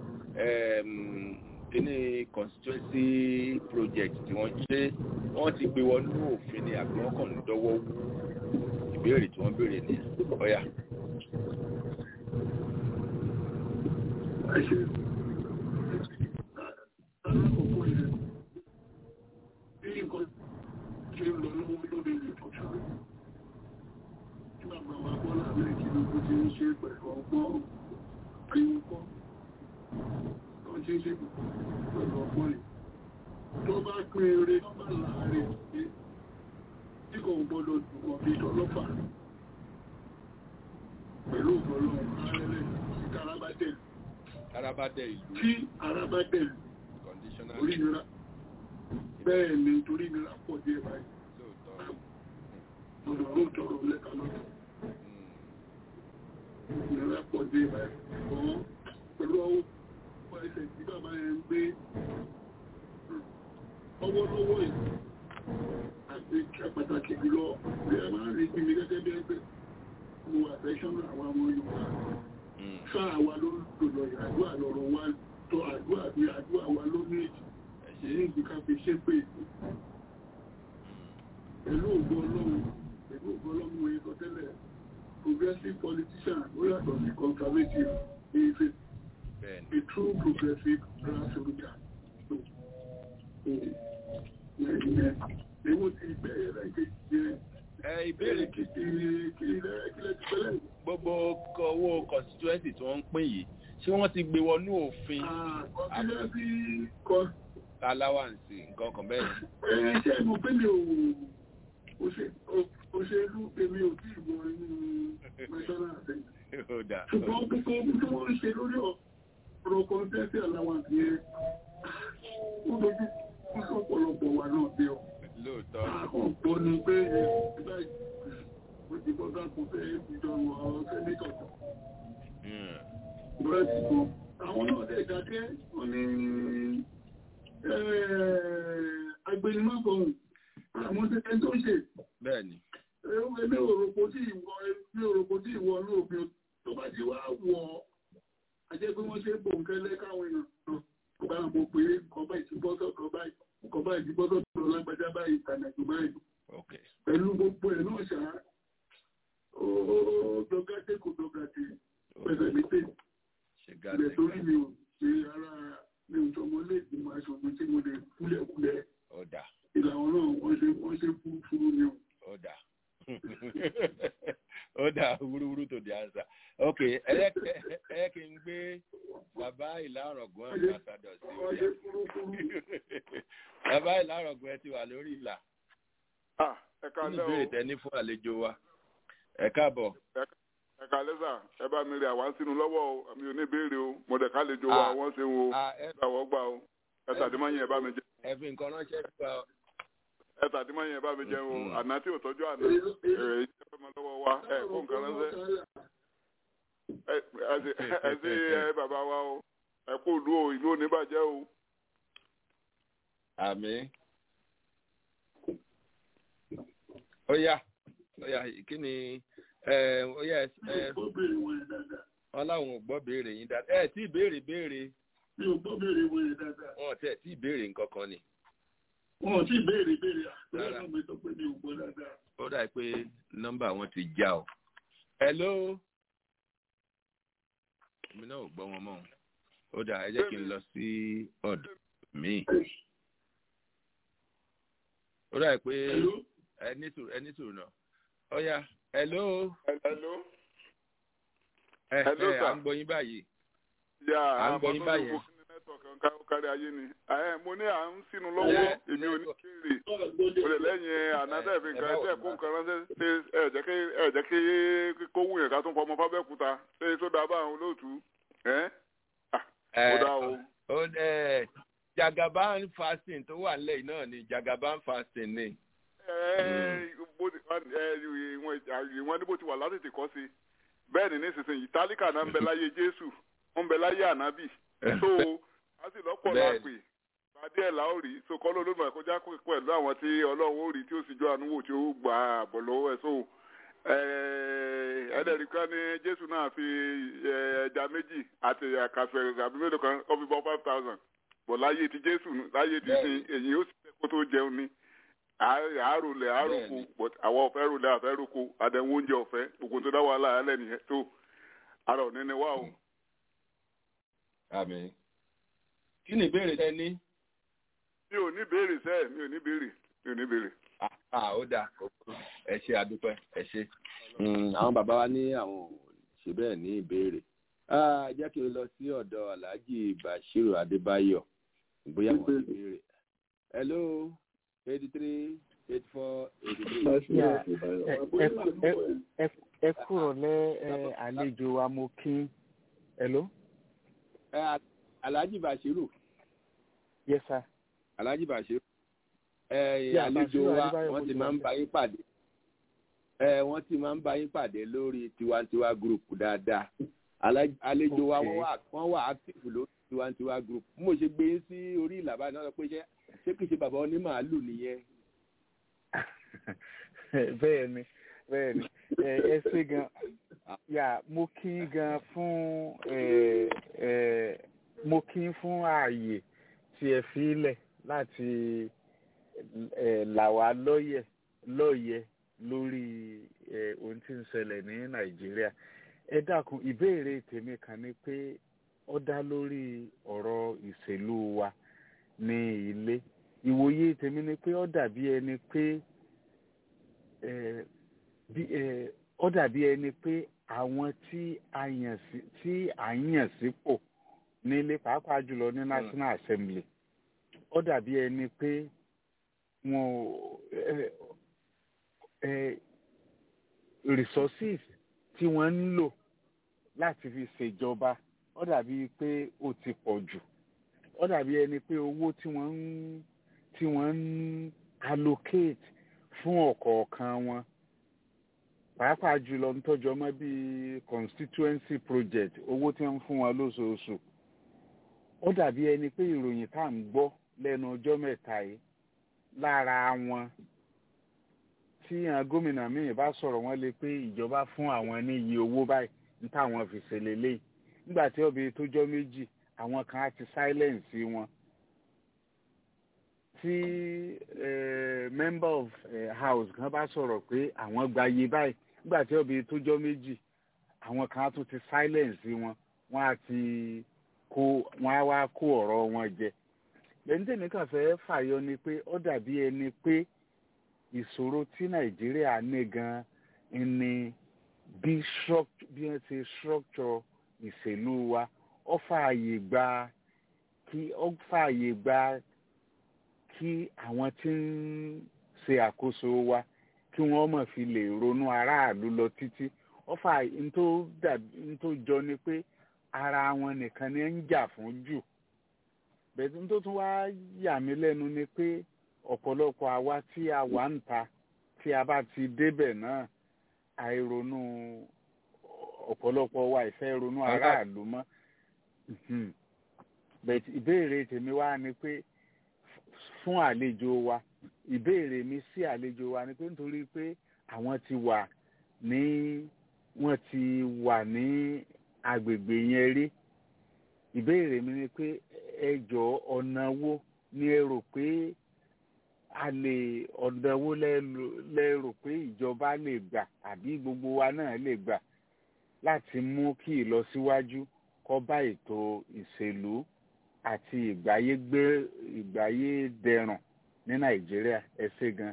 kíní constituency project tí wọ́n ṣe wọ́n ti gbé wọnú òfin ni àbí wọ́n kàn ń dọ́wọ́ wú ìbéèrè tí wọ́n béèrè ní ọ̀yà. alákọ̀ọ́kọ́ yẹn bí nǹkan ṣe ń lọ lọ́wọ́ lórí ìtọ́jú bàbá wa bọ́lá rẹ̀ kí ló kó ti ń ṣe pẹ̀lú ọgbọ́n àyíkọ́ tó ti ń ṣe pẹ̀lú ọgbọ́n yìí tó bá pín eré tó bá láàárín pé tí kò gbọ́dọ̀ dùnkọ̀ bí tọlọ́pàá pẹ̀lú ọ̀pọ̀lọ́ ààrẹ sí karabadẹ̀ karabadẹ̀ ìlú tí arabadẹ̀ orí nira bẹ́ẹ̀ ni torí nira pọ̀ díẹ̀ báyìí ọ̀rọ̀ ló tọrọ lẹ́ka lọ́dọ̀ ìrora pọ̀ dé ọ̀ pẹ̀lú ọwọ́ ọwọ́ ẹsẹ̀ tí bàbá yẹn ń gbé ọwọ́ lọ́wọ́ yìí àti pàtàkì jùlọ bí a máa ń rí gbìmí gẹ́gẹ́ bí ẹgbẹ́ mo àfẹ́ṣọ́nà àwọn ọmọ Yorùbá sáà wa ló lò lọ àdúrà lọ́rọ̀ wa tọ́ àdúrà bí àdúrà wa ló ní èyí ìgbìkà fi ṣépè pẹ̀lú ògbó Ọlọ́run pẹ̀lú ògbó Ọlọ́run wọ́n yẹ sọ tẹ́lẹ̀ progressive politician ó yàtọ̀ sí conservative is a, a true progressive grassroots so ewu ti bẹ̀rẹ̀ rẹ̀ kejì jẹ́ ìbéèrè gbogbo owó constituency tí wọ́n ń pín yìí ṣé wọ́n ti gbé wọnú òfin allowance nǹkan kan bẹ́ẹ̀ ni. ṣé mo pé mi ò òṣèlú èmi ò tí ìwọ inú national assembly ṣùgbọ́n gbogbo ohun tí wọ́n ń ṣe lórí ọ̀rọ̀ kọ́ńtẹ́sì allowance yẹn ó dojú kú sọ́pọ̀lọpọ̀ wà náà dé ọ. lóòótọ́ ọ̀pọ̀ ni pé ẹgbẹ́ ìgbà tí bọ́dá kò fẹ́ ìjọba àwọn sẹ́nítọ̀ kan. búrẹ́dì kan àwọn náà dẹ̀ dákẹ́ wọ́n ní agbẹnimọ́gbọ̀n àwọn tẹ́tẹ́ tó ṣe. bẹ́ẹ̀ni. ẹgbẹ́ òròpó tí ìwọ ẹgbẹ́ òròpó tí ìwọ lóòfin tó bá ti wá wọ̀ ajẹ́ pé wọ́n ṣe bòńkẹ́lẹ́ káwọn èèyàn náà kò bá mọ̀ pé kọba ìtìbọ́sọ̀ kọba kọba ìtìbọ́sọ̀ tó lọ lágbájá báyìí ìtànàjò báyìí. pẹ̀lú gbogbo ẹ̀ náà ṣá ó dọ́gàdé kò dọ́gàdé pẹ̀lẹ́ létè. ilẹ̀ torí mi ò ṣe ara mi ò sọmọ lé ìgbìmọ̀ aṣòfin tí mo lè kúlẹ̀kúlẹ̀. ìlànà náà wọ́n ṣe wọ́n ṣe fún fún mi o. ọ̀dà ó dà wúrúwúrú tó di àṣà ok ok ẹ kí n gbé bàbá ìlàrọ̀gùn àgbàsàdọ̀ sí orí bàbá ìlàrọ̀gùn ẹ ti wà lórí ìlà ẹ̀ka nínú lẹ́ o ìbéèrè tẹ ní fún àlejò wa ẹ káàbọ̀. ẹ̀ka lẹ́sà ẹ bá mi rí àwa sínú lọ́wọ́ o mi ò ní béèrè o mo dẹ̀ ká lè jo wa wọ́n ṣe wo gbàwọ́ gbà o ẹ tàdímọ́yìn ẹ bá mi jẹ ẹ fi nǹkan ránṣẹ́ nípa ẹ tàdímọ́yìn ẹ bá mi jẹ o àná tí ò tọ́jú àná ẹ ìjẹ́ ọmọ lọ́wọ́ wa ẹ kó nǹkan ránṣẹ́ ẹ ẹ ṣe ẹ bàbá wa o ẹ kó ìlú o ìlú ò ní bàjẹ́ o. àmì ó yá ó yá kí ni ẹ ó yá ẹ wọn láwọn ò gbọ́ béèrè yín dáadáa ẹ tí ì béèrè béèrè mi ò gbọ́ béèrè wèrè dáadáa. wọn ò tẹ̀ tí ì béèrè nǹkan kan ni wọn ò tí ì béèrè béèrè àtúrà náà mi sọ pé mi ò gbọ́ dáadáa. ó dà pé nọ́mbà wọn ti já o. hello èmi náà ò gbọ́ wọn mọ́ o ó dà ẹ jẹ́ kí n lọ sí ọ̀dọ̀ mi. ó dà pé ẹ ní sùúrù ẹ ní sùúrù náà ó yá hello. hello. ẹ Hello, ẹ sir. à ń gbọ́ yín báyìí. yà à ń gbọ́ yín báyìí. nẹ́tọ̀ọ̀kan kárí ayé ni ẹ mo ní à ń sínú lọ́wọ́ èmi ò ní kéèrè o lè lẹ́yìn ànádẹ́ẹ̀fì nǹkan ẹ̀ kó nǹkan ránṣẹ́ ṣe ẹ jẹ́ kí ẹ jẹ́ kí kó wù yẹn ká tún fọmọ fábẹ́kúta ṣe sódà bá àwọn olóòtú ẹ́ ó dá o. ó ẹ jagaban fasting tó wà nílẹ̀ yìí náà ni jagaban fasting ni. ẹ bó ti ẹ ìwọ̀n ní bó ti wà látètè kọ́ sí bẹ́ẹ̀ ni nísinsìnyí tálíkà náà ń bẹ láyé jésù ń bẹ láyé ànábì so a sì lọ́pọ̀ lápè pàdé ẹ̀ láò rí so kọ́ ló lónìí àkójá pẹ̀lú àwọn tí ọlọ́run ó rí tí ó sì jọ àánú wò tí ó gbà àbọ̀ lọ́wọ́ ẹ̀ so ẹ̀ẹ́dẹ̀rì kan ní jésù náà fi ẹja méjì àti àkàfẹ́ àbí mélòó kan ó fi bọ́ five thousand bọ̀ láyé ti jésù láyé ti sin èyí ó sì fẹ́ kó tó jẹun ní àárolẹ̀ àároko but àwọn ọ̀fẹ́ rolẹ̀ àfẹ́ roko àdẹ̀wò oúnjẹ ọ̀fẹ́ gbogbo tó dá wàhálà alẹ́ nìyẹn tó ara ò ní ní wá o. àmì kí ni ìbéèrè tẹ ní. mi ò ní béèrè sẹ́ẹ̀ mi ò ní béèrè mi ò ní béèrè. ah ó dáa ẹ ṣe àdúpẹ́ ẹ ṣe. àwọn bàbá wa ní àwọn ò ṣe bẹ́ẹ̀ ní ìbéèrè. jẹ́ kí n lọ sí ọ̀dọ̀ alhaji bashiru adébáyọ̀ bóyá wọ́n ti béèrè. hello eighty three eighty four eighty three. ẹ kúrò lẹ àlejò wa mo kí hello. alhaji bashiru. yes sir. alhaji bashiru. àlejò wa wọ́n ti máa ń bá yín pàdé wọ́n ti máa ń bá yín pàdé lórí tiwantiwa group dáadáa àlejò wa wọ́n wà active lórí tiwantiwa group mo ṣe gbé yín sí orí ìlàbá náà pé ṣé ṣé kìí ṣe bàbá onímàálù nìyẹn. bẹ́ẹ̀ ni bẹ́ẹ̀ ni ẹ ṣe gan yà mo kí gan fún mo kí fún ààyè tí ẹ fi lẹ̀ láti là wá lọ́yẹ̀ lọ́yẹ̀ lórí ohun tí ń ṣẹlẹ̀ ní nàìjíríà ẹ dákun ìbéèrè tèmi kan ni pé ó dá lórí ọ̀rọ̀ ìṣèlú wa ní ilé ìwòye tèmi ni pé ó dàbí ẹni pé ó dàbí ẹni pé àwọn tí a yàn sí tí à ń yàn sípò nílé pàápàá jùlọ ní national assembly ó dàbí ẹni pé wọn resources tí wọ́n ń lò láti fi ṣèjọba ó dàbí pé ó ti pọ̀ jù ó dàbí ẹni pé owó tí wọ́n ń tí wọ́n ń allocate fún ọ̀kọ̀ọ̀kan wọn pàápàá jùlọ ń tọ́jú ọmọ bíi constituency project owó tí wọ́n ń fún wọn lóṣooṣù ó dàbí ẹni pé ìròyìn tá à ń gbọ́ lẹ́nu ọjọ́ mẹ́ta yìí lára wọn tí àwọn gómìnà míì bá sọ̀rọ̀ wọ́n lè pé ìjọba fún àwọn ní iye owó báyìí ní táwọn fi ṣe lélẹ́yìí nígbà tí ọbẹ̀ tó jọ méjì àwọn kan á ti silence wọn tí member of uh, house kan bá sọ̀rọ̀ pé àwọn gba iye báyìí nígbà tí ọbẹ̀ tó jọ méjì àwọn kan á tún ti silence wọn wọ́n á ti kó wọ́n á wá kó ọ̀rọ̀ wọn jẹ lẹ́yìn tèmi kàn fẹ́ fàyọ ni pé ó dàbí ẹni pé ìṣòro tí nàìjíríà ní gan ni bí struct- bí wọ́n ṣe structure ìṣèlú wa ó fààyè gba kí ó fààyè gba kí àwọn tí ń ṣe àkóso wa kí wọ́n mọ̀ fi lè ronú aráàlú lọ títí ó fà n tó dàbí n tó jọ ni pé ara wọn nìkan ni ń jà fún jù bẹ́ẹ̀ n tó tún wá yà mí lẹ́nu ni pé ọ̀pọ̀lọpọ̀ àwa tí a wà ń ta tí a bá ti débẹ̀ náà àìronú ọ̀pọ̀lọpọ̀ wa ìfẹ́ ronú aráàlú mọ́ Mhm. bẹ́ẹ̀ ìbéèrè tèmi wá ni pé fún àlejò wa ìbéèrè mi sí àlejò wa ni pé nítorí pé àwọn ti wà ní wọ́n ti wà ní agbègbè yẹn rí ìbéèrè mi ni pé ẹ jọ ọ̀nà wo ni ẹ rò pé a lè ọ̀nà wo lẹ lò- lẹ rò pé ìjọba lè gbà àbí gbogbo wa náà lè gbà láti mú kí ìlọsíwájú kó bá ètò ìṣèlú àti ìgbáyégbé ìgbáyé dẹrùn ní nàìjíríà ẹ ṣé gan.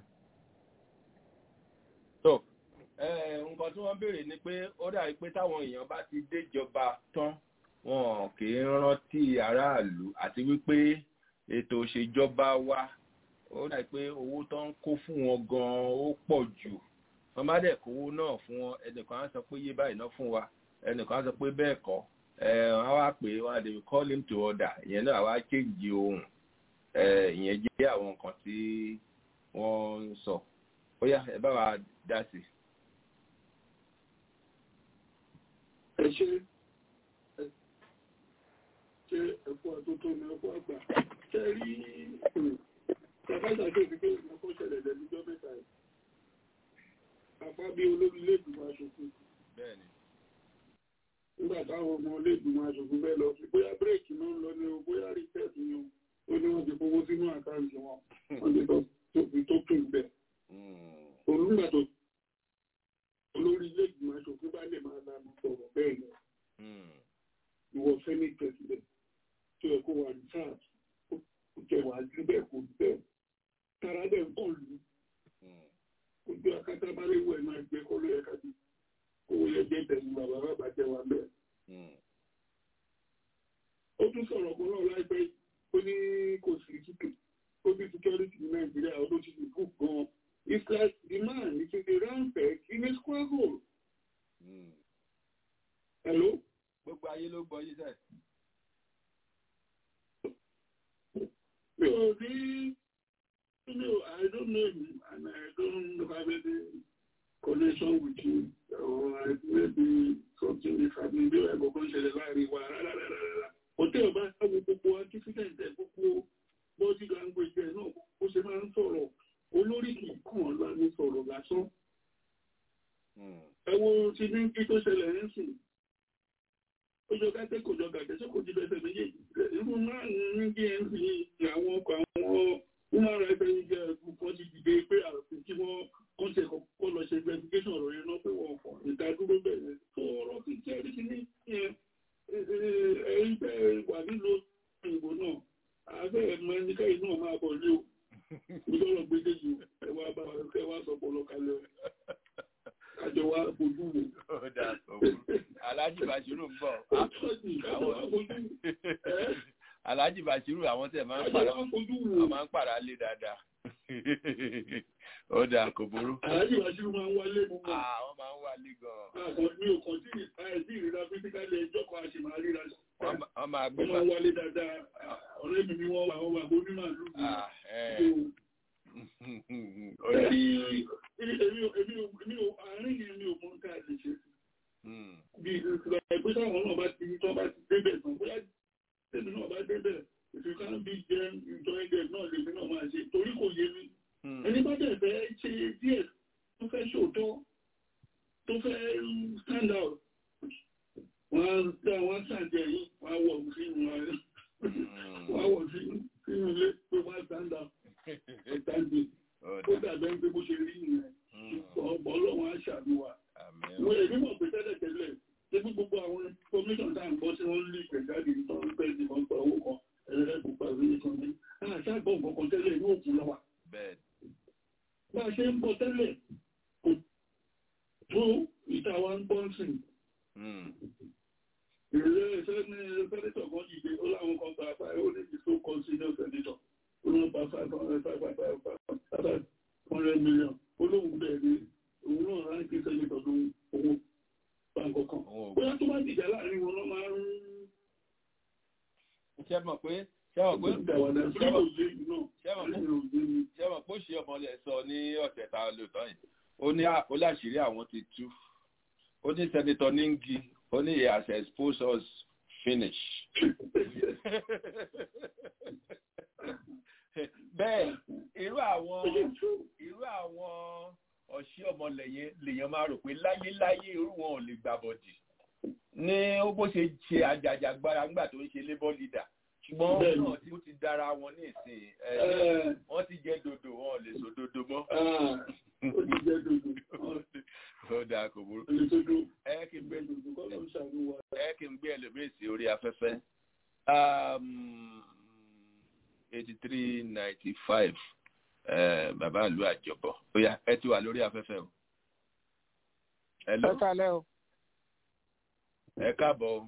tó ẹ, nǹkan tí wọ́n béèrè ni pé ó dàbí pé táwọn èèyàn bá ti déjọba tán wọn kì í rántí aráàlú àti wípé ètò òṣèjọba wa ó dàbí pé owó tó ń kó fún wọn gan-an ó pọ̀ jù wọ́n bá dẹ̀ kówó náà fún wọn ẹnìkan á sọ pé yé báyìí ná fún wa ẹnìkan á sọ pé bẹ́ẹ̀ kọ́ ẹ wọ́n á wá pè é wọ́n á dé call him to order ìyẹn náà wá kéjì ohun ẹ ìyẹn jẹ́ àwọn nǹkan tí wọ́n ń sọ ó yá ẹ bá wa dá sí i. ẹ ṣe ẹ ṣe ẹ̀kọ́ àtótó ní ẹ̀kọ́ àgbà ṣe rí ṣàkàṣà tó fi pé ìmọ̀kọ́ ṣẹlẹ̀ lẹ́nujọ́ mẹ́ta yìí apá bí olórí lẹ́gbìmọ̀ aṣòfin bẹ́ẹ̀ni nígbà táwọn ọmọ lẹ́gbìmọ̀ aṣòfin bẹ́ẹ̀ lọ sí bóyá bírèkì náà ń lọ ní o bóyá rìsẹ́ẹ̀tì ni o ó ní wọ́n ti fowó sínú àkáǹtì wọn wọ́n ti lọ tóbi tó kù bẹ́ẹ̀ olùgbà tó olórí lẹ́gbìmọ̀ aṣòfin bá lè máa lanu sọ̀rọ̀ bẹ́ẹ̀ ni ìwọ senate president tó yẹ kó wà ní sáà kò jẹ wà ní bẹ́ẹ̀ kò ní bẹ́ẹ̀ tara bẹ́ẹ̀ ń pọ̀ lù kò jọ akátá bá lè wọ ẹ̀nu ẹgbẹ́ kó ló yẹ ká di kó wọ́n yẹ jẹ́ tẹ̀sí bàbá bàbá jẹ́ wa bẹ́ẹ̀. ó tún sọ̀rọ̀ kan náà láìpẹ́ ó ní kò sí tútù ó bí security ní nàìjíríà ó ló ti fi kú gan-an it's like the man is in the round peg in a square hole. hello. gbogbo ayé ló gbọ́ yí sẹ́ẹ̀. mi ò rí mi ò I don't know him and I don't have any connection with him or I maybe something is happening bí ẹ̀kọ́ kan ṣẹlẹ̀ láàrin wa rárá. Hotel ọba sáwọ gbogbo accident ẹ̀ gbogbo body language ẹ̀ náà ó ṣe máa ń sọ̀rọ̀ olórí kì í kàn lánàá sọ̀rọ̀ lásán. Ẹ wo ti ní kí tó ṣẹlẹ̀ ń sìn ó jọ gàtẹ́ kò jọ gàtẹ́ ṣé kò jí bẹ́sẹ̀ méjèèjì irú náà ní dnc ní àwọn ọkọ̀ àwọn human rights ẹ̀yìn kan ti dìde pé àròsìn tí wọ́n kàn ṣe kọ́ lọ ṣe investigation ọ̀rọ̀ yẹn náà pé wọ́n kọ̀ ìdádúró bẹ̀rẹ̀ tó ọ̀rọ̀ ti jẹ́ rí sí ní yẹn ẹ̀yìn bẹ́ẹ̀ wà nílò ìbò náà àbẹ́ ẹ̀mọ ẹnikẹ́yìn náà máa bọ̀ ní o ìjọ́rọ̀ gbédèjì ẹ wá bá ẹ wá sọ pọ̀lọ́ kalẹ̀ àjọ wa fojú wò. Alhaji Bashiru ń bọ̀. Alhaji Bashiru àwọn tẹ̀ máa ń pàrọ̀ àwọn máa ń pàrọ̀ alẹ́ dáadáa. Ó dáa kò burú. Alhaji Bashiru máa ń wálé mú wọn. Àwọn máa ń wálé gan-an. Àgbọn mi ò kàn sí àìsí ìríra físíkálì ẹjọ́ kan àti màá ríra. Wọ́n máa gbé Wọ́n máa ń wálé dáadáa. Ọ̀rẹ́ mi ni wọ́n wà wọ́n wà bó ní màálù. Èmi ò àárín yẹn mi ò mọ nǹkan àlè ṣe. Bí ìgbà ẹgbẹ́ táwọn náà bá ti ní tí wọ́n bá ti débẹ̀ tán, bóyá tèmi náà bá débẹ̀, ìfìkà bí jẹ́ ìjọ ẹgbẹ́ náà lèmi náà máa ṣe torí kò yé mi. Ẹni bá dẹ̀ fẹ́ ṣe díẹ̀ tó fẹ́ ṣòótọ́, tó fẹ́ stand out, wọ́n á dá wọ́n ṣàjẹ́ yìí, wọ́n á wọ̀ sínú wọ́n á wọ̀ sínú ilé pé wọ́n á stand out. Stand out ó dàbẹ́ ń pé bó ṣe rí nìyẹn ọ̀pọ̀ ọlọ́run á ṣàdúrà. wọ́n èmi mọ̀ pé tẹ́lẹ̀ tẹ́lẹ̀ ṣé bí gbogbo àwọn information tá à ń gbọ́ tí wọ́n ń lé ìgbẹ̀jáde tó ń pẹ́ sí kan pa owó kan ẹ̀rẹ́ kò pa ìwé kan ní. àṣàgbọ̀n kankan tẹ́lẹ̀ ní òkú lọ́wọ́. bá a ṣe ń bọ̀ tẹ́lẹ̀ kò tó ìta wa ń gbọ́ senior senator olóhùn pa five hundred five five five five five hundred million olóhùn bẹ́ẹ̀ ni òun náà ránkì senator ló owó báńkọ̀ kan bóyá tó bá dìjà láàrin wọn lọ́ máa ń ṣe mọ̀ pé ṣe mọ̀ pé ṣe mọ̀ ṣe mọ̀ ṣe mọ̀ pé ó ṣe ọmọlẹ̀ sọ ní ọ̀sẹ̀ tá a lò tán yìí ó ní ó láṣìírí àwọn ti tú ó ní sẹ́nitọ́ níngì ó ní he has exposed us finish. bẹ́ẹ̀ irú àwọn irú àwọn ọ̀ṣẹ́ ọmọlẹ̀ yẹn lèèyàn máa rò pé láyéláyé irú wọn ò lè gbàbọ̀dì ní ó bó ṣe ṣe àjàjàgbara nígbà tó ń ṣe labour leader ṣùgbọ́n náà tí ó ti dára wọn ní ìsìn wọ́n ti jẹ́ dodo wọn ò lè sọ dodo mọ́. ó dáa kò burú. ẹ kí n gbé ẹ kí n gbé ẹlòmíì sí orí afẹ́fẹ́ eighty three ninety five bàbá ìlú àjọbọ ó yá ẹ ti wà lórí afẹ́fẹ́ o. ẹ kálẹ́ o ẹ káàbọ̀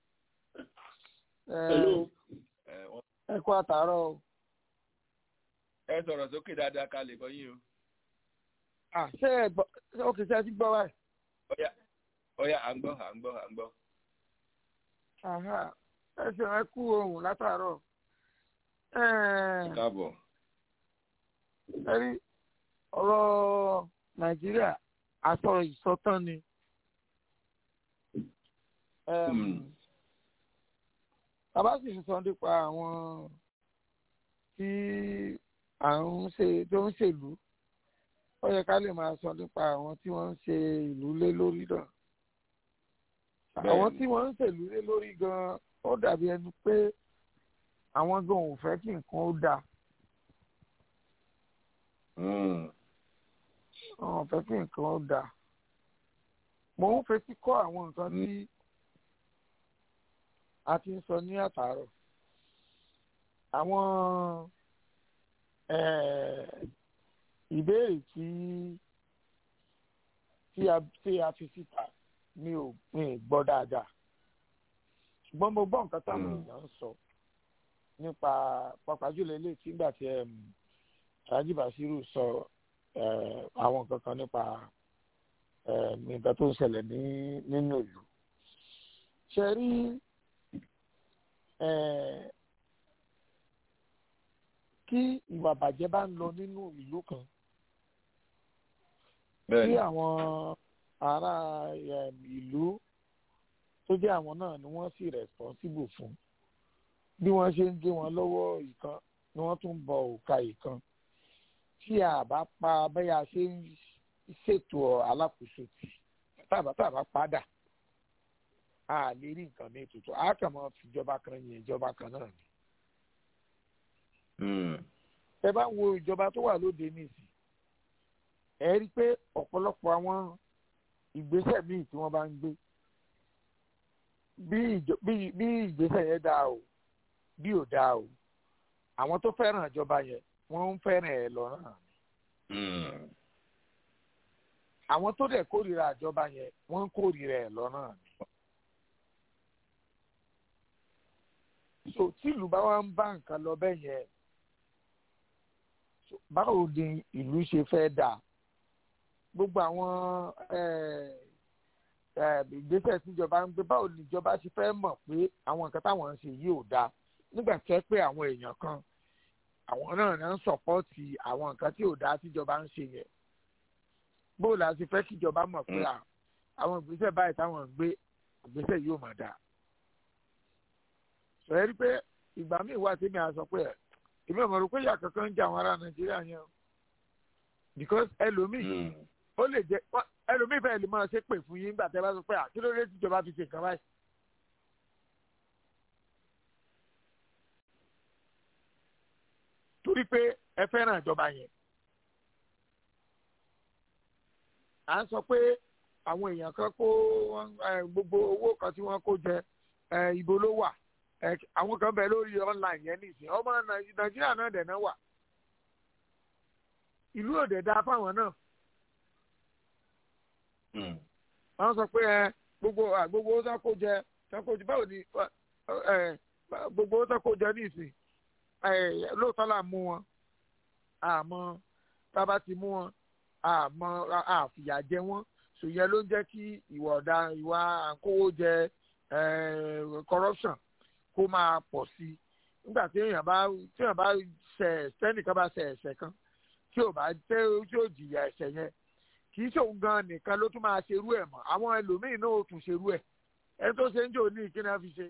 ẹ kú àtàárọ̀ o. ẹ sọ̀rọ̀ sókè dáadáa ká lè gbọ́ yín o. ṣé ẹ gbọ́ ó kì í ṣe ti gbọ́ báyìí. ọ̀yà ọ̀yà à ń gbọ́ à ń gbọ́ à ń gbọ́. ẹ ṣe ẹ kú ohun látàárọ̀. káàbọ̀. ẹ rí ọ̀rọ̀ nàìjíríà àsọ ìsọtán ni bàbá sì ń sọ nípa àwọn tí à ń ṣe tó ń ṣèlú ó yẹ ká lè máa sọ nípa àwọn tí wọ́n ń ṣe ìlú lé lórí náà àwọn tí wọ́n ń ṣèlú lé lórí gan ó dàbí ẹni pé àwọn gan ò fẹ́ kí nǹkan ó dáa wọn ò fẹ́ kí nǹkan ó dáa mo ń fetí kọ́ àwọn nǹkan tí a ti ń sọ ní àtàárọ̀ àwọn ìbéèrè tí tí a tí a fi síta mi ò mi gbọ́ dáadáa ṣùgbọ́n mo gbọ́ nǹkan táwọn èèyàn ń sọ nípa pàápàá jùlọ eléyìí tí nígbà tí Alhaji Basiru sọ àwọn nǹkan kan nípa nǹkan tó ń ṣẹlẹ̀ ní nínú ìlú ṣe rí kí ìwà bàjẹ́ bá ń lọ nínú ìlú kan tí àwọn ará ìlú tó jẹ́ àwọn náà ni wọ́n sì responsible fún bí wọ́n ṣe ń gé wọn lọ́wọ́ ìkan ni wọ́n tún bọ òkà ìkan tí a bá pa bẹ́yà ṣe ń ṣètò alákòóso tì tàbá tàbá padà a lè rí nǹkan ní ètùtù a kàn máa fi ìjọba kan yìn ìjọba kan náà ni. ẹ bá wo ìjọba tó wà lóde nísì ẹ rí i pé ọ̀pọ̀lọpọ̀ àwọn ìgbésẹ̀ míì tí wọ́n bá ń gbé bí ìgbésẹ̀ yẹn dáa o bí ò dáa o àwọn tó fẹ́ràn ìjọba yẹn wọ́n ń fẹ́ràn ẹ̀ lọ́rùn ni. àwọn tó dẹ̀ kórìíra ìjọba yẹn wọ́n ń kórìíra ẹ̀ lọ́rùn ni. so tílùú bá wá ń bá nǹkan lọ bẹ́ẹ̀ yẹn báwo ni ìlú ṣe fẹ́ dà gbogbo àwọn ìgbésẹ̀ tíjọba ń gbé báwo ni ìjọba ṣe fẹ́ mọ̀ pé àwọn nǹkan táwọn ń ṣe yìí ò dáa nígbà tó pé àwọn èèyàn kan àwọn náà náà ń sọ̀pọ́ọ̀tì àwọn nǹkan tí ò dáa tíjọba ń ṣe yẹn bóò la ṣe fẹ́ kíjọba mọ̀ pé àwọn ìgbésẹ̀ báyìí táwọn ń gbé ìgbésẹ̀ yóò máa dáa sọ̀rọ̀ rí pé ìgbà míì wá sí mi à sọ pé èmi ò mọ̀ rò pé ìyá kankan ń jẹ àwọn ará nàìjíríà yẹn o because ẹlòmíì ó lè jẹ ẹlòmíì fẹ́ẹ́ lè máa ṣe pè fún yín nígbà tẹ́ bá sọ pé àti lóde tíjọba fi ṣe nǹkan báyìí. torí pé ẹ fẹ́ràn ìjọba yẹn à ń sọ pé àwọn èèyàn kan kó gbogbo owó kan tí wọ́n kó jẹ ibo ló wà àwọn kan bẹ lórí online yẹn nìsín ọmọ nàìjíríà náà dẹ̀ náà wà ìlú òde dáa fáwọn náà wọ́n sọ pé gbogbo gbogbo owó tó kó jẹ tó kó jẹ báwo ni gbogbo owó tó kó jẹ nìsín lóòótọ́ là ń mú wọn àmọ́ tá a bá ti mú wọn àmọ́ àfìyà jẹ wọ́n ṣòyẹn ló ń jẹ́ kí ìwà ọ̀dà ìwà àkówó jẹ corruption kó máa pọ̀ sí i nígbà tí èèyàn bá tí èèyàn bá ṣẹ̀ sẹ́nìkan bá ṣẹ̀ ẹ̀ṣẹ̀ kan tí ò bá tẹ́ tí ò jìyà ẹ̀ṣẹ̀ yẹn kì í ṣòun gan nìkan ló tún máa ṣerú ẹ̀ mọ́ àwọn ẹlòmíín náà ó tún ṣerú ẹ̀ ẹ tó ṣe ń jò ní ìkíni á fi ṣe.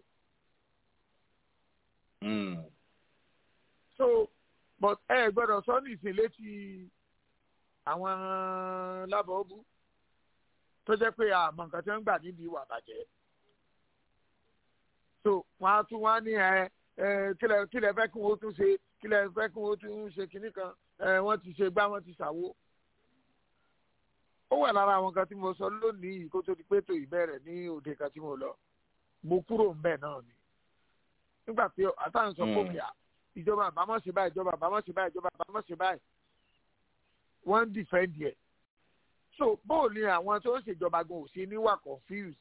so but ẹ gbọ́dọ̀ sọ ní ìsìn létí àwọn lábọọbù tó jẹ́ pé àmọ́ nǹkan tí wọ́n ń gbà níbi ìwà bàjẹ́ so wọ́n á tún wá ní ẹ kílẹ̀ kílẹ̀ fẹ́ kí wọ́n tún ṣe kílẹ̀ fẹ́ kí wọ́n tún ṣe kinní kan wọ́n ti ṣe gbá wọ́n ti ṣàwo ó wà lára àwọn kan tí mo sọ lónìí kó tó di pé tó ìbẹ̀rẹ̀ ní òde kan tí mo lọ mo kúrò ń bẹ̀ náà ni nígbà tí àtàwọn sọ pé òkè ìjọba àbámọ̀ ṣe báyìí ìjọba àbámọ̀ ṣe báyìí ìjọba àbámọ̀ ṣe báyìí wọ́n ń dìfẹ́ǹdì ẹ̀ so bóò ni àwọn tó ń ṣèjọba gan ò sí níwà confused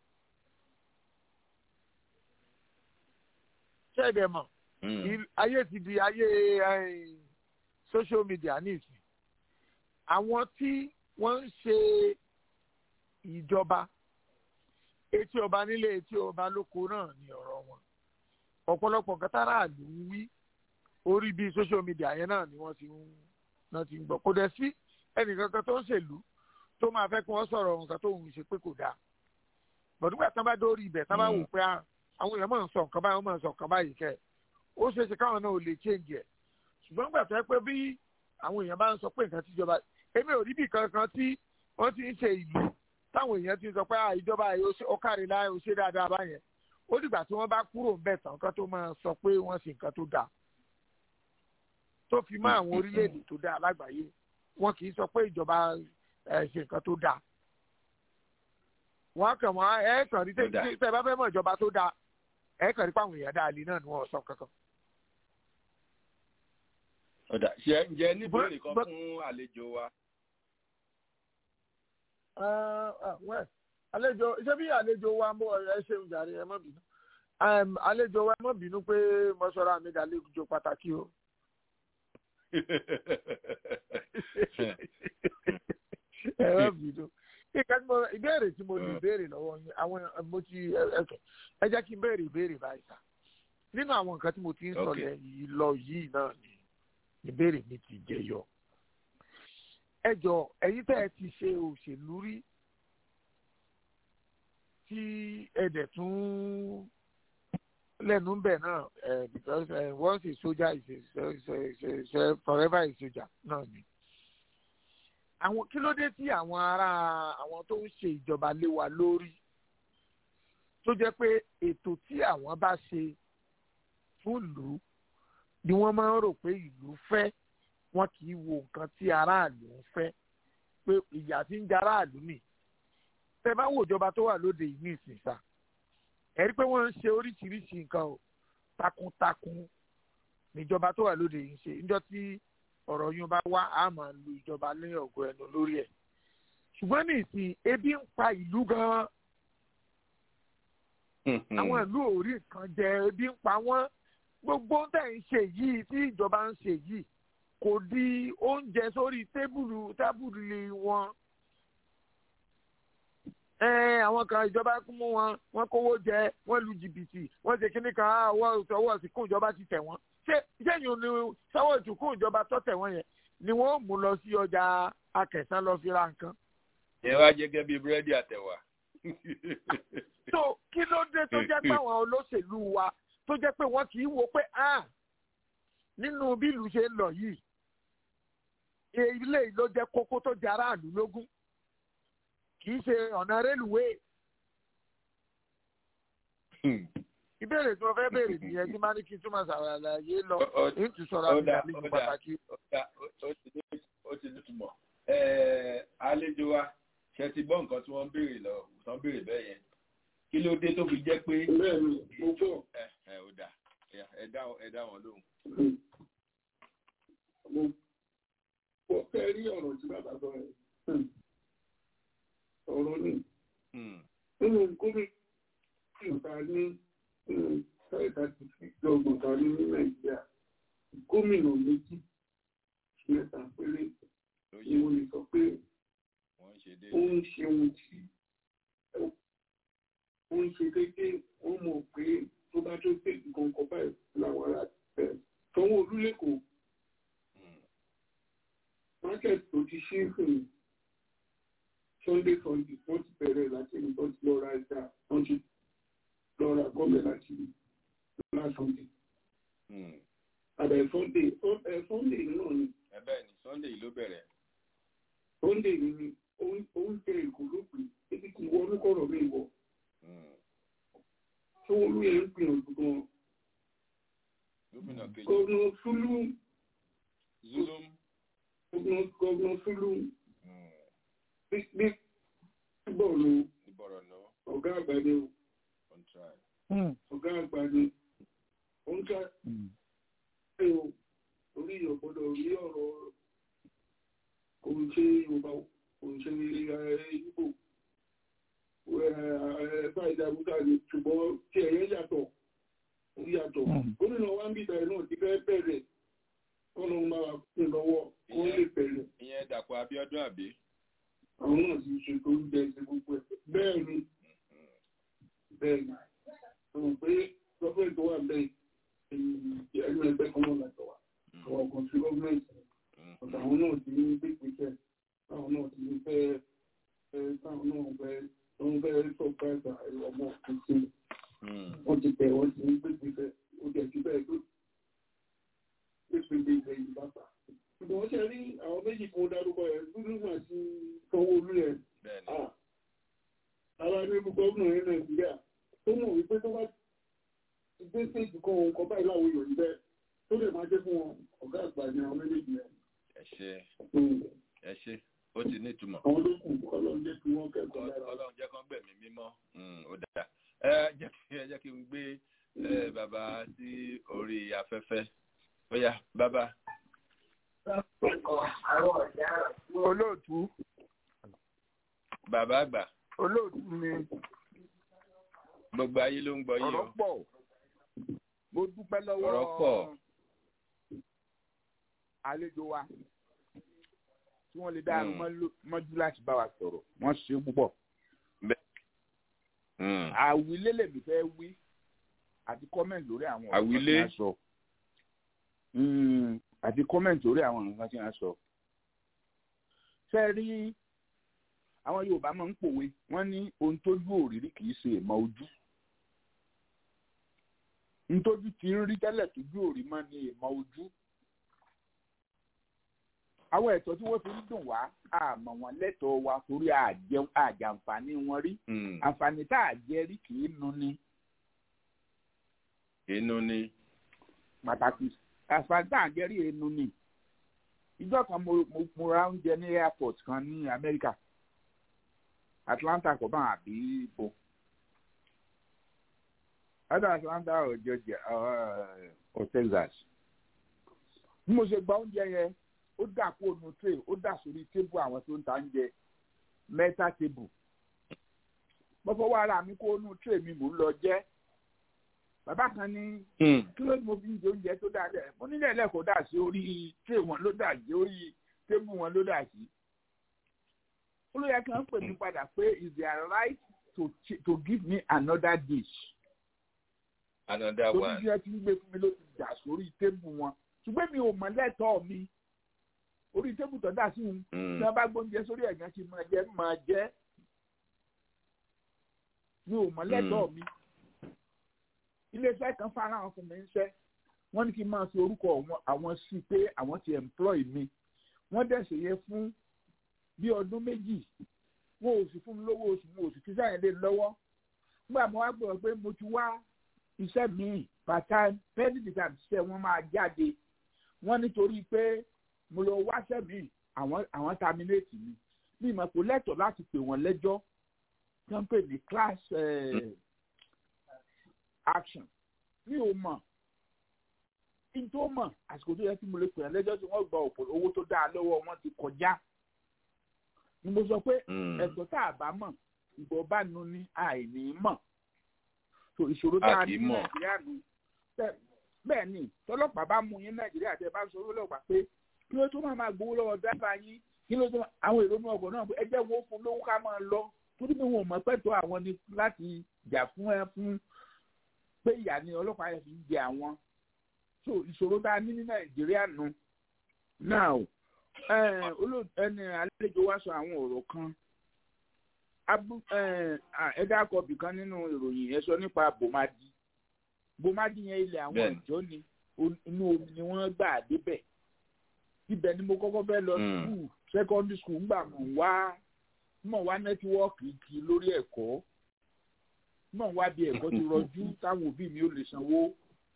ṣẹ́ẹ̀dẹ̀ mọ̀ ayé ti di ayé social media nísìn àwọn tí wọ́n ń ṣe ìjọba etí ọba nílé etí ọba lóko náà ni ọ̀rọ̀ wọn ọ̀pọ̀lọpọ̀ nǹkan táráàlú ń wí orí bíi social media yẹn náà ni wọ́n ti ń náà ti ń gbọ́ kò dẹ̀ sí ẹnìkankan tó ń ṣèlú tó máa fẹ́ kí wọ́n sọ̀rọ̀ nǹkan tó ń ṣe pé kò dáa bọ̀dúgbà tán bá dórí ibẹ̀ tán bá wò pé àwọn èèyàn máa ń sọ nǹkan báyìí wọ́n máa ń sọ nǹkan báyìí kẹ́ ó ṣeé ṣe káwọn náà ò lè change ẹ̀ ṣùgbọ́n gbà tó yẹ pé bí àwọn èèyàn bá ń sọ pé nǹkan tíjọba èmi ò rí bí kankan tí wọ́n ti ń ṣe ìlú táwọn èèyàn ti sọ pé ìjọba ó kárí láì ó ṣe dáadáa báyẹn ó dìgbà tí wọ́n bá kúrò ń bẹ̀ tán kan tó máa sọ pé wọ́n ṣe nǹkan tó dáa tó fi mọ́ àwọn orílẹ̀-èdè tó dáa lágbàáyé wọn kì í sọ pé ìjọba ṣe nǹkan tó dáa wọn kàn wọ́n ẹ kàn rí tẹ́ bá fẹ́ mọ̀ ìjọba tó dáa ẹ kàn rí pàwọn èèyàn dáa lé náà ni wọ́n sọ kankan. ọ̀dà ṣe ǹjẹ́ níbẹ̀rẹ̀ kan fún àlejò wa. àlejò ṣé bí àlejò wa ń bọ̀ ẹ ṣeun jàre ẹ má bínú àlejò wa ẹ má bínú pé mọ́ṣọ́ra mi dà lẹ́jọ́ pàtàkì o ẹ má bínú ìbéèrè tí mo lè béèrè lọ́wọ́ yín àwọn mo ti ẹ̀kẹ́ ẹ jẹ́ kí n béèrè ìbéèrè báyìí sá nínú àwọn nǹkan tí mo ti ń sọ lẹ́yìn lọ yìí náà ni ìbéèrè mi ti jẹyọ ẹ jọ ẹ̀yin tẹ́ ẹ ti ṣe òṣèlú rí tí ẹ dẹ̀ tún lẹ́nu bẹ̀ náà because uh, once a soldier is a, is a, is a, is a forever a soldier náà ni àwọn kí ló dé tí àwọn ará àwọn tó ń ṣe ìjọba lé wa lórí tó jẹ́ pé ètò tí àwọn bá ṣe fún ìlú ni wọ́n máa ń rò pé ìlú fẹ́ wọn kì í wo nǹkan tí aráàlú ń fẹ́ pé ìyà tí ń jẹ aráàlú nì tẹ bá wo ìjọba tó wà lóde yìí ní ìsinsà ẹ rí pé wọ́n ń ṣe oríṣiríṣi nǹkan o takuntakun níjọba tó wà lóde yìí ń ṣe níjọ́ tí ọ̀rọ̀ yín bá wá a máa lu ìjọba lẹ́yìn ọ̀gọ́ ẹnu lórí ẹ̀ ṣùgbọ́n ní ìsìn ebi ń pa ìlú gan-an àwọn ìlú ò rí nǹkan jẹ ebi ń pa wọ́n gbogbo tẹ̀ ń ṣe yìí tí ìjọba ń ṣe yìí kò di oúnjẹ sórí tébùlù tábùlù wọn àwọn kan ìjọba mú wọn wọn kówó jẹ wọn lu jìbìtì wọn ṣe kíní kan ọwọ́ ọwọ́ ìsìnkú ìjọba ti tẹ̀ wọ́n ṣé sẹ́yìn ni sọ́wọ́ ìsìnkú ìjọba tó tẹ̀ wọ́n yẹn ni wọ́n mú lọ sí ọjà akẹ̀sán lọ fi ra nǹkan. ẹ wá jẹ gẹ́gẹ́ bíi búrẹ́dì àtẹ̀wà. so kí ló dé tó jẹ́ pé àwọn olóṣèlú wa tó jẹ́ pé wọ́n kì í wo pé ah nínú bí ìlú ṣe ń lọ yìí ilé ló jẹ́ kókó tó jẹ́ aráàlú lógún kì í ṣe ọ̀nà rélùwéè. ìbéèrè tí wọ́n fẹ́ béèrè nìyẹn tí máa ní kí n túmọ̀ ṣàlàyé lọ ní ti sọ̀rọ̀ àmì àlejò pàtàkì. ó ti nítumọ̀ àlejò wa ṣe ti gbọ́ nǹkan tí wọ́n béèrè lọ tán béèrè bẹ́ẹ̀ yẹn kí ló dé tó fi jẹ́ pé. bẹ́ẹ̀ni mo gbọ́. ẹ ẹ ò dà ẹ dá wọn lóhùn. mo kò fẹ́ rí ọ̀rọ̀ tí bàbá sọ yẹn ọ̀rọ̀ ni nínú gómìnà ìta ní ẹ̀ka ti fi gbọ̀ngàn ta ní nàìjíríà gómìnà méjì mẹ́ta péré ni mo lè sọ pé ó ń ṣe ohun tí ó ń ṣe déédéé ó mọ̀ pé tó bá tó pé nǹkan kan báyìí làwọn ará ẹ̀ sanwó-olú lẹ́kọ̀ọ́ market tó ti ṣí fún sunday sunday wọ́n ti bẹ̀rẹ̀ láti ní wọ́n ti lọ ra ẹja wọ́n ti lọ ra gọ́ọ̀mẹ̀ láti lọ́la sunday. àbẹ̀ sunday ẹ̀ sunday náà ni. ẹ̀bẹ̀ ni sunday ló bẹ̀rẹ̀. sunday ni oúnjẹ èkó ló pè ebi kì í wọ orúkọ̀rọ̀ mi wọ̀. sanwó-olú yẹn ń gbìyànjú gan-an. gómìnà kejì. gọ́ọ̀nà sulu. zulum. gọ́ọ̀nà sulu bí bọ̀ọ̀lù ọ̀gá àgbà ni o ọ̀gá àgbà ni ó ń ká ẹ o orí ọ̀gbọ́dọ̀ rí ọ̀rọ̀ kò ń ṣe yorùbá kò ń ṣe ìgbò ẹ̀ẹ́dá ìdàgbùkà ni ṣùgbọ́n tí ẹ̀yẹ yàtọ̀ ó yàtọ̀ gómìnà wa ń bí ìtàrí náà ti fẹ́ bẹ̀rẹ̀ kọ́nà máa kún lọ́wọ́ kó lè bẹ̀rẹ̀. ìyẹn dàpọ̀ abíọ́dún àbí àwọn náà ti ṣe tó ń jẹ ẹsẹ gbogbo ẹ bẹ́ẹ̀ ni bẹ́ẹ̀ ni mo pé gọọmenti tó wà bẹ́ẹ̀ ẹnu ẹgbẹ́ kan náà lọ́tọ̀ wa àwọn kan sí gọọmenti ọ̀tọ̀ àwọn náà ti ní pípíṣẹ táwọn náà ti ní fẹ́ táwọn náà fẹ́ wọ́n fẹ́ sọpráìsì ọmọ tuntun wọ́n ti tẹ̀ wọ́n ti ní pípíṣẹ ó jẹ́ sí bẹ́ẹ̀ tó pípíṣẹ ìgbẹ́ ìbáta ṣùgbọ́n ṣe rí àwọn méjì kan dárúkọ ẹ̀ dúdú àti sanwó-olú ẹ̀ ara ní gómìnà ní nàìjíríà tó mọ̀ wípé tó bá gbé séèjì kan òun kan báyìí láwọn èèyàn níbẹ̀ tó lè máa jẹ́ fún wọn ọ̀gá àgbà ní àwọn méjèèjì ẹ̀. ẹ ṣe ẹ ṣe ó ti ní ìtumọ̀. àwọn ló kù ọlọ́run jẹ́ kí wọ́n kẹ́kọ̀ọ́ lára. ọlọ́run jẹ́ kán gbẹ̀mí mímọ́ ó dáa ẹ jẹ́ kí ẹ jẹ́ kí n gbé bàbá sí orí afẹ́fẹ́ ó yá bàbá olóòtú. bàbá àgbà. olóòtú ni. gbogbo ayé ló ń gbọ́ yín o. ọ̀rọ̀ pọ̀ mo dúpẹ́ lọ́wọ́ ọ̀rọ̀ pọ̀. àlejò wa tí wọ́n lè dá mọ́jú láti bá wa sọ̀rọ̀ wọ́n ṣe púpọ̀. àwílé lèmi fẹ́ wí àti kọ́mẹ̀ntì lórí àwọn ọ̀rọ̀ tí wọ́n sọ àti kọ́mẹ̀ntì lórí àwọn nǹkan tí wọ́n sọ. ṣé ẹ rí àwọn yorùbá máa ń pòwe wọ́n ní ohun tójú òrírí kì í ṣe ìmọ̀ ojú. ntójú ti ń rí tẹ́lẹ̀ tójú òrí mọ́ ní ìmọ̀ ojú. àwọn ẹ̀tọ́ tí wọ́n fi ń dùn wá àmọ́ wọn lẹ́tọ̀ọ́ wa torí àjàǹfààní wọn rí. àǹfààní tá a jẹ rí kì í nu ni. inú ni. pàtàkì àfàgbà àgẹ́rì ẹnu ni ìjọ kan mo mo ra oúnjẹ ní airport kan ní Amẹ́ríkà Atlanta kò bá àbí ibo either Atlanta or Georgia uh, or Texas bí mo ṣe gba oúnjẹ yẹn ó dà kó nu tray ó dà sórí tébù àwọn tó ń ta oúnjẹ mẹ́ta tébù mo fọwọ́ ara mi kó nu tray mi mò ń lọ jẹ́ bàbá kan ní kí ló ní mo fi ń jẹ oúnjẹ tó dáa lẹ mo nílẹ̀ lẹ́kọ̀ọ́ dà sí orí tray wọn ló dà sí orí tébù wọn ló dà sí. olóyè kan pè mí padà pé is their right to to give me another dish. another one. torí bí wọ́n ti ń gbé fún mi ló ti dà sórí tébù wọn ṣùgbọ́n mi ò mọ̀ lẹ́tọ̀ọ́ mi orí tébù tó dà sí wọn tí wọ́n bá gbóúnjẹ sórí ẹ̀gán kí n máa jẹ máa jẹ mi ò mọ̀ lẹ́tọ̀ọ́ mi iléeṣẹ́ kan fara hàn fún mi ń ṣẹ́ wọ́n ní kí n máa fi orúkọ àwọn sí pé àwọn ti employ mi wọ́n dẹ̀sẹ̀ yẹ fún bí ọdún méjì wọn ò sì fún mi lówó oṣù wọn ò sì fi sáyẹn lé lọ́wọ́ nígbà mo wá gbọ́ pé mo ti wá iṣẹ́ míì part time penny time ṣiṣẹ́ wọn máa jáde wọ́n nítorí pé mo lọ wáṣẹ́ míì àwọn àwọn terminate mi mi ìmọ̀ kò lẹ́tọ̀ọ́ láti pè wọ́n lẹ́jọ́ tí wọ́n pè ní class. Uh, action mi ò mọ̀ kí n tó mọ̀ àsìkò tó yẹ kí mo lè pè é lẹ́jọ́ tí wọ́n gba ọ̀pọ̀ owó tó dáa lọ́wọ́ wọn ti kọjá ni mo sọ pé ẹ̀tọ́ tá a bá mọ̀ ìbọn bá nu ní àìní mọ̀ so ìṣòro tá a ní nàìjíríà nù bẹ́ẹ̀ ni tọ́lọ́pàá bá mú yín nàìjíríà tẹ́ bá sọ ọlọ́pàá pé kí ló tó máa máa gbowó lọ́wọ́ dábàá yín kí ló tó máa àwọn èrò inú ọkọ̀ náà ẹ jẹ́ wo fún lówó ká máa lọ torí pé wọn ò mọ̀ pẹ́tọ́ àwọn ni láti jà fún ẹ fún pé ìyá ni ọlọ́pàá yẹn fi ń jẹ àwọn so ìṣòro tá a ní ní nàìjíríà nù now ẹni àlejò wa sọ àwọn ọ̀rọ̀ kan ẹ dákọ̀ bìkan nínú ìròyìn ẹ sọ nípa bòmádì bòmádì yẹn ilẹ̀ àwọn ìjọ ni inú omi ni wọ́n gbà débẹ̀ ibẹ̀ ni mo kọ́kọ́ fẹ́ lọ skul secondary school ńgbà mọ̀ wá mọ̀ wá nẹ́tíwọ́ọ̀kì kì í lórí ẹ̀kọ́ mọ̀ wá bí ẹ̀kọ́ ti rọjú táwọn òbí mi ò lè sanwó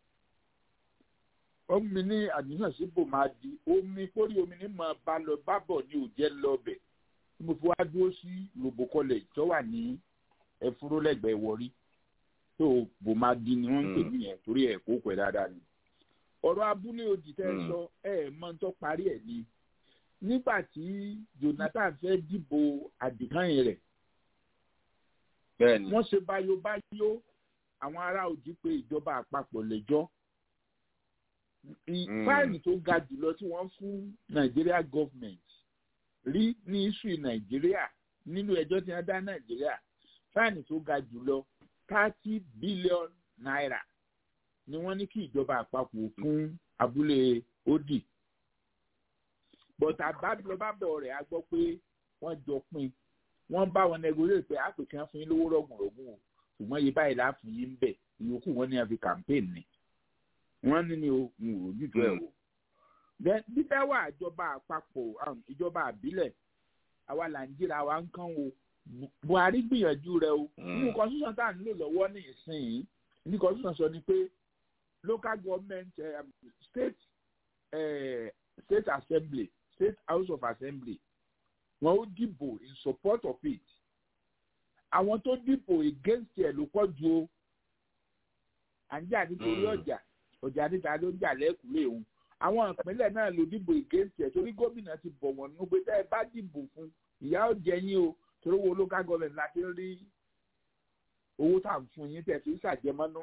omi ní àdúgbò sí bòmádì omi kórè omi ní mọ̀ bá lọ bá bọ̀ ní òjẹ́ lọ́bẹ̀ tí mo fi wá dúró sí lobo college tó wà ní ẹfúró lẹ́gbẹ̀ẹ́ wọrí tó bòmádì ni wọ́n ń pè ní yẹn torí ẹ̀ kó pẹ́ dáadáa ni ọ̀rọ̀ abúlé òdì tẹ́ sọ ẹ̀ mọ́ tó parí ẹ̀ ni nígbà tí jonathan fẹ́ dìbò àdìgáyìn rẹ̀ wọ́n ṣe báyóbáyó àwọn ará òdì pé ìjọba àpapọ̀ lẹ́jọ́ fáìlì tó ga jùlọ tí wọ́n fún nàìjíríà gọ́ọ̀mẹ̀ntì rí ní iṣu nàìjíríà nínú ẹjọ́ tí wọ́n dá nàìjíríà fáìlì tó ga jùlọ thirty billion naira ni wọ́n ní kí ìjọba àpapọ̀ fún abúlé odi bọ̀tà bábọ̀ rẹ̀ a gbọ́ pé wọ́n jọ pin wọ́n bá wọn nẹgọrẹ́ pé àpèkán fún yín lówó rọ̀gùnrọ̀gùn o ṣùgbọ́n yìí báyìí láàfin yín bẹ̀ ìyókù wọn ní a fi campaign ni wọ́n ní ni o ń rò jùjọ ẹ̀ o. bíbẹ́ wà ìjọba àpapọ̀ ìjọba àbílẹ̀ àwa là ń jíra wa ń kán o buhari gbìyànjú rẹ o nínú constitution tá à ń lò lọ́wọ́ ní ìsìn ní constitution sọ ni pé local government uh, state uh, state assembly state house of assembly wọn ó dìbò in support of it àwọn tó dìbò against ẹ ló pọ̀ ju o à ń jà nítorí ọjà ọjà níta ló ń jà lẹ́kùnlé òun àwọn ìpínlẹ̀ náà ló dìbò against ẹ torí gómìnà ti bọ̀ wọ́n nínú pé tẹ́ ẹ bá dìbò fún ìyá ò jẹ yín o torí wo local government láti rí owó tá à ń fún yín tẹ̀ fi ń ṣàjẹmọ́nú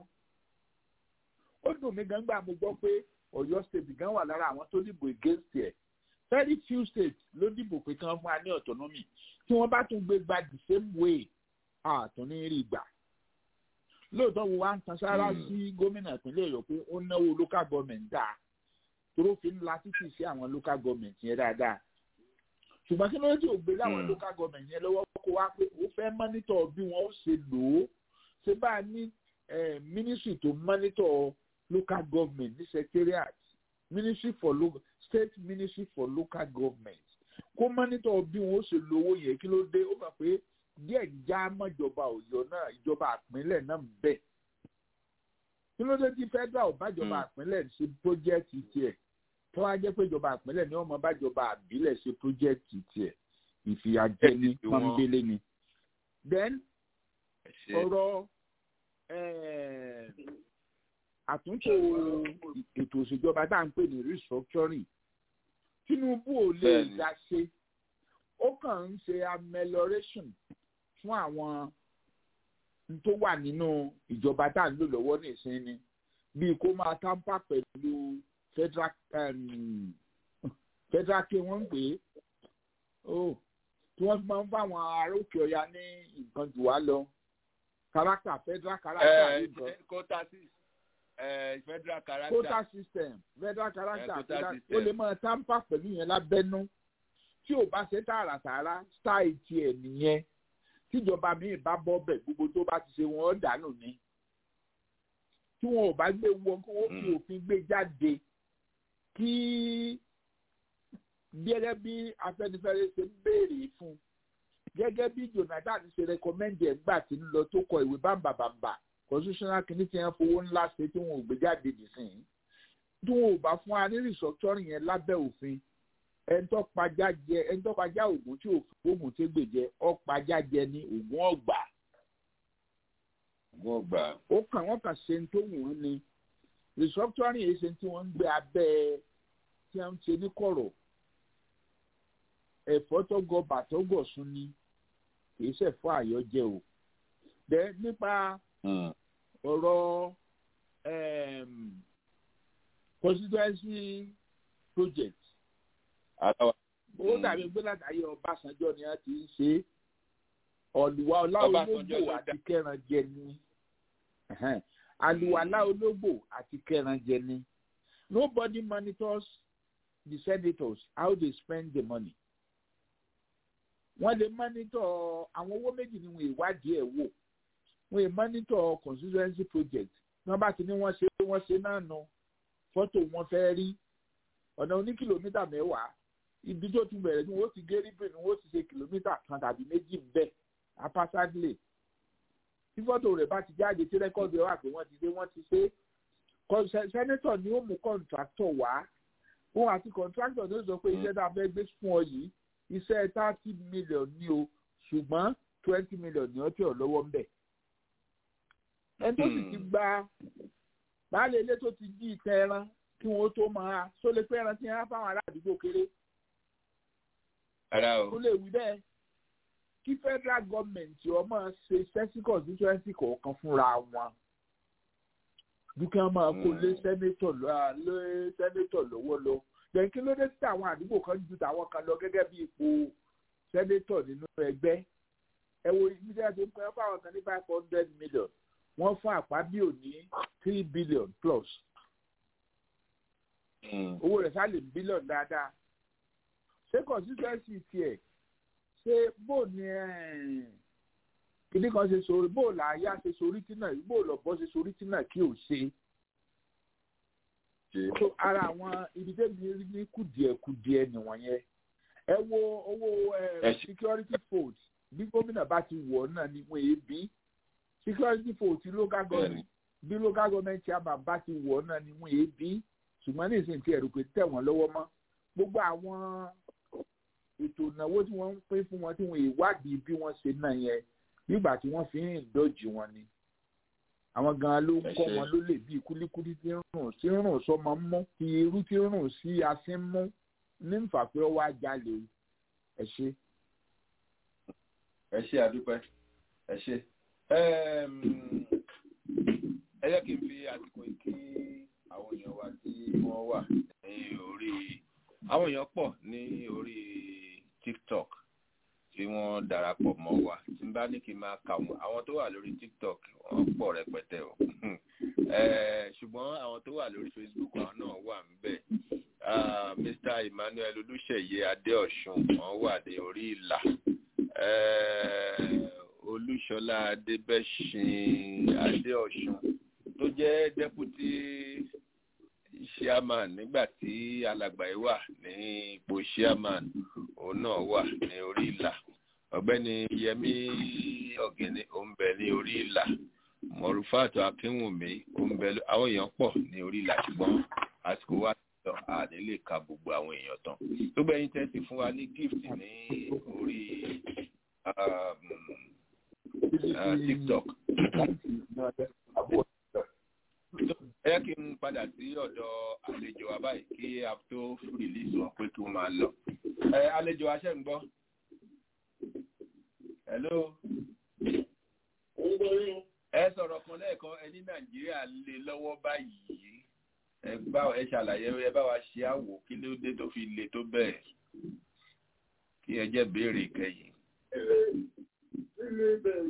ó dùn mí gan gbà mo gbọ́ pé ọ̀yọ́ state gan wà lára àwọn tó dìbò against ẹ̀ very few states ló dìbò pé kí wọ́n fún wa ní autonomy tí wọ́n bá tún gbé gba the same way àtún ní rí gbà lóòótọ́ wo wá ń tan sára sí gómìnà ìpínlẹ̀ ọ̀yọ́ pé ó náwó local government dáa toró fi ń la títì sí àwọn local government yẹn dáadáa ṣùgbọ́n kí ló dé ògbé láwọn local government yẹn lọ́wọ́ kó wá pé ó fẹ́ mọ́nítọ̀ bí wọ́n ó ṣe lò ó ṣe bá a ní ministry tó mọ́nítọ̀ local government ní secretariat ministry for local state ministry for local government kó mọ́nítọ̀ bí wọ́n ó ṣe lo owó yẹn kí ló dé ó mọ̀ pé díẹ̀ já mọ́jọba ọ̀yọ́ náà ìjọba àpínlẹ̀ náà ń bẹ̀ kí ló dé tí federal bájọba àpínlẹ̀ ṣe project tiẹ̀ tó wá jẹ́ pé ìjọba àpínlẹ̀ ni wọ́n mọ bájọba àbílẹ̀ ṣe project tiẹ̀ ìfìyàjẹni pọ́nbélé ni then ọ̀rọ̀ àtúntò ètò òṣèjọba tá à ń pè ní restructuring tinubu ò lè dá ṣe ó kàn ń ṣe amelioration fún àwọn tó wà nínú ìjọba tá à ń lò lọ́wọ́ nìsín ni bíi kó máa tamper pẹ̀lú federal um, federal kí wọ́n ń pè é oh tí wọ́n máa ń bá àwọn ará òkè ọ̀yà ní nǹkan jù wá lọ character federal character nǹkan. quota six federal character. quota system federal character ó lè máa tamper pẹ̀lú yẹn lábẹ́nú tí ò bá ṣe tààràtààrà style tiẹ̀ nìyẹn tíjọba míì bá bọ́ bẹ̀ gbogbo tó bá ti ṣe wọn dànù ni tí wọn ò bá gbé wọn kí wọn fi òfin gbé jáde kí gẹ́gẹ́ bí afẹ́nifẹ́re ṣe ń béèrè fún gẹ́gẹ́ bí jonathan ṣe rẹkọmẹ́ndì ẹ̀gbà tí ń lọ tó kọ ìwé bámbàbàmbà constitutional kìíní tí wọ́n fowó ńlá ṣe tí wọn ò gbé jáde nìsín tí wọn ò bá fún wa ní restructuring yẹn lábẹ́ òfin ẹnitọ́ pajá jẹ ẹnitọ́ pajá ògùn tí ògùn tí gbèjẹ ọ̀pajá jẹ ní ògùn ọ̀gbà. ògùn ọ̀gbà. ó kàn wọ́n kàn ṣe tó wù wọ́n ni restructuring yìí ṣe tí wọ́n ń gbé abẹ́ tí wọ́n ń ṣe ní kọ̀rọ̀ ẹ̀fọ́ tó gọ bàtọ́ gọ̀ sún ni kì í ṣẹ̀fọ́ àyọjẹ o. dẹ nípa ọ̀rọ̀ constituency project ó dàbí pé látàrí ọbásanjọ́ ni wọ́n ti ń ṣe ọ̀lùwà ọláológbò àti kẹrànjẹ ni àlùwàlá ológbò àti kẹrànjẹ ni nobody monitors the senators how they spend the money wọ́n lè monitor àwọn owó méjì ni wọ́n ìwádìí ẹ̀ wò wọ́n lè monitor constituency project wọ́n bá ti ní wọ́n ṣe wọ́n ṣe náà nu fọ́tò wọn fẹ́ rí ọ̀nà oní kìlómítà mẹ́wàá ibi tó tún bẹ̀rẹ̀ ni wọ́n ti gé ríbìn ni wọ́n ti ṣe kìlómítà kan tàbí méjì bẹ́ẹ̀ apáságlè tí fọ́tò rẹ̀ bá ti jáde tí rẹ́kọ́ọ̀dù ẹ̀ wà pé wọ́n ti ṣe wọ́n ti ṣe sẹ́nẹ́tọ̀ ni ó mú kọ́ńtráktọ̀ wá òun àti kọ́ńtráktọ̀ ló sọ pé iṣẹ́ tá a fẹ́ gbé fún ọ yìí iṣẹ́ thirty million ni o ṣùgbọ́n twenty million ni ó tẹ̀ ọ́ lọ́wọ́ ń bẹ̀. ẹni tó sì ti gba baálé ilé tó ti jí ìtẹ́ ẹran kí wọ́n tó máa só lè pẹ́ ẹran tí wọ́n á fáwọn ará àdúgbò kéré. ó lè wí bẹ́ẹ̀ kí federal government ọmọ ṣe sẹ́sì constituency kọ̀ọ̀kan fúnra wọn dúkìá máa kó lé sẹ́nétọ̀ lé sẹ́nétọ̀ lọ́wọ́ lọ yẹn kí ló dé sí àwọn àdúgbò kan ju tàwọn kan lọ gẹ́gẹ́ bí ipò sẹ́nétọ̀ nínú ẹgbẹ́ ẹ wo ibi tí a ti ń pẹ́ fáwọn kan ní five hundred million wọ́n fún àpábíò ní three billion plus owó rẹ̀ sálè bílíọ̀n dáadáa ṣé constituency tiẹ̀ ṣé bó ni kìnnì kan ṣe sori bó làáyá ṣe sori tí náà bó lọ́bọ̀ ṣe sori tí náà kí ò ṣe so ara àwọn ibi tẹ́bi rí ní kùdìẹ̀kùdìẹ̀ nìwọ̀nyẹn ẹ wo owó security fold bí gómìnà bá ti wọ̀ náà ni wọ́n èébí security fold ti local government bí local government chairman bá ti wọ̀ náà ni wọ́n èébí ṣùgbọ́n ní ìsìn tí ẹ̀rù pé tẹ̀ wọ́n lọ́wọ́ mọ́ gbogbo àwọn ètò ìnáwó tí wọ́n ń pín fún wọn tí wọ́n ìwádìí bí wọ́n ṣe náà yẹn nígbà tí wọ́n fi ń dọ́jì wọn ni àwọn gan-an ló ń kọ́ wọn ló lè bí kúlíkúlí tí ń rùn tí ń rùn sọmọ mú tí irú tí ń rùn sí asín mú ní nfà pé ó wá jalè ẹ ṣe. ẹ ṣe àdúpẹ́ ẹ ṣe ẹ jẹ́ kí n fi àsìkò kí àwọn èèyàn wa tí wọ́n wà ní orí àwọn èèyàn pọ̀ ní orí tiktok tí wọ́n darapọ̀ mọ́ wa tí n bá ní kí n máa kà wọ́n àwọn tó wà lórí tiktok wọ́n pọ̀ rẹpẹtẹ o ṣùgbọ́n àwọn tó wà lórí facebook àwọn náà wà níbẹ̀ mr emmanuel olùṣeyẹ adéọ̀sùn wọ́n wà ní orí ìlà olúṣọlá adébẹ̀sìn adéọ̀sùn tó jẹ́ deputy chairman nígbà tí alàgbà yìí wà ní ipò chairman òun náà wà ní orí ìlà ọ̀gbẹ́ni yẹmí ọ̀gẹ̀nì òun bẹ ní orí ìlà mọ̀rúfàtò akínwùmí òun bẹ àwọn èèyàn pọ̀ ní orí ìlà ṣùgbọ́n àsìkò wa lọ àní lè ka gbogbo àwọn èèyàn tán tó gbẹ̀yìn tẹ́sí fún wa ní gift ní orí tiktok ẹ yẹ kí n padà sí ọ̀dọ̀ àlejò wa báyìí kí a tó rìlíìsì wọn pé kí wọ́n máa lọ. ẹ àlejò wa ṣe ń gbọ́. hello. ẹ sọ̀rọ̀ kan lẹ́ẹ̀kan ẹ ní nàìjíríà lé lọ́wọ́ báyìí ẹ bá ẹ ṣàlàyé ẹ bá wa ṣe àwò kí ló dé tó fi le tó bẹ́ẹ̀ kí ẹ jẹ́ béèrè kẹyìn. ilé bẹ̀rẹ̀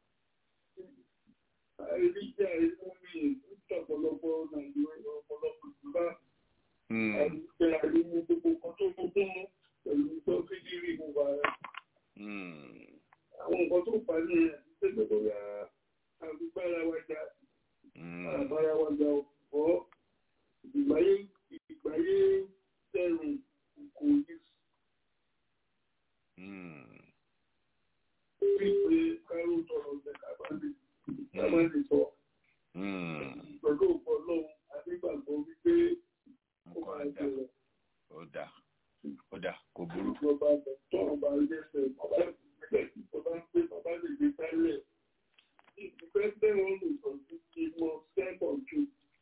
àìríjà ìlú mi ọ̀pọ̀lọpọ̀ nàìjíríà ọ̀pọ̀lọpọ̀ ìjọba àìríjà ìlú gbogbo kan tó gbogbo pẹ̀lú tó fídírì mo wà rẹ̀. àwọn nǹkan tó fà ní ẹgbẹ́ tó yà àgbégbára wa jà àbára wa jà ọ̀pọ̀ ìgbáyé ìgbáyé tẹ̀rùn kò yí. bí pé káró tọrọ ọ̀gbẹ́ kábàlì kábàlì sọ pẹ̀lú òpó lọ́wọ́ adégbàgbọ́ wípé ó máa jẹrọ. ó dà ó dà kò burú. ìjọba tọrọ bá lẹ́sẹ̀ bàbá ìpínlẹ̀ ìjọba ń pè bàbá lè gbé tẹ́lẹ̀ ìfẹ́ bẹ́ẹ̀ lè sọ sí kí wọ́n sẹ́kọ̀ọ́ ju.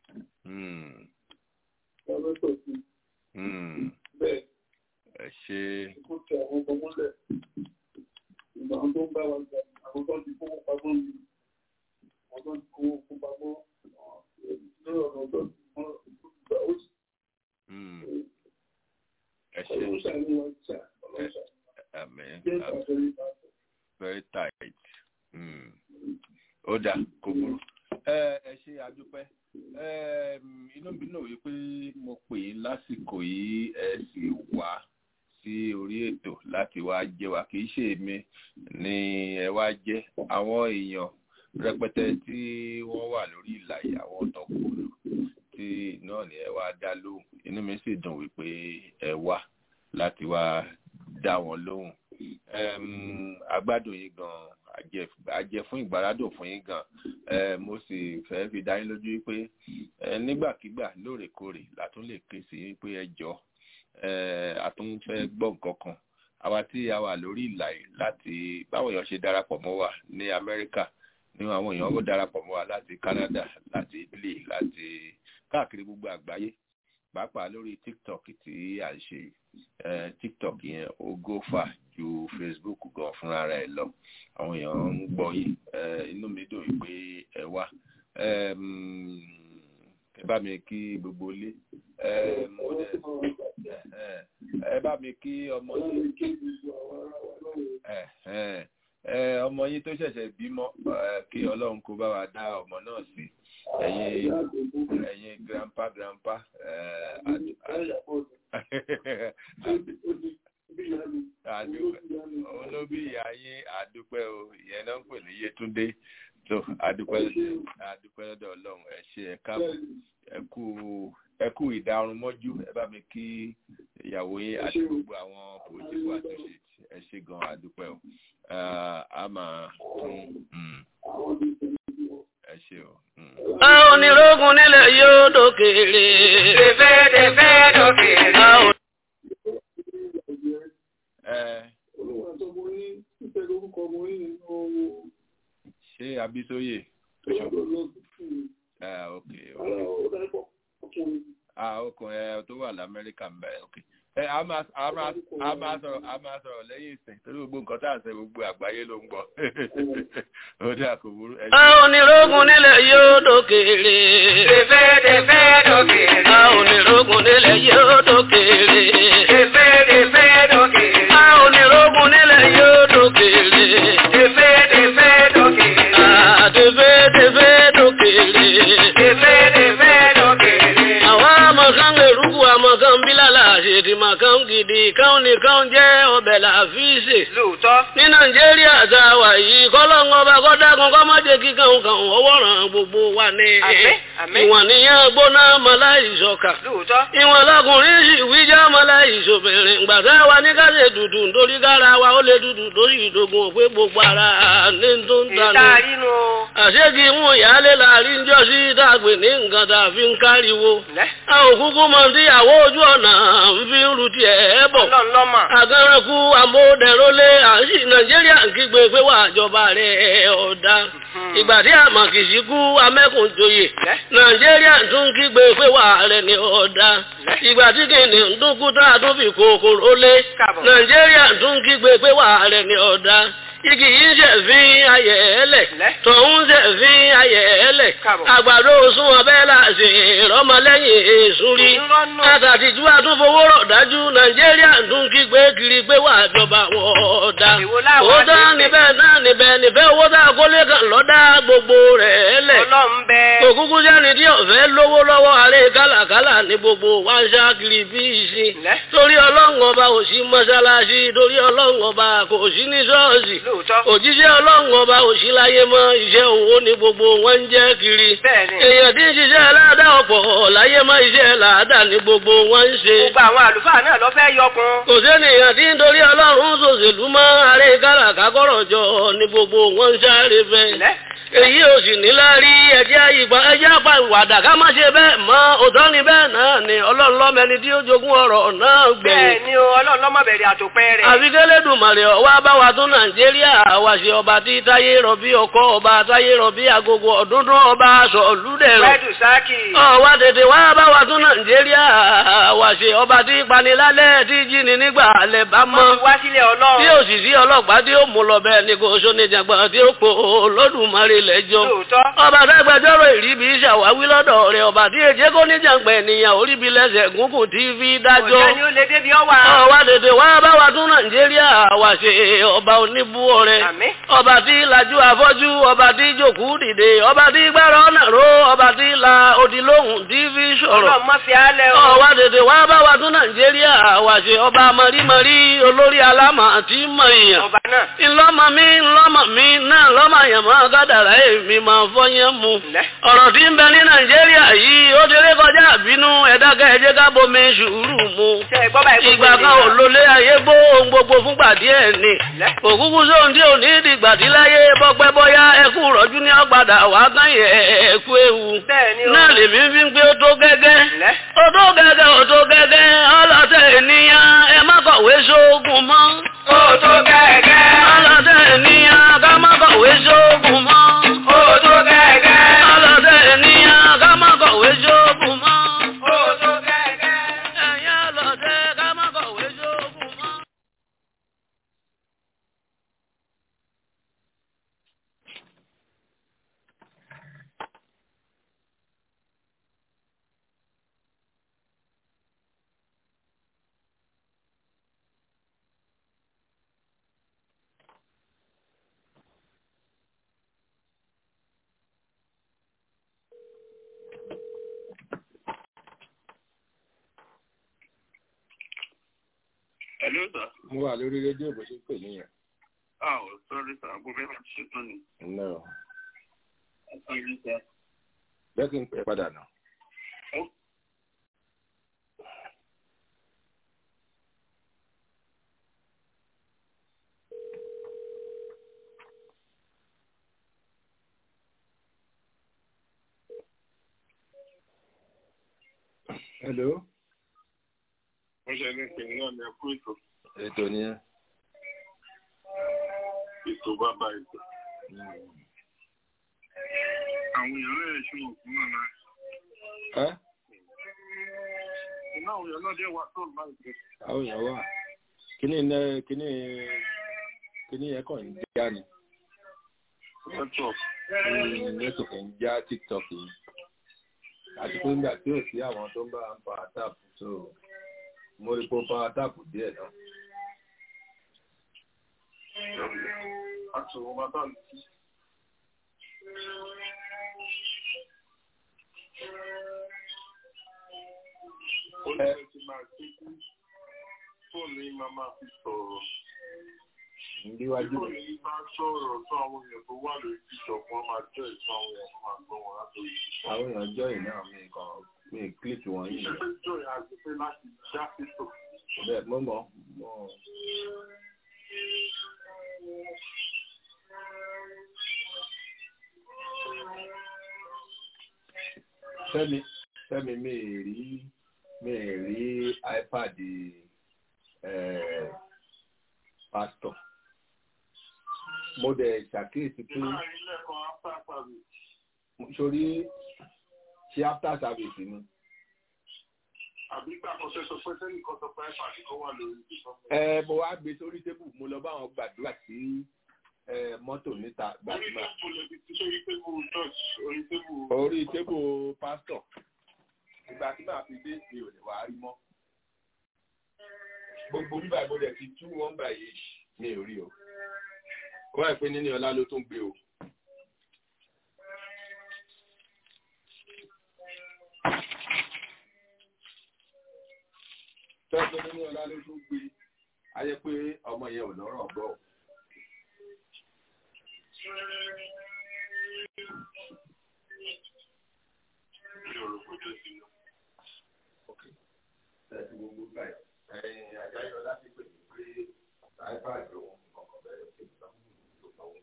lọ́lọ́tọ̀ sí. bẹ́ẹ̀ ẹ ṣe. kó tẹ àwọn ọmọ mọ́lẹ̀ ìgbà tó ń bá wa jà àwọn tó ti fowó pamọ́ mi àwọn tó ti fowó pamọ́ lórí ọ̀nà tó ti mọ́ dà kò burú ẹ ẹ ṣe àdúpẹ́ inú mi náà wípé mo pè é lásìkò yìí ẹ sì wá sí orí ètò láti wá jẹ wá kì í ṣe èmi ni ẹ wá jẹ àwọn èèyàn rẹpẹtẹ tí wọ́n wà lórí ìlà yìí àwọn ọ̀tọ̀kùlù tí náà ni ẹ wá dá lóhùn inú mi sì dùn wípé ẹ wá láti wá dá wọn lóhùn agbádùn yín gan àjẹ fún ìgbàládùn fún yín gan mo sì fẹ́ fi dá yín lójú pé nígbàkigbà lóòrèkóòrè látún lè ké sí pé ẹ jọ àtún fẹ́ gbọ́ nǹkan kan àwa tí a wà lórí ìlà yìí láti báwọn èèyàn ṣe darapọ̀ mọ́ wa ní Amẹ́ríkà ní àwọn èèyàn ó darapọ̀ mọ́ wa láti Canada láti Italy láti káàkiri gbogbo àgbáyé pàápàá lórí TikTok tí à ń ṣe TikTok yẹn ó gófà ju Facebook gan fúnra rẹ̀ lọ àwọn èèyàn ń gbọ́ yìí inú mi dùn pé ẹ wá ẹ bá mi kí gbogbo ilé ẹ bá mi kí ọmọ yìí ọmọ yín tó ṣẹ̀ṣẹ̀ bímọ kí Ọlọ́run kó bá wa dá ọmọ náà sí ẹ̀yin ẹ̀yin grandpa grandpa olóbí ìyá yín àdúpẹ́ o ìyẹn náà ń pè ní Yétúndé tó àdúpẹ́ àdúpẹ́ lọ́dọ̀ Ọlọ́run ẹ ṣé ẹ káàbọ̀ ẹ kú ẹ kú ìdarun mọ́jú ẹ bá mi kí ìyàwó yín àti gbogbo àwọn political associate ẹ ṣé gan àdúpẹ́ o a máa tún ẹ ṣé o. a ò ní rógun nílẹ̀ yóò dókèrè. tẹ̀fẹ́ tẹ̀fẹ́ dókèrè. ṣé abísóyè ok ah ọkùnrin ẹ tó wà lamẹ́ríkà ń bẹ ok ẹ a máa a máa a máa sọ̀rọ̀ a máa sọ̀rọ̀ lẹ́yìn ìsìn torí gbogbo nǹkan tá à ń ṣe gbogbo àgbáyé ló ń gbọ́ ó dà kò burú. a ò ní rógun nílẹ̀ yóò dókèrè. tẹ̀fẹ́ tẹ̀fẹ́ dókèrè. a ò ní rógun nílẹ̀ yóò dókèrè. tẹ̀fẹ́ tẹ̀fẹ́ dókèrè. a ò ní rógun nílẹ̀ yóò dókèrè. tẹ̀fẹ́ tẹ̀fẹ́ dókèrè. a tẹ̀fẹ́ tẹ̀fẹ́ dókèrè. tẹ̀fẹ́ tẹ̀fẹ́ dókèrè. àwa àmọ̀kan èrúkú àmọ̀kan bílàlà àṣèdì màkan gidi káwọn nìkan jẹ́ ọbẹ̀ làfíìsì. lóòótọ́. ní nàìjíríà tá a wà yìí kọ́lọ́ngọ́ ọba kọ́dágun kọ́ má jẹ́ kí kàn kàn ọwọ́ ràn gbogbo wa ní. àmín àmín. ìwọ̀n nìyẹn gbóná maláìsọ̀kà. lóòótọ́. ìwọ̀n lọkùnrin sì wíjà maláìsọ̀bìnrin gbàtà wa ní ká ṣe dùdù nítorí kára wa ó lè dùdù lórí ìdógún òpé gbogbo ara ní tó ń tanú. ìta inú. àṣegì mú ìyáálé láàrin jọ sí dàgbé ní nǹkan tá a fi ń káriwo. a ò kúkú mọ tíyàwó ojú ọ̀nà ń fi ń ru tiẹ̀ bọ̀. ọlọ́ọ̀lọ́mà. àgàrànkú amóhùndẹ̀rọ́lé à ń sì nàìjíríà ń kígbe pé wà àjọba rẹ̀ ọ̀dà. ìgbà tí àmàkìsí kú amẹ́kùnjoyè nàìjíríà tún kígbe pé wà rẹ̀ ní ọ̀dà. ìgbà tí kìnìún ń dúnkú tá a tún fi kòkòrò lé nàìjíríà tún kígbe pé wà rẹ̀ ní ọ̀dà igi yìí ń ṣẹ̀fín ayẹ̀ ẹlẹ̀ tọ̀hún ṣẹ̀fín ayẹ̀ ẹlẹ̀ àgbàdo sún ọbẹ̀ láti ìrọmọlẹ́yìn èṣù rí àtàtìjú àtúnfowó rọ̀ dájú nàìjíríà tún kígbe kiri pé wà jọba wọ̀ọ́dá òótọ́ níbẹ̀ náà níbẹ̀ níbẹ̀ owó tá a kólé kan lọ́dá gbogbo rẹ̀ ẹlẹ̀ òkúkú sẹ́ni tí ọ̀fẹ́ lówó lọ́wọ́ àárẹ̀ kálàkálà ní gbogbo wá ń ṣá kiri bí ìsìn torí ọlọ́run ọba ò sí mọ́ṣáláṣí torí ọlọ́run ọba kò sí ní ṣọ́ọ̀ṣì òjíṣẹ́ ọlọ́run ọba òṣìláyé mọ́ iṣẹ́ òwò ní gbogbo wọn ń jẹ́ kiri. èèyàn tí ń ṣiṣẹ́ aláàdá ọ̀pọ̀ láyé mọ́ iṣẹ́ làádá ní gbogbo wọn ń ṣe. gbogbo àwọn àlùfáà náà lọ fẹ́ yọkun. kò sẹ́nìyàn tí ń torí ọlọ́run ṣòṣèlú mọ́ ààrẹ káràká kọ́rọ̀ jọ ní gbogbo wọn ń sáré fẹ́. èyí ò sì ní lárí ẹjẹ́ ìgbà ẹjẹ́ àpá ìwàdà ká má ṣe bẹ́ẹ̀ mọ́ òótọ́ ni bẹ́ẹ̀ náà ni ọlọ́run lọ́mẹni tí ó jogún ọ̀rọ̀ náà gbẹ̀yìn. bẹ́ẹ̀ ni o ọlọ́run lọ́mọ bẹ̀rẹ̀ àtòpẹ́ rẹ̀. àfikẹ́lẹ́dùmarè ọwọ́ abáwa tún nàìjíríà àwa ṣe ọba tí táyé rọ̀bí ọkọ ọba táyé rọ̀bí agogo ọ̀dúndún ọba aṣọ olúdẹ̀rọ̀. wẹ́ẹ̀dù sáàkì. ọwọ́ tètè wá báwa tún nàìjíríà àwa ṣe ọba tí panilálẹ̀ tí jíni nígbà alẹ́ bá mọ́. wá sílẹ̀ ọlọ́run. tí òṣìṣẹ́ ọlọ́pàá tí ó mú lọ bẹ́ẹ̀ ni kò sóni jàgbọ́n tí ó pò lódùmarè lẹ́jọ́ ọba tẹ́gbẹ́jọ́rò ìríbi ṣàwáwí lọ́dọ̀ rẹ̀ ọba tí èjé kò ní jàǹpẹ̀ ènìyàn oríbi lẹ́sẹ̀ gúnkùn tí fi dájọ́ Ọ̀jẹ̀ ni ó lè débi ọwà. ọwá tètè wá bá wa tún nàìjíríà wà ṣe ọba oníbú ọrẹ ọba tí lajú afọ́jú ọba tí jòkú dìde ọba tí gbára ọ̀nà ró ọba tí la odi lóhùn tí fi sọ̀rọ̀ Ọlọ́run má fi álẹ̀ o. ọwá tètè wá bá wa tún nàìjíríà wà ṣe ọba mọ̀rímọ̀rí olórí alámà àti mọ̀nyàn Ọba náà. ńlọ́mọ mi ńlọ́mọ mi náà lọ́mọ àyàmọ́ gádàrá èmi máa fọyín mu ọ̀rọ̀ tí ń bẹ ní nàìjíríà yìí ó délé kọjá àbínú ẹ̀dákẹ́ ẹ̀jẹ̀ ká bomi sùúrù mu ìgbà kan ò lólé ayé gbó ohun gbogbo fúngbà díẹ̀ ni òkúkú sóhun tí ò ní ìdìgbà tí láyé bọ́pẹ́ bọ́yá ẹkú rọ́jú ní ọ̀gbàdà wá kán yẹ ẹ̀kú ewu náà lèmi fi ń gbé ó tó gẹ́gẹ́ ó tó gẹ́gẹ́ ó tó gẹ́gẹ́ ọlọ́tẹ̀ ènìyàn ẹ má kọ̀wé sóògùn mọ́ ó tó gẹ́gẹ́ ọlọ́tẹ̀ ènìyàn ká má kọ̀wé sóògùn mọ́ ó tó gẹ́gẹ́ ọlọ́tẹ̀ ènìyàn ká má kọ̀wé sóògùn mọ́ ó tó gẹ́gẹ́ ẹ̀yin ọlọ́tẹ̀ ká má kọ̀wé sóògùn mọ́. Hello, sir. mo wà lórí rédíò bó ṣe ń pè níyẹn. Ah, oh, sorry, sir. Mo fẹ́ máa ṣe tán ni. no Sorry, sir. bẹ́ẹ̀ kí n pè é padà nà. hello Mo ṣe ní pè náà ní ẹkú ètò. ètò nìyẹn. Ètò bàbá ètò. Àwọn èèyàn rẹ̀ ṣe òkú náà náà. ẹ́ Iná àwọn èèyàn náà dé wà tó láì pẹ́. àwọn èèyàn wà kíní iná kíní kíní yẹn kàn ń já ni. Network. Mm, network ń já tiktok yìí àti pé nígbà tí ò sí àwọn tó ń bá ń fa tap so mo rí pé ó fa tap díẹ̀ náà. Àti òun bàbá mi. Ó ní ẹ ti máa ṣe kú. Fóònù yìí máa máa fi sọ̀rọ̀. níwájú Fóònù yìí máa sọ̀rọ̀ tó àwọn èèyàn tó wà lórí bíṣọ̀pù wọn máa jẹ́ ìtàn àwọn èèyàn tó máa gbọ́ wọn látòrí. àwọn èèyàn jọ yìí náà mi kàn mi click wọn yìí Iṣẹ́ pé jọ ìyá àti pé láti dá fífò. bẹ́ẹ̀ mo mọ̀ mo fẹ́mi fẹ́mi mi ì rí mi ì rí ipad eh, pastor mo dẹ̀ ṣàkíyèsí pé Ìmáà ilé ẹ̀kọ́ after service. sórí ṣe after service ni Àbí gbà kan ṣe sọ pé sẹ́yìn kan sọ pé ẹ̀fà ni ó wà lórí bíṣọ̀pù. ẹ mo wá gbé sórí tébù mo lọ bá wọn gbàdúrà sí ẹ, mọ́tò níta Orí gbàdúrà tébù lè fi ti sórí tébù church, orí tébù. orí tébù pásítọ̀ ìgbà tí màá fi dé mi ò lè wá rí mọ́ gbogbo bíbá ìbò dẹ̀ ti tú wọn báyìí mi ò rí o wọ́n ẹ̀ pé níní ọlá ló tún gbé o. tọ́ pé níní ọlá ló tún gbé a jẹ́ pé ọmọ yẹn ò lọ́rọ̀ gbọ́ o. ẹ̀sìn gbogbo báyìí ẹ̀yìn àjáyọ̀ láti pè mí pé ipad òun kọ̀ọ̀kan bẹ̀rẹ̀ sí ìgbà tó lọ́wọ́.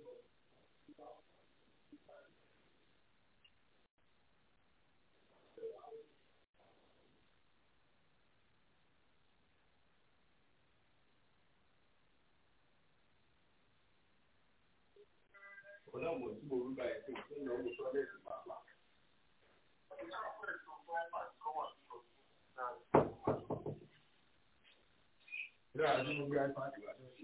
ọlọ́mọ tí mo rí báyìí tí mo ti ń lọ wò sọ́dẹ̀sì pàápàá. Ìlú àti mo gbé iPad wá lọ́sí.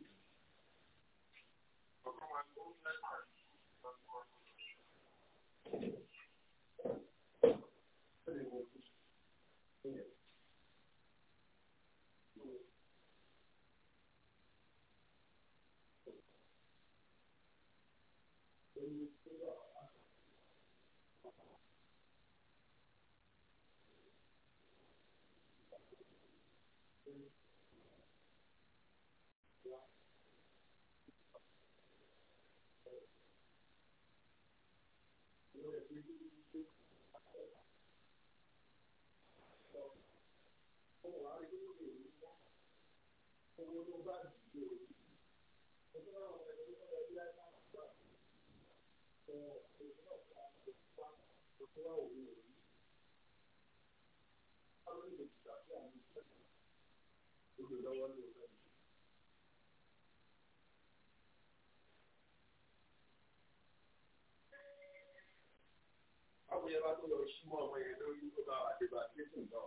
Báwo yẹ bá tó lọ sí mọ́ ọmọ yẹn lórí tó bá wà dé bá tẹ́sán náà?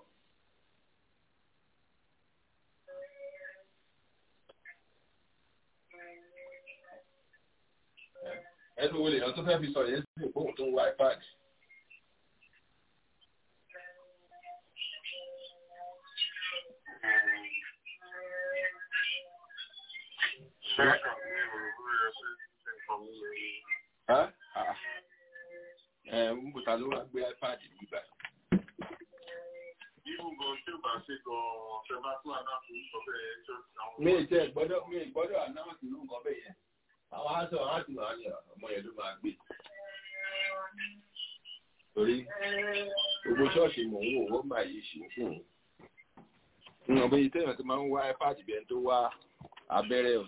ẹnu wo lèèyàn tó fẹ́ fi sọ yẹn sí òpóhùn tó ń wá ipad. ẹ ń bùtà ló wá gbé ipad nígbà. mi ì tẹ gbọ́dọ̀ mi ì gbọ́dọ̀ anáwọ̀sì ló ń kọ bẹ́ẹ̀ yẹn àwọn aṣọ láti máa yà ọmọ yẹn ló máa gbé torí gbogbo ṣọ́ọ̀ṣì mò ń wò wọ́n máa yí ṣì ń fún un ní ọ̀bẹ yìí tẹ́yàn tó máa ń wá ipad bí ẹni tó wá abẹ́rẹ́ o.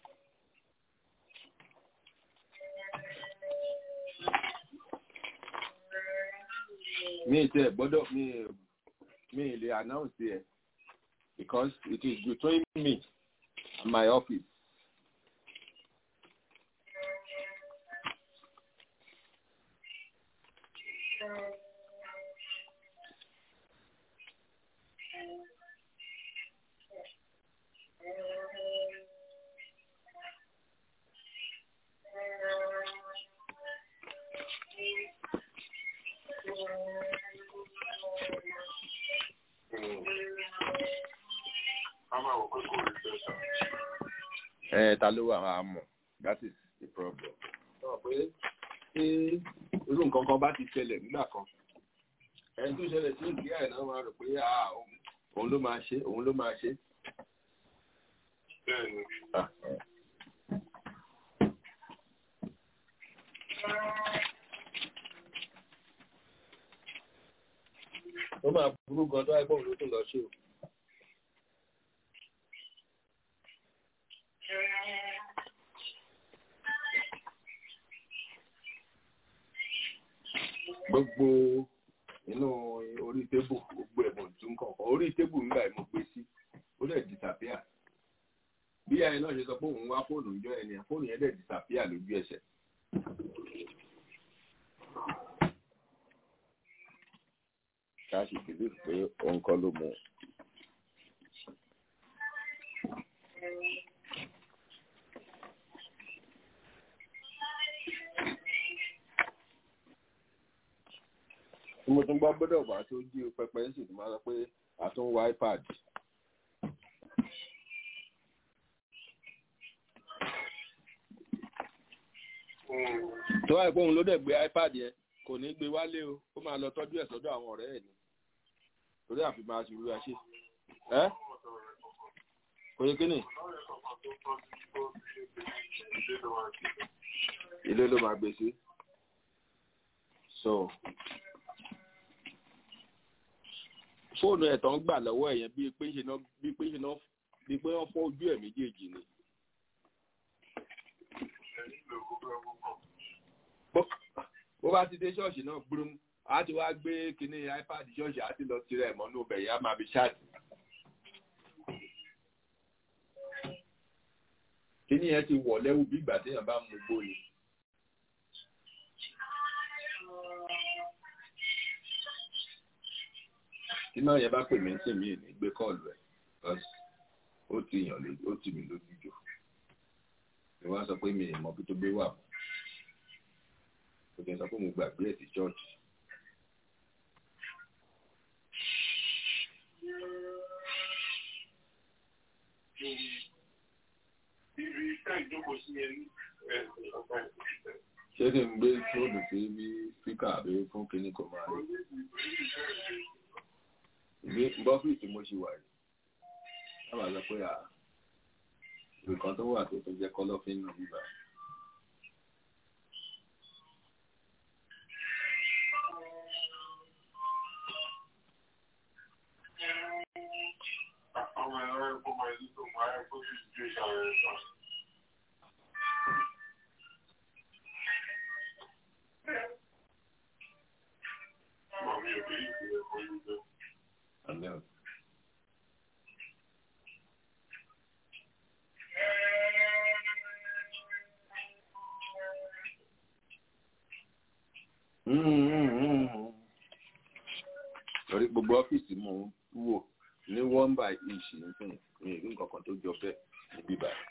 mi ì tẹ́ gbọ́dọ̀ mi mi ì lè announce ẹ̀ because it is between me and my office. ẹ ta ló wà máa mọ̀ that is the problem. sọ pé tí irú nǹkan kan bá ti ṣẹlẹ̀ nígbà kan ẹni tó ṣẹlẹ̀ sí ìgbéyà ẹ̀ náà máa rò pé òun ló máa ṣe òun ló máa ṣe. ó máa burú gan tó àìpọ̀ ló tún lọ ṣe o. gbogbo inú orí tébù gbogbo ẹ̀bùn tún kọ̀ọ̀kan orí tébù ńgbà ẹ̀ mo gbé sí ó dẹ̀ disappear bí ayé náà ṣe sọ pé òun wá fóònù ìjọ ẹni fóònù yẹn dẹ̀ disappear lójú ẹsẹ̀. káàsì bìlí pé òun kọ́ ló mú un. tí mo tún gbọ́ gbọ́dọ̀ wá tó jí pẹpẹ ń sì tún máa sọ pé àtún wá ipad. tó wáyé pé òun ló dẹ̀ gbé ipad yẹn kò ní gbé wálé o ó máa lọ tọ́jú ẹ̀ sọ́dọ̀ àwọn ọ̀rẹ́ ẹ̀ ni torí àfi máa ṣe irú ẹṣẹ́ ẹ́ kò yẹ kí ni. ilé ló máa gbé sí. so fóònù ẹ̀ tán gbà lọ́wọ́ ẹ̀yẹn bíi pé ṣe náà bíi pé ṣe náà bíi pé wọ́n fọ́ ojú ẹ̀ méjèèjì ni. bó bá ti dé ṣọ́ọ̀ṣì náà gbúrúm a ti wá gbé kinní ipad ṣọ́ọ̀ṣì a ti lọ tirẹ̀ mọ́nú ọbẹ̀ yẹn a máa fi ṣáàtì. kíní yẹn ti wọ̀ lẹ́wù bí ìgbà téèyàn bá mú gbó ni. tí náà yẹn bá pè mí sí mi ní gbé kọ́ọ̀lù ẹ̀ ó ti yàn lójú ó ti mi lójú jù ni wọ́n sọ pé mi ì mọ bí tó gbé wà mọ́ ó ti sọ pé mo gbàgbé ẹ̀ sí chọ́ọ̀chì. Ibi iṣẹ́ ìjókòó sí ẹni ṣé kí n gbé fóònù sí bí spíkà àbí fún kinní kan máa rí ìgbé bọ́fíìsì mo ṣì wà yìí sábà sọ pé nǹkan tó wà tó tó jẹ́ kọ́lọ́fín nù bíbá. àwọn ẹ̀rọ ẹ̀kọ́ máa ń tó máa ń kó sí situation rẹ̀ sọ. Màmí ò bí ìpínlẹ̀ kọ́ yóò jẹ́. Amen. torí gbogbo ọ́fíìsì mò ń wò ní one by each nìkan ní ìlú nǹkan tó jọ bẹ́ẹ̀ níbí báyìí.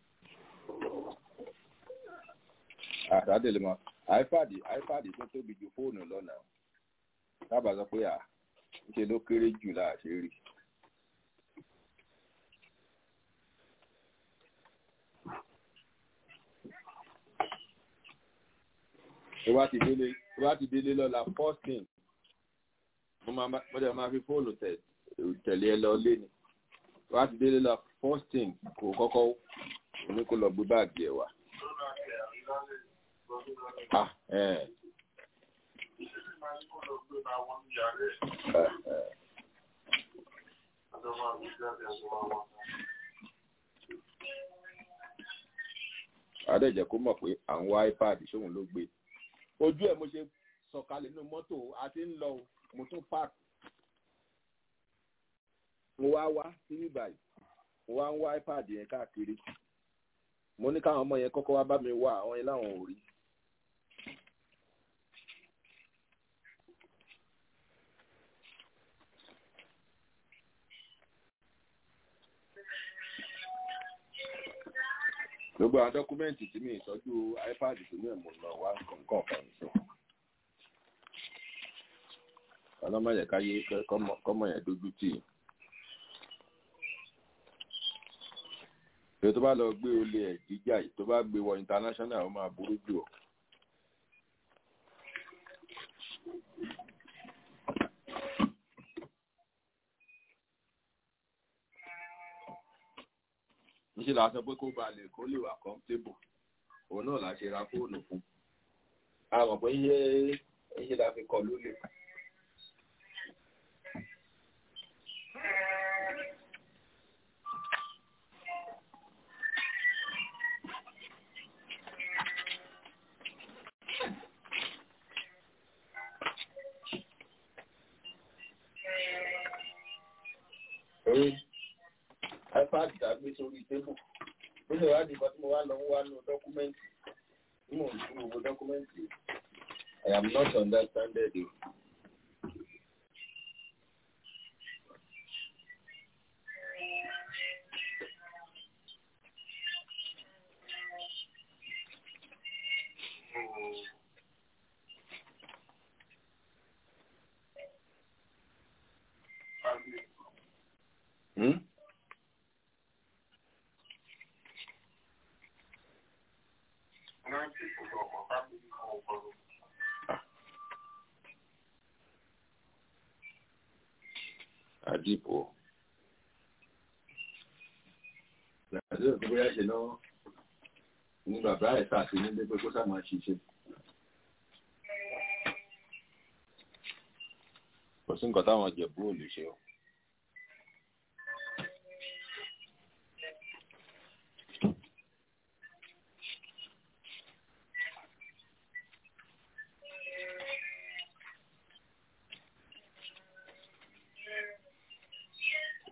àtàdé lè mọ ipad ipad tó tóbi ju fóònù lọ́nà sábà sọ pé à ṣe ló kéré jù láàṣẹ rí. tó bá ti délé tó bá ti délé lọ́la first thing mo máa mo dẹ̀ máa fi fóònù tẹ̀lé ẹ lọ lé ni tó bá ti délé lọ first thing kò kọ́kọ́ ní kó lọ gbé báàgì ẹ̀ wá. Ah, eh. adẹ́jẹ́ kó mọ̀ pé à ń wá ipad ṣóun ló gbé ojú ẹ̀ mo ṣe sọ̀kalẹ̀ nínú mọ́tò àti ń lọ mo tún park mo wá wá sí bíbáyìí mo wá ń wá ipad yẹn káàkiri mo ní káwọn ọmọ yẹn kọ́kọ́ wá bá mi wá àwọn yẹn láwọn ò rí gbogbo àwọn dọ́kúmẹ́ǹtì tí mi ìtọ́jú ipad tó ní ẹ̀mọ́ náà wá nǹkan kan sí. ọlọ́mọyẹ káyé kọ́mọ yẹn dójú tì í. èyí tó bá lọ gbé olè ẹ̀ jíjà yìí tó bá gbé wọ international ó máa burú jù ọ́. níṣẹ́ la sọ pé kó ba lè kó lè wà comfortable òun náà la ṣe ra fóònù fún a mọ̀ pé iye iye la fi kọ lólè. orí ipad tàbí sórí tébù ó lè wá di nǹkan tí mo wá lọ ń wá nù dọ́kúmẹ́ǹtì tí mò ń tún gbogbo dọ́kúmẹ́ǹtì I am not understanded o. Hmm? àdìpọ̀ àti òkú bóyá ṣe náà ní bàbá ẹ̀ sàti nílé pé kó sá máa ṣiṣẹ́ kò sí nǹkan táwọn jẹ̀bú ò lè ṣe o.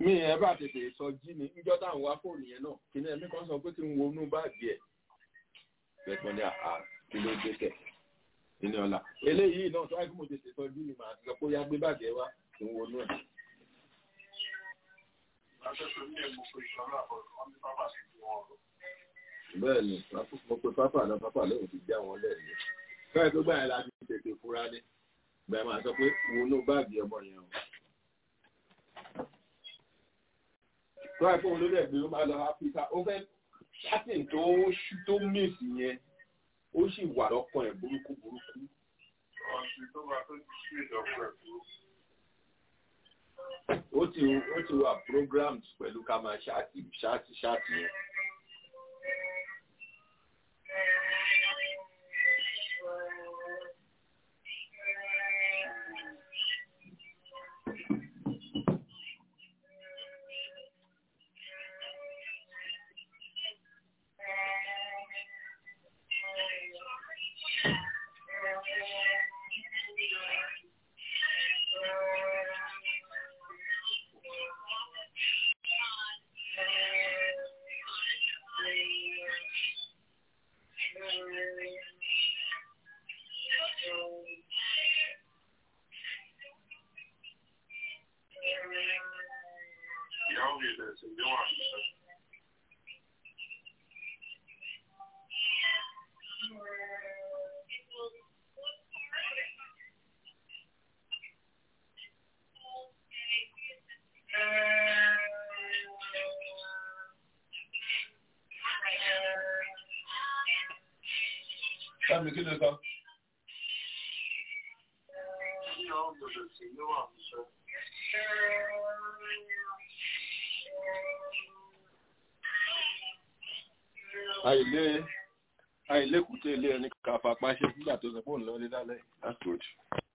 mi ẹ bá tètè sọ jí ni níjọ́ táwọn wá fóònù yẹn náà kí ni ẹ̀mí kan sọ pé kí n wo inú báàgì ẹ̀ bẹ́ẹ̀ ni àá kí ló dé kẹ̀ nínú ọ̀la eléyìí náà tó wáyé kí mo tètè sọ jí ni màá ti sọ pé ó yá gbé báàgì ẹ wá kí n wo inú ẹ̀. bẹ́ẹ̀ ni mo pe pápá náà pápá lóhùn ti já wọn lẹ́yìn bẹ́ẹ̀ tó gbà yẹn láti tètè fura ní bẹ́ẹ̀ máa sọ pé wo inú báàgì ọmọ yẹn o. tó wáyé fóun ló dẹ̀ gbé ó máa lọ áfíríkà ó fẹ́ ṣáàtìn tó ṣú tó mìsì yẹn ó sì wà lọ́kàn ẹ̀ burúkú burúkú. ó ti ó ti wà programmed pẹ̀lú ká máa ṣáàtì ṣáàtì ṣáàtì yẹn. Sáàmì kí ló sọ? Àìlé àìlékùté ilé ẹni kàfà pàṣẹ nígbà tó sọ pé òun lọ lé lálẹ́. That's good.